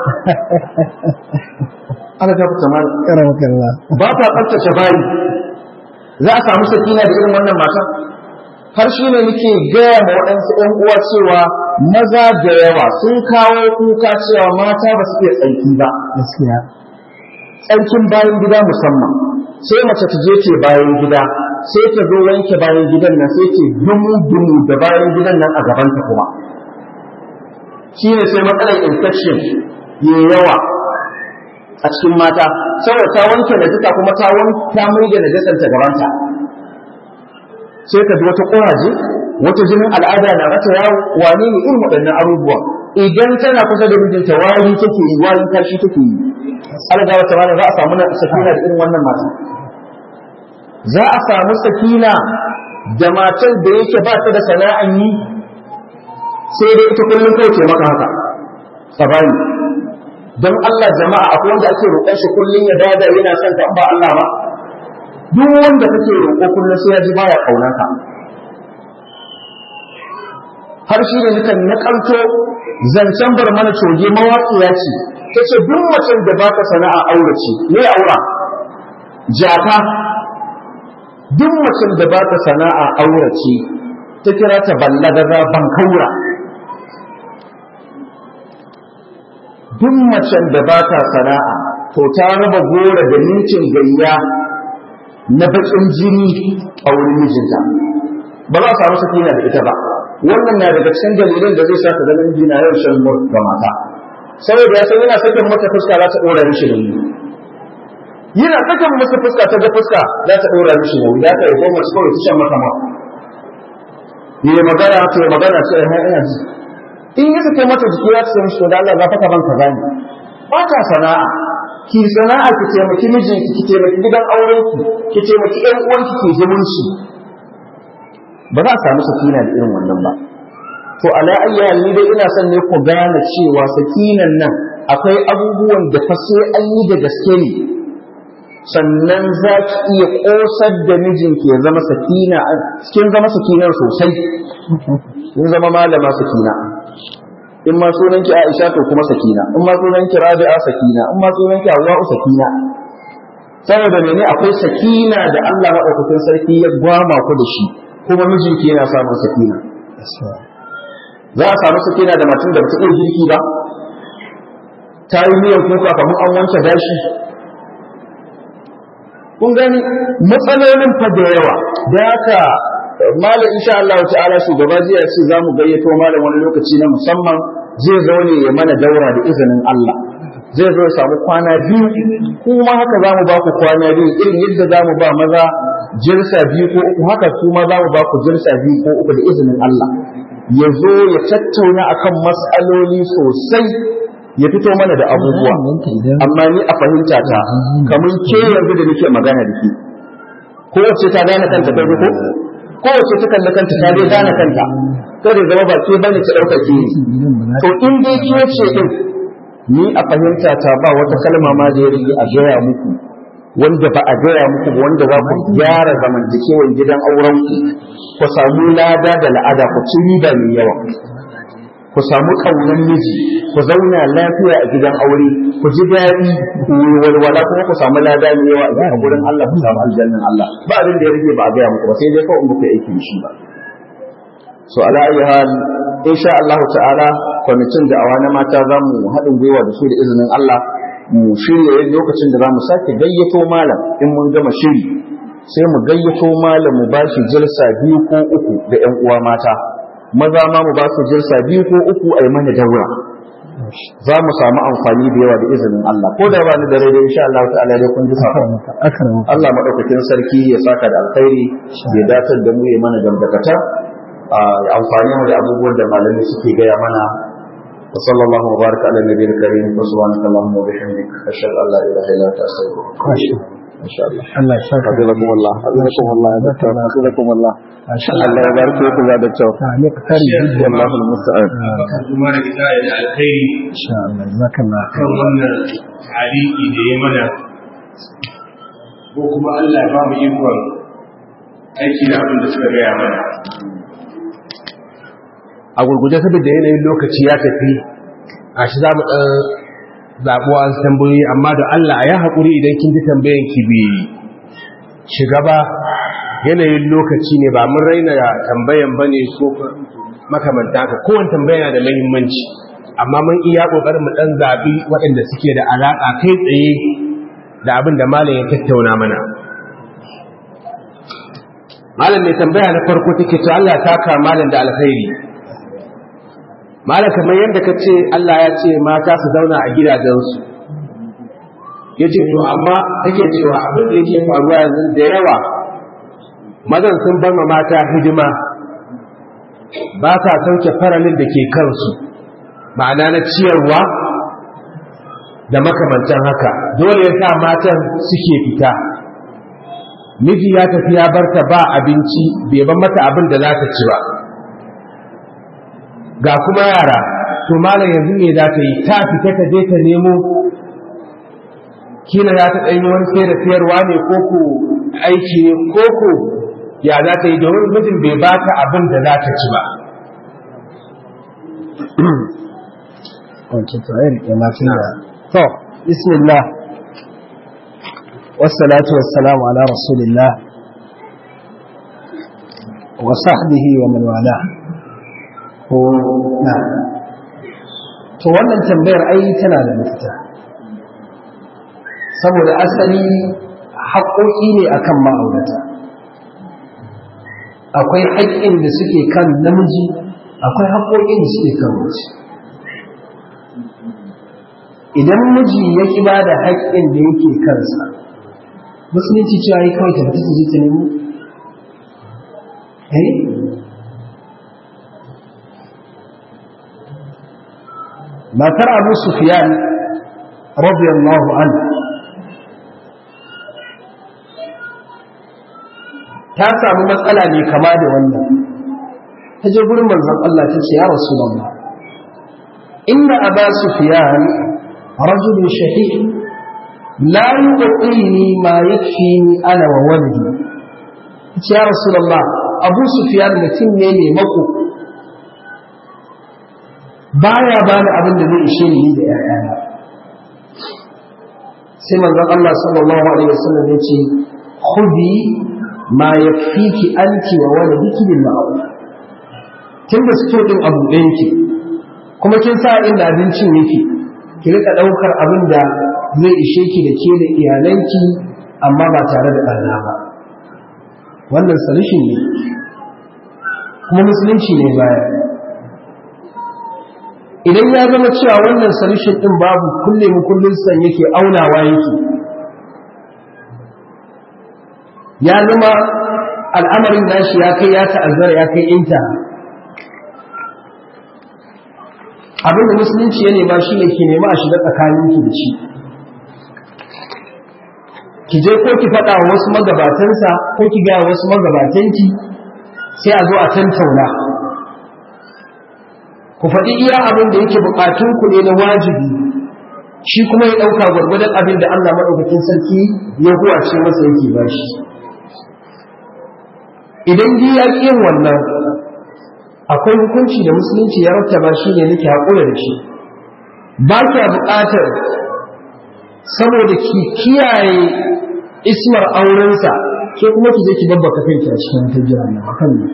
S7: ana ga fita mal
S2: karama kalla
S7: ba ta tsaftace bayi za a samu sakina da irin wannan matan har shi ne nake gaya ma waɗansu ‘yan uwa cewa maza da yawa sun kawo kuka cewa mata ba su iya tsarki ba
S2: gaskiya
S7: tsarkin bayan gida musamman sai mace ta je ce bayan gida sai ta zo wanke bayan gidan nan sai ce dumu dumu da bayan gidan nan a gabanta kuma shi ne sai matsalar infection ya yawa a cikin mata saboda ta wanke najasa kuma ta ta mai da najasar ta gabanta sai ka ji wata ƙuraje wata jinin al'ada na mata yawo wane ne irin waɗannan abubuwa idan tana kusa da mijinta wari take yi warin kashi take yi alga wata rana za a samu sakina da irin wannan mata za a samu sakina da matar da yake ba ta da sana'an yi sai dai ita kullum kawai ce maka haka tsabani don Allah jama'a akwai wanda ake roƙon shi kullum ya dada yana son ka ba Allah ba duk wanda kake roƙo kullum sai ya ji baya ƙaunar ka har shi ne nukan nakalto zancen bar mana coge mawaƙiya ce ta ce duk macen da baka sana'a aure ce me aura jaka duk macen da baka sana'a aure ce ta kira ta ballagaza bankaura duk macen da baka sana'a to ta raba gora da nincin gayya na bakin jini a wurin mijinta ba za a samu sakina da ita ba wannan na daga cikin dalilin da zai sa ka zama miji na yau shan mur ga mata saboda ya san yana sakin mata fuska za ta dora mishi nauyi yana sakin masa fuska ta ga fuska za ta dora mishi nauyi za ta yi goma su kawai ta shan mata ma yi magana ta yi magana sai ha ina ji in ya sake mata jiki za ta san shi da Allah za ka ban kaza ne ba ta sana'a ki sana'a ki taimaki mijinki ki taimaki gidan aurenki ki taimaki ƴan uwanki ki zumunci ba za a samu sakina da irin wannan ba to ala ayya ni dai ina son ne ku gane cewa sakinan nan akwai abubuwan da fa sai an yi da gaske ne sannan za ki iya kosar da mijinki ya zama sakina kin zama sakinar sosai kin zama malama sakina in ma sunan ki Aisha to kuma sakina in ma sunan ki Rabi'a sakina in ma sunan ki Hawwa sakina saboda mene akwai sakina da Allah maɗaukakin sarki ya gwama ku da shi kuma mijinki yana samun sakina za a samu sakina da matan da ba ta iya girki ba ta yi miyan kuka kamar an wanke gashi kun gani matsalolin fa da yawa da haka malam insha Allah ta'ala shugaba jiya ce za mu gayyato malam wani lokaci na musamman zai zo ne ya mana daura da izinin Allah zai zo ya samu kwana biyu kuma haka za mu ba ku kwana biyu irin yadda za mu ba maza jirsa biyu ko uku haka su ma za mu ba ku jirsa biyu ko uku da izinin Allah ya zo ya tattauna akan mas'aloli sosai ya fito mana da abubuwa amma ni a fahimta ta kamar ke yanzu da nake magana da ke kowace ta gane kanta kai ko kowace ta kalli kanta ta dai gane kanta kada zama ba ke bane ta dauka ke to in dai ke ce din ni a fahimta ta ba wata kalma ma da ya rige a gaya muku wanda ba a gaya muku ba wanda za ku gyara zamantakewan gidan auren ku ku samu lada da la'ada ku ci riba mai yawa ku samu ƙaunar miji ku zauna lafiya a gidan aure ku ji daɗi ku yi walwala kuma ku samu lada mai yawa a gurin Allah ku samu aljannan Allah ba abin da ya rage ba a gaya muku ba sai dai kawai muku aiki da shi ba so ala ayi hal insha Allah ta'ala kwamitin da awa na mata za mu haɗin gwiwa da su da izinin Allah mu shirya yin lokacin da za mu sake gayyato malam in mun gama shiri sai mu gayyato malam mu ba shi jirsa biyu ko uku da ƴan uwa mata maza ma mu ba su jirsa biyu ko uku a yi mana daura za mu samu amfani da yawa da izinin Allah ko da ba ni da rai da insha Allah ta'ala dai kun ji sakon Allah madaukakin sarki ya saka da alkhairi ya datar da mu ya mana gamdakata ya amfani mu da abubuwan da malamai suke gaya mana wa sallallahu wa baraka ala nabiyil karim wa subhanaka allahumma wa bihamdik ashhadu an la ilaha illa anta astaghfiruka insha Allah
S2: Allah ya saka
S7: hafizakum Allah hafizakum Allah ya dakta hafizakum Allah Allah ya barke ku da dakta
S2: ne ka kare jidda
S7: wallahu almusta'an
S1: kuma da ita da alkhairi
S2: insha Allah jazakallah
S1: kan wannan tariki da ya mana ko kuma Allah ya ba mu ikon aiki da abin da suka gaya mana a gurguje saboda yanayin lokaci ya tafi a shi za mu ɗan zaɓo an tambayoyi amma da Allah a yi haƙuri idan kin ji tambayan ki bi shiga ba yanayin lokaci ne ba mun raina tambayan ba ne ko makamanta haka kowane tambaya na da muhimmanci amma mun iya ƙoƙarin mu ɗan zaɓi waɗanda suke da alaƙa kai tsaye da abin da malam ya tattauna mana malam mai tambaya na farko take to Allah ya saka malam da alkhairi malam kamar yadda ka ce Allah ya ce mata su zauna a gidajensu ya ce to amma take cewa abin da yake faruwa yanzu da yawa mazan sun bar ma mata hidima ba sa sauke faralin da ke kansu ma'ana na ciyarwa da makamantan haka dole ya sa matan suke fita miji ya tafi ya barta ba abinci bai ban mata abin da za ta ci ba ga kuma yara to malam yanzu me za ta yi ta fita ta je ta nemo kila za ta ɗanyi wani sai da sayarwa ne ko ko aiki ne ko ko ya za ta yi domin mijin bai ba ta abin da za ta ci ba
S2: wancan to ai rike masu da to bismillah wassalatu wassalamu ala rasulillah wa sahbihi wa man wala ko na to wannan tambayar ai tana da mafita saboda asali haƙoƙi ne akan ma'aurata akwai haƙƙin da suke kan namiji akwai haƙoƙin da suke kan mace idan miji ya ki ba da haƙƙin da yake kansa musulunci cewa yi kawai ta fita ta je ta nemo eh matar abu sufyan radiyallahu anhu ta samu matsala ne kama da wannan ta je gurin manzon Allah ta ce ya rasulullah inna aba sufyan rajul shahih la yuqini ma yakfini ana wa walidi ce ya rasulullah abu sufyan mutum ne mai mako baya bani abin da zai ishe ni da ƴaƴana sai manzon Allah sallallahu alaihi wasallam ya ce khudi ma yakfiki anti wa waladiki bil ma'ruf kin da sito din abu ɗayan ki kuma kin sa inda abincin yake ki rika daukar abin da zai ishe ki da ke da iyalanki amma ba tare da ɗana ba wannan solution ne kuma musulunci ne baya idan ya zama cewa wannan solution din babu kulle mu kullun san yake aunawa yake ya zama al'amarin nashi ya kai ya ta'azzara ya kai inta abinda musulunci ya nema shi ne ke nema a shiga tsakaninki da shi ki je ko ki faɗa wa wasu magabatansa ko ki gaya wasu magabatanki sai a zo a tantauna ku faɗi iya abin da yake bukatun ku ne na wajibi shi kuma ya ɗauka gwargwadon abin da Allah maɗaukakin sarki ya huwace masa yake ba shi idan ji ya ƙi wannan akwai hukunci da musulunci ya rattaba shi ne nake haƙura da shi ba kya buƙatar saboda ki kiyaye ismar aurensa ke kuma ki je ki babbaka kanki a cikin ta jira na akan ne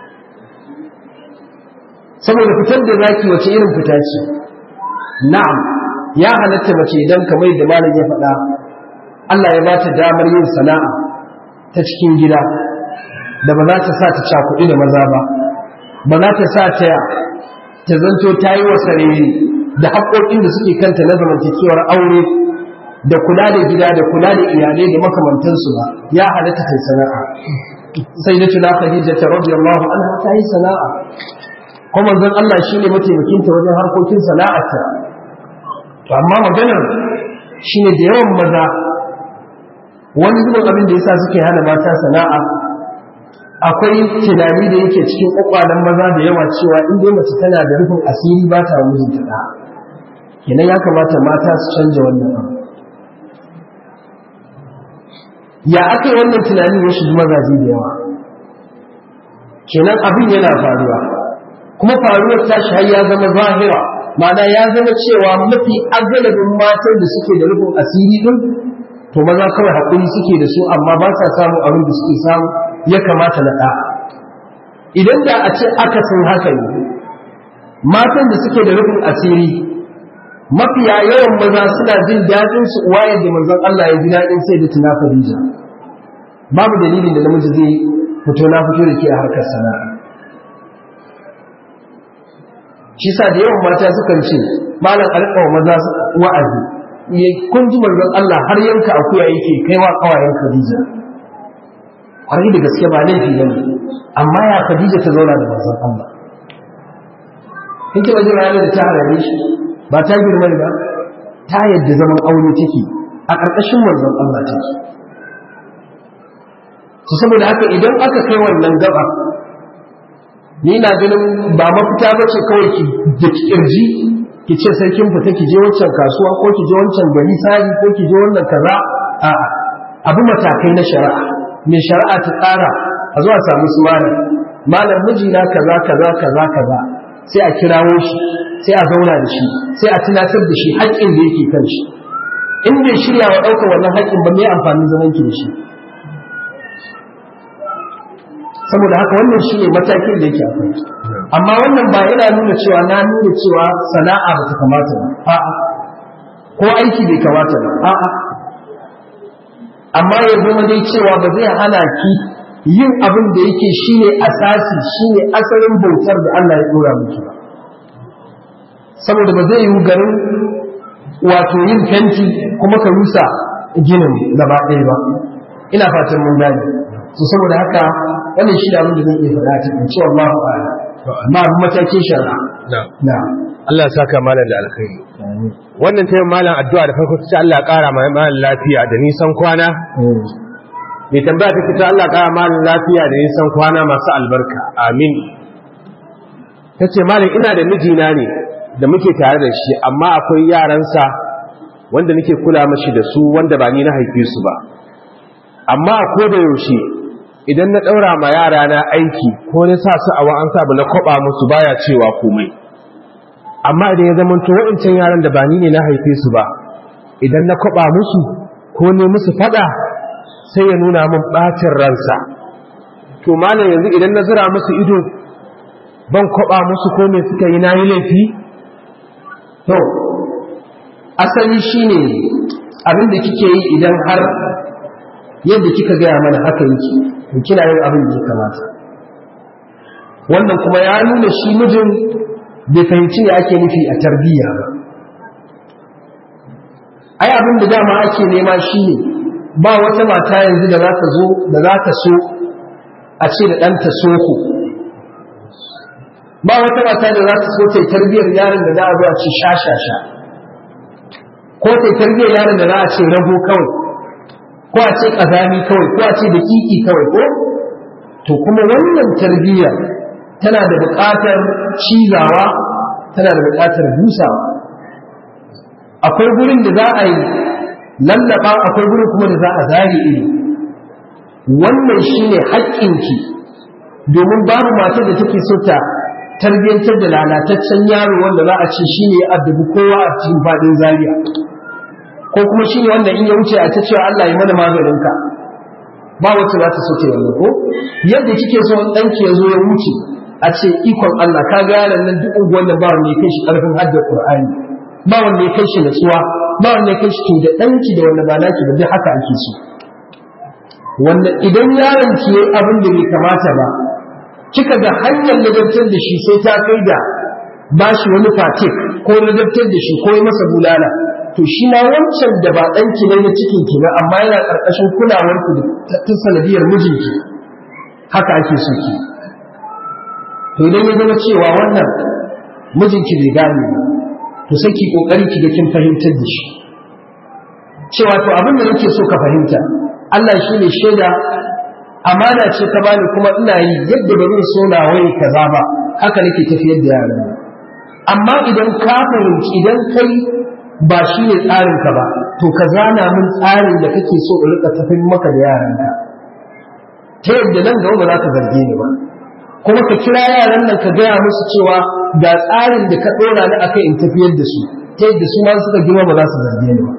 S2: saboda fitar da zaki wace irin fita ce na'am ya halatta mace idan kamar da malam ya faɗa Allah ya bata damar yin sana'a ta cikin gida da ba za ta sa ta cakuɗi da maza ba ba za ta sa ta ta zanto ta yi wa sarari da haƙoƙin da suke kanta na zamantakewar aure da kula da gida da kula da iyalai da makamantansu ba ya halatta ta sana'a sai da tuna khadija ta radiyallahu anha ta yi sana'a kuma manzon Allah shine mataimakin ta wajen harkokin sana'arta to amma maganar shine da yawan maza wani zubin abin da yasa suke hana mata sana'a akwai tunani da yake cikin kwakwalen maza da yawa cewa in dai mace tana da rufin asiri ba ta mijinta da kenan ya kamata mata su canja wannan abu ya aka yi wannan tunanin ya shiga mazaje da yawa kenan abin yana faruwa kuma faruwar tashi har ya zama zahira ma'ana ya zama cewa mafi agalabin matan da suke da rufin asiri din to maza kawai haƙuri suke da su amma ba sa samun abin da suke samu ya kamata na ɗa idan da a ce akasin haka ne matan da suke da rufin asiri mafiya yawan maza suna jin daɗin su uwa yadda manzon Allah ya ji daɗin sai da tuna Khadija babu dalilin da namiji zai fito na fito da ke a harkar sana'a shi sa da yawan mata sukan ce malam alƙawa maza wa'azi ya kun ji manzon Allah har yanka akuya yake kaiwa kawayen Khadija kwarai da gaske ba laifi ne amma ya Khadija ta zauna da manzon Allah kin ji wajen ranar da ta harare shi ba ta girma ba ta yadda zaman aure take a ƙarƙashin manzon Allah take to saboda haka idan aka kai wannan gaba ni na ganin ba mafita ba ce kawai ki da kirji ki ce sai kin fita ki je wancan kasuwa ko ki je wancan gari sari ko ki je wannan kaza a abu matakai na shari'a mai shari'a ta tsara a zuwa samu su malam malam mijina kaza kaza kaza kaza sai a kirawo shi sai a zauna da shi sai a tunatar da shi haƙƙin da yake kan shi in bai shirya wa ɗaukar wannan haƙƙin ba mai amfanin zaman ki da shi saboda haka wannan shi ne matakin da yake akwai amma wannan ba yana nuna cewa na nuna cewa sana'a ba ta kamata ba a'a ko aiki bai kamata ba a'a amma ya zama dai cewa ba zai hana ki yin abin da yake shine asasi shine asalin bautar da Allah ya dora miki ba saboda ba zai yi garin wato yin fenti kuma ka rusa ginin gaba ɗaya ba ina fatan mun gane to saboda haka wannan shi da abin da zan iya faɗa ta in ce wallahu a'lam amma abin matakin shari'a na
S1: Allah ya saka malam da alkhairi wannan ta malam addu'a da farko ta Allah ya ƙara ma malam lafiya da nisan kwana mai tambaya ta ta Allah ya ƙara malam lafiya da nisan kwana masu albarka amin ta ce malam ina da mijina ne da muke tare da shi amma akwai yaransa wanda nake kula mashi da su wanda ba ni na haife su ba amma a koda yaushe idan na ɗaura ma yara na aiki ko na sa su a wa'an sabu na kwaba musu baya cewa komai amma idan ya zama to wa'incan yaran da ba ni ne na haife su ba idan na kwaba musu ko ne musu fada sai ya nuna min bacin ransa to malam yanzu idan na zira musu ido ban kwaba musu ko me suka yi nayi laifi
S2: to asali shine abin da kike yi idan har yadda kika gaya mana haka yake to kina yin abin da ya kamata wannan kuma ya nuna shi mijin bai fahimci ne ake nufi a tarbiyya ba ai abin da dama ake nema shine ba wata mata yanzu da za ta zo da za ta so a ce da ɗanta soko ba wata mata da za ta so ta yi tarbiyyar yaron da za a zo a ce sha-sha-sha ko ta yi tarbiyyar yaron da za a ce rago kawai ko a ce ƙazami kawai ko a ce da kiki kawai ko to kuma wannan tarbiyyar tana da buƙatar cizawa tana da buƙatar busawa akwai gurin da za a yi lallaba akwai gurin kuma da za a zage ido wannan shine haƙƙinki domin babu matar da take so ta tarbiyyantar da lalataccen yaro wanda za a ce shine ya addabi kowa a cikin faɗin zariya ko kuma shine wanda in ya wuce a ta cewa Allah ya mana maganinka ba wacce za ta so ta yanzu ko yadda kike so ɗanki ya zo ya wuce a ce ikon Allah ka ga yaron nan duk unguwan da ba wanda ya kai shi ƙarfin haddar Qur'ani ba wanda ya kai shi natsuwa ba wanda ya kai shi da ɗanki da wanda ba naki ba duk haka ake so wanda idan yaron ki yayi abin da bai kamata ba kika ga hanyar ladabtar da shi sai ta kai da ba shi wani fatik ko ladabtar da shi ko yi masa bulala to shi ma wancan da ba ɗanki ne na cikin ki ba amma yana ƙarƙashin kulawar ku ta sanadiyar mijinki haka ake so ki to idan ya zama cewa wannan mijinki bai gane ba to sai ki kokari ki ga kin fahimtar da shi cewa to abin da nake so ka fahimta Allah shi ne shaida amana ce ka bani kuma ina yi yadda ba zan so na wai kaza ba haka nake tafiyar da yaran amma idan ka fahimci idan kai ba shi ne tsarin ka ba to ka zana min tsarin da kake so in rika tafiyar maka da yaranka ta yadda nan gaba ba za ka zarge ni ba kuma ka kira yaran nan ka gaya musu cewa ga tsarin da ka ɗora ni akai in tafiyar da su ta yadda su ma suka girma ba za su zarge ni ba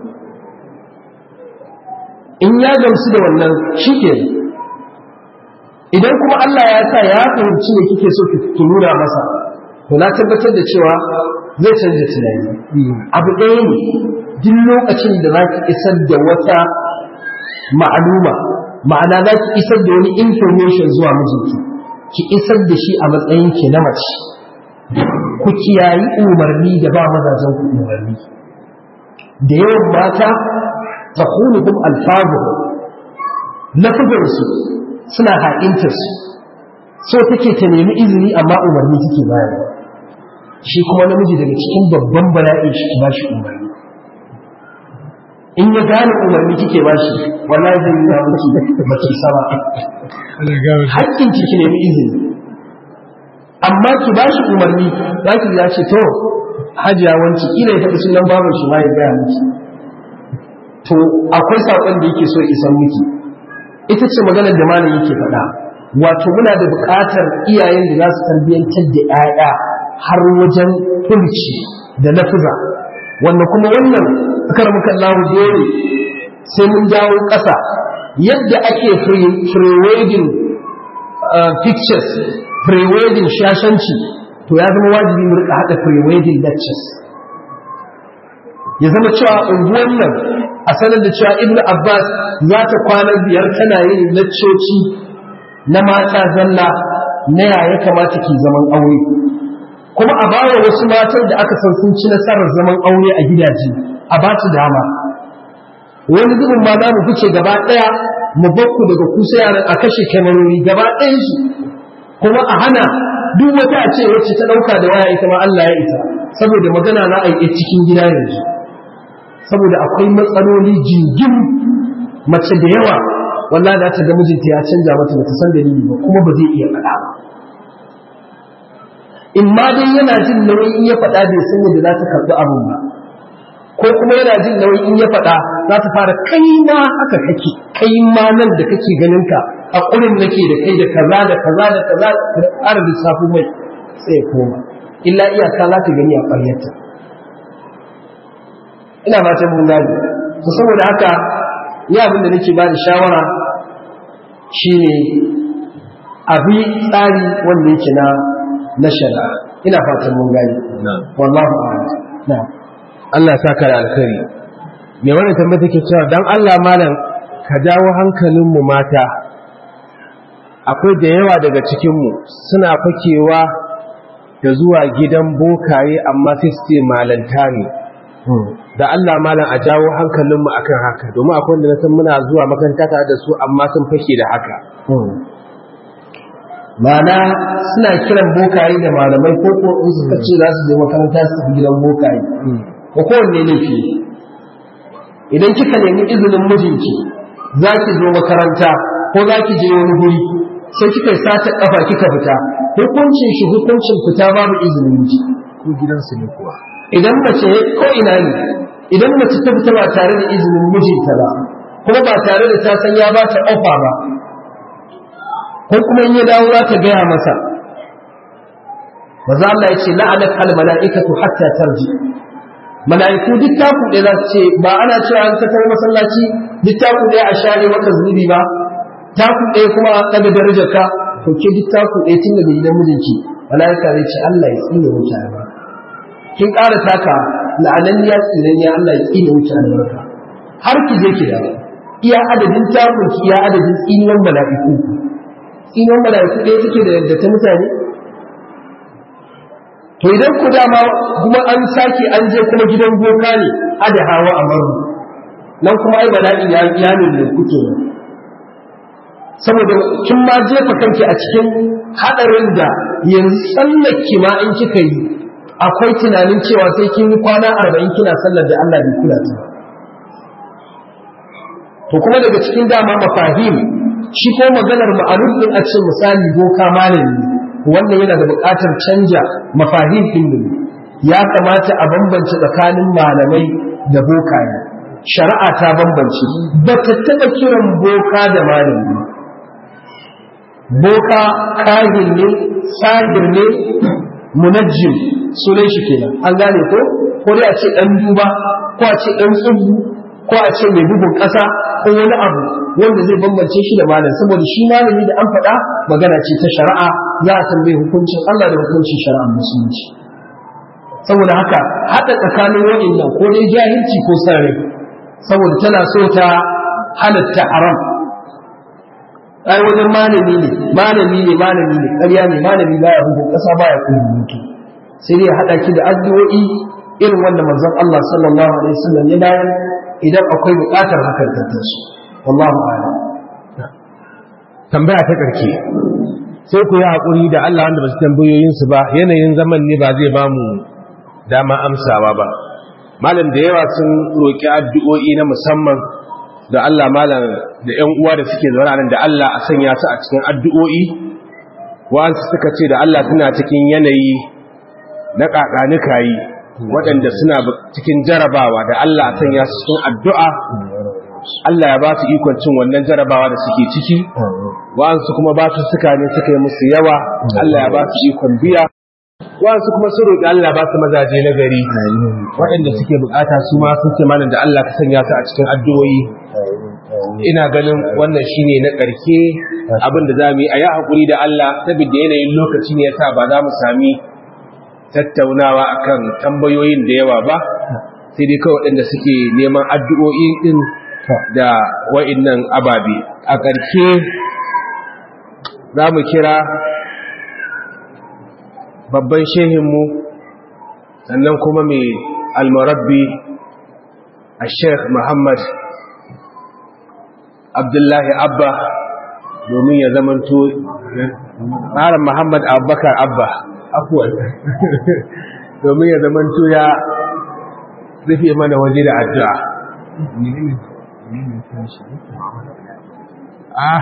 S2: in ya gamsu da wannan shi ke idan kuma Allah ya sa ya fahimci ne kike so ki nuna masa to na tabbatar da cewa zai canza tunani abu ɗaya ne duk lokacin da za ki isar da wata ma'aluma ma'ana za ki isar da wani information zuwa mijinki ki isar da shi a matsayin ki na mace ku kiyayi umarni da ba mazajen ku umarni da yawan mata ta hunuhum alfazuhum lafugarsu suna haƙintarsu so take ta nemi izini amma umarni take bayarwa shi kuma namiji daga cikin babban bala'i shi ba shi umarni in ya gane umarni kike ba shi wallahi zai yi miki baki sama haƙƙin ki nemi izini amma ki ba shi umarni za ki ya ce to hajiya wanci ina ya taɓa sunan babar shi ma ya gaya miki to akwai saƙon da yake so isan miki ita ce maganar da malam yake faɗa wato muna da buƙatar iyayen da za su tarbiyyantar da 'ya'ya har wajen fulci da lafiza wanda kuma wannan karmukan lahu dole sai mun dawo ƙasa yadda ake pre-wedding pictures pre-wedding shashanci to ya zama wajibi mu rika haɗa pre-wedding lectures ya zama cewa unguwan nan a sanar da cewa ibnu abbas za ta kwana biyar tana yin laccoci na mata zalla na yaya kamata ki zaman aure kuma a bawa wasu matan da aka san sun ci nasarar zaman aure a gidaje a ba su dama wani zubin ma za mu fice gaba ɗaya mu bakku daga kusa yaran a kashe kyamarori gaba ɗayan su kuma a hana duk wata a ce wacce ta ɗauka da waya ita ma Allah ya ita saboda magana na a cikin gida yanzu saboda akwai matsaloli jingim mace da yawa wallahi za ta ga mijinta ya canja mata bata san dalili ba kuma ba zai iya faɗa ba in ma dai yana jin nauyi in ya faɗa bai san yadda za ta karɓi abin ba ko kuma yana jin nauyi in ya faɗa za ta fara kai ma haka kake kai ma nan da kake ganin ka a ƙurin nake da kai da kaza da kaza da kaza da ƙara lissafi mai sai ya koma illa iyaka za ta gani a ƙaryarta ina fatan mun gane to saboda haka ni abin da nake ba da shawara shine abi tsari wanda yake na na shari'a ina fatan mun gane wallahu a'lam na'am
S1: Allah ya saka da alkhairi me wannan tambaya take cewa dan Allah malam ka jawo hankalin mu mata akwai da yawa daga cikin mu suna fakewa da zuwa gidan bokaye amma sai su ce malanta ne da Allah malam a jawo hankalin mu akan haka domin akwai wanda na san muna zuwa makaranta tare da su amma sun fake da haka
S2: Mana suna kiran bokaye da malamai ko ko in suka ce za su je makaranta su tafi gidan bokaye ko kowanne laifi idan kika nemi izinin mijinki za ki zo makaranta ko za ki je wani guri sai kika sata kafa kika fita hukuncin shi hukuncin fita babu izinin miji
S1: ko gidansu ne kuwa
S2: idan mace ko ina ne idan mace ta fita ba tare da izinin mijinta ba kuma ba tare da ta san ya ba ta ofa ba ko kuma in ya dawo za ta gaya masa maza Allah ya ce la'anat al mala'ikatu hatta tarji mala'iku duk taku ɗaya za su ce ba ana cewa an tattara masallaci duk taku ɗaya a share maka zunubi ba taku ɗaya kuma a ɗaga darajar ka to ke duk taku ɗaya tun daga gidan mijinki mala'ika zai ce Allah ya tsine mutane ba kin ƙara taka la'ananniya tsinanniya Allah ya tsine mutane ba har ki je ki dawo iya adadin takun ki iya adadin tsinuwan mala'iku tsinuwan mala'iku ɗaya take da yadda ta mutane to idan ku dama kuma an sake an je kuma gidan boka ne ada hawa a maru nan kuma ai bala'i ya ya ne kuke saboda kin ma jefa kanki a cikin hadarin da yanzu tsallake ma in kika yi akwai tunanin cewa sai kin yi kwana arba'in kina sallar da Allah bai kula ta to kuma daga cikin dama mafahim shi ko maganar ma'aruf din a cikin misali boka malami wannan yana da buƙatar canja mafahim din ne ya kamata a bambance tsakanin malamai da bokaye shari'a ta bambance ba ta taɓa kiran boka da malami boka kahin ne sahir ne munajjim sunan shi kenan an gane ko ko dai a ce dan duba ko a ce dan tsubu ko a ce mai bugun ƙasa ko wani abu wanda zai bambance shi da malam saboda shi malami da an faɗa magana ce ta shari'a za a tambaye hukuncin Allah da hukuncin shari'ar musulunci saboda haka haɗa tsakanin wa'annan ko dai jahilci ko sarri saboda tana so ta halatta haram ai wajen malami ne malami ne malami ne ƙarya ne malami baya bugun ƙasa baya kuma mutu sai dai haɗa ki da addu'o'i irin wanda manzon Allah sallallahu alaihi wasallam ya bayar idan akwai buƙatar hakan ta taso wallahu a'lam
S1: tambaya ta ƙarshe sai ku yi haƙuri da Allah wanda ba su tambayoyinsu ba yanayin zaman ne ba zai ba mu dama amsawa ba malam da yawa sun roƙi addu'o'i na musamman da Allah malam da ‘yan uwa da suke zaune nan da Allah a sanya su a cikin addu'o'i wa'ansu suka ce da Allah suna cikin yanayi na ƙaƙanuka yi waɗanda suna cikin jarabawa da Allah a sanya su cikin addu'a Allah ya ba su ikon cin wannan jarabawa da suke ciki wa'ansu kuma ba su suka ne suka yi musu yawa Allah ya ba su ikon biya wa'ansu kuma sun roƙi Allah ba su mazaje na gari waɗanda suke bukata su ma sun ce malam da Allah ka sanya su a cikin addu'o'i ina ganin wannan shine na ƙarke abin da za mu yi a yi haƙuri da Allah saboda yanayin lokaci ne yasa ba za mu sami tattaunawa akan tambayoyin da yawa ba sai dai kawai waɗanda suke neman addu'o'i din da wa'innan ababe a ƙarke za mu kira babban shehinmu sannan kuma mai almarabbi a sheikh muhammad abdullahi abba domin ya zamanto tsarin muhammad abubakar abba afuwan domin ya zamanto ya rufe mana waje da addu'a ah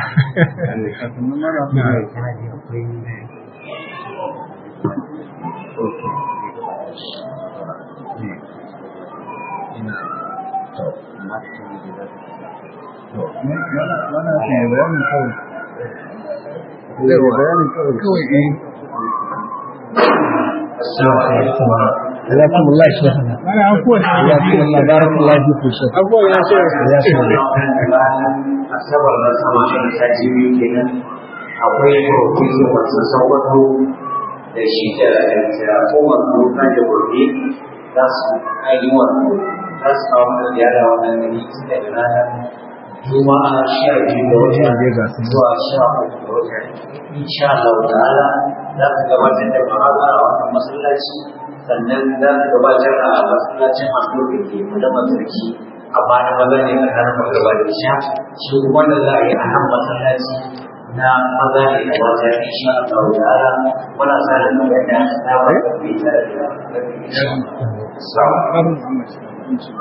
S2: Assalamu alaikum jazakumullahu shaykhana jazakumullahu barakallahu fiku shaykh
S4: abubuwan ya ce
S2: ya shaykh
S8: asabar na sama shi ta jibi kenan akwai profesor masu sauwato da shi da da kowar doka da gobe za su ayi wato za su kawo mana ziyara wannan gari tun daga ranar juma'a sha biyu da wata zuwa sha uku da wata insha Allah ta'ala za su gabatar da ma'azara a wannan masallaci sannan za su gabatar a masallacin masu da ke madama sarki amma na maza ne a kan magaba da sha shi kuma da za a yi a nan masallaci na maza ne da mata insha Allah ta'ala muna sa da kamar da na ba da bai tare da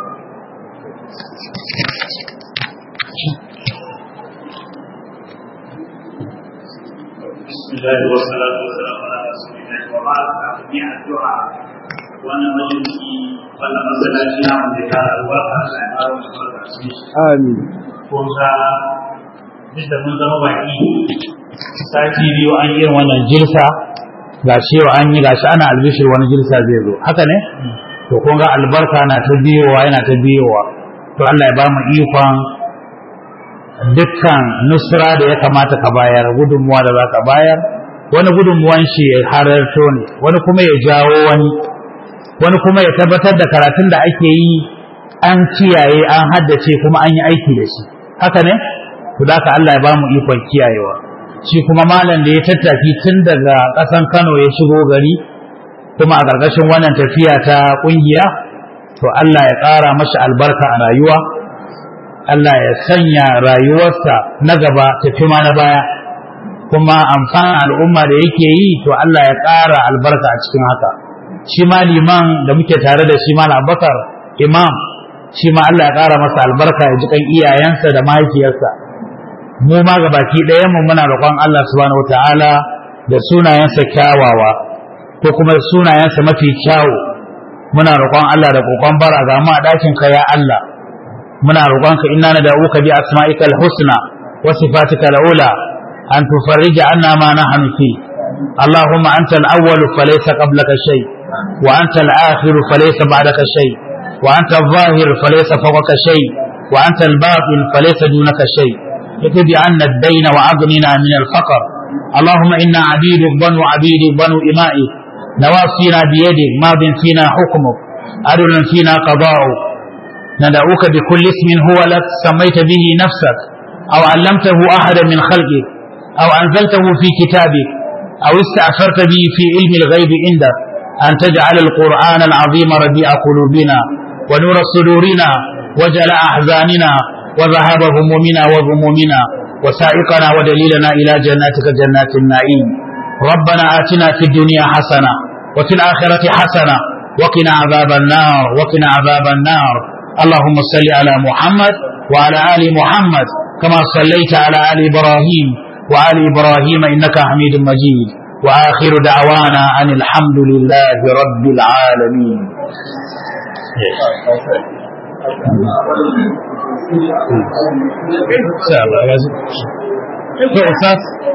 S9: بسم الله والصلاة والسلام على رسول الله وبعد جميع الدعاء وانا مجلسي وانا مسلاتي نعم ذكر الواقع الأنهار والبركة
S2: amin
S9: kun ga duk da mun zama baki sati biyu an yi wannan jirsa ga shi yau an yi ga shi ana albishir wani jirsa zai zo haka ne to kun ga albarka na ta biyowa yana ta biyowa to Allah ya ba mu ikon dukkan nusra da ya kamata ka bayar gudunmuwa da za ka bayar wani gudunmuwan shi ya hararto ne wani kuma ya jawo wani wani kuma ya tabbatar da karatun da ake yi an kiyaye an haddace kuma an yi aiki da shi haka ne to da ka Allah ya ba mu ikon kiyayewa shi kuma malam da ya tattaki tun daga ƙasan Kano ya shigo gari kuma a ƙarƙashin wannan tafiya ta ƙungiya to Allah ya ƙara mashi albarka a rayuwa Allah ya sanya rayuwarsa na gaba tafi ma na baya kuma amfanin al'umma da yake yi to Allah ya ƙara albarka a cikin haka shi ma liman da muke tare da shi malam Abubakar imam shi ma Allah ya ƙara masa albarka ya ji kan iyayensa da mahaifiyarsa mu ma ga baki ɗayan mu muna roƙon Allah subhanahu wataala da sunayensa kyawawa ko kuma sunayensa mafi kyawu muna roƙon Allah da kokon bara ga mu a ɗakin ka ya Allah muna roƙon ka inna nad'uka bi asma'ikal husna wa sifatikal ula an tufarrija anna ma nahnu fi اللهم أنت الأول فليس قبلك شيء وأنت الآخر فليس بعدك شيء وأنت الظاهر فليس فوقك شيء وأنت الباطن فليس دونك شيء اكتب عنا الدين وأغننا من الفقر اللهم إنا عبيدك بنو عبيدك بنو إمائك نواصينا بيدك ماض فينا حكمك عدل فينا قضاؤك ندعوك بكل اسم هو لك سميت به نفسك أو علمته أحدا من خلقك أو أنزلته في كتابك أو استأثرت به في علم الغيب عندك أن تجعل القرآن العظيم ربيع قلوبنا ونور صدورنا وجل أحزاننا وذهاب همومنا وغمومنا وسائقنا ودليلنا إلى جناتك جنات النعيم ربنا آتنا في الدنيا حسنة وفي الآخرة حسنة وقنا عذاب النار وقنا عذاب النار اللهم صل على محمد وعلى آل محمد كما صليت على آل إبراهيم وآل إبراهيم إنك حميد مجيد وآخر دعوانا أن الحمد لله رب العالمين إن شاء الله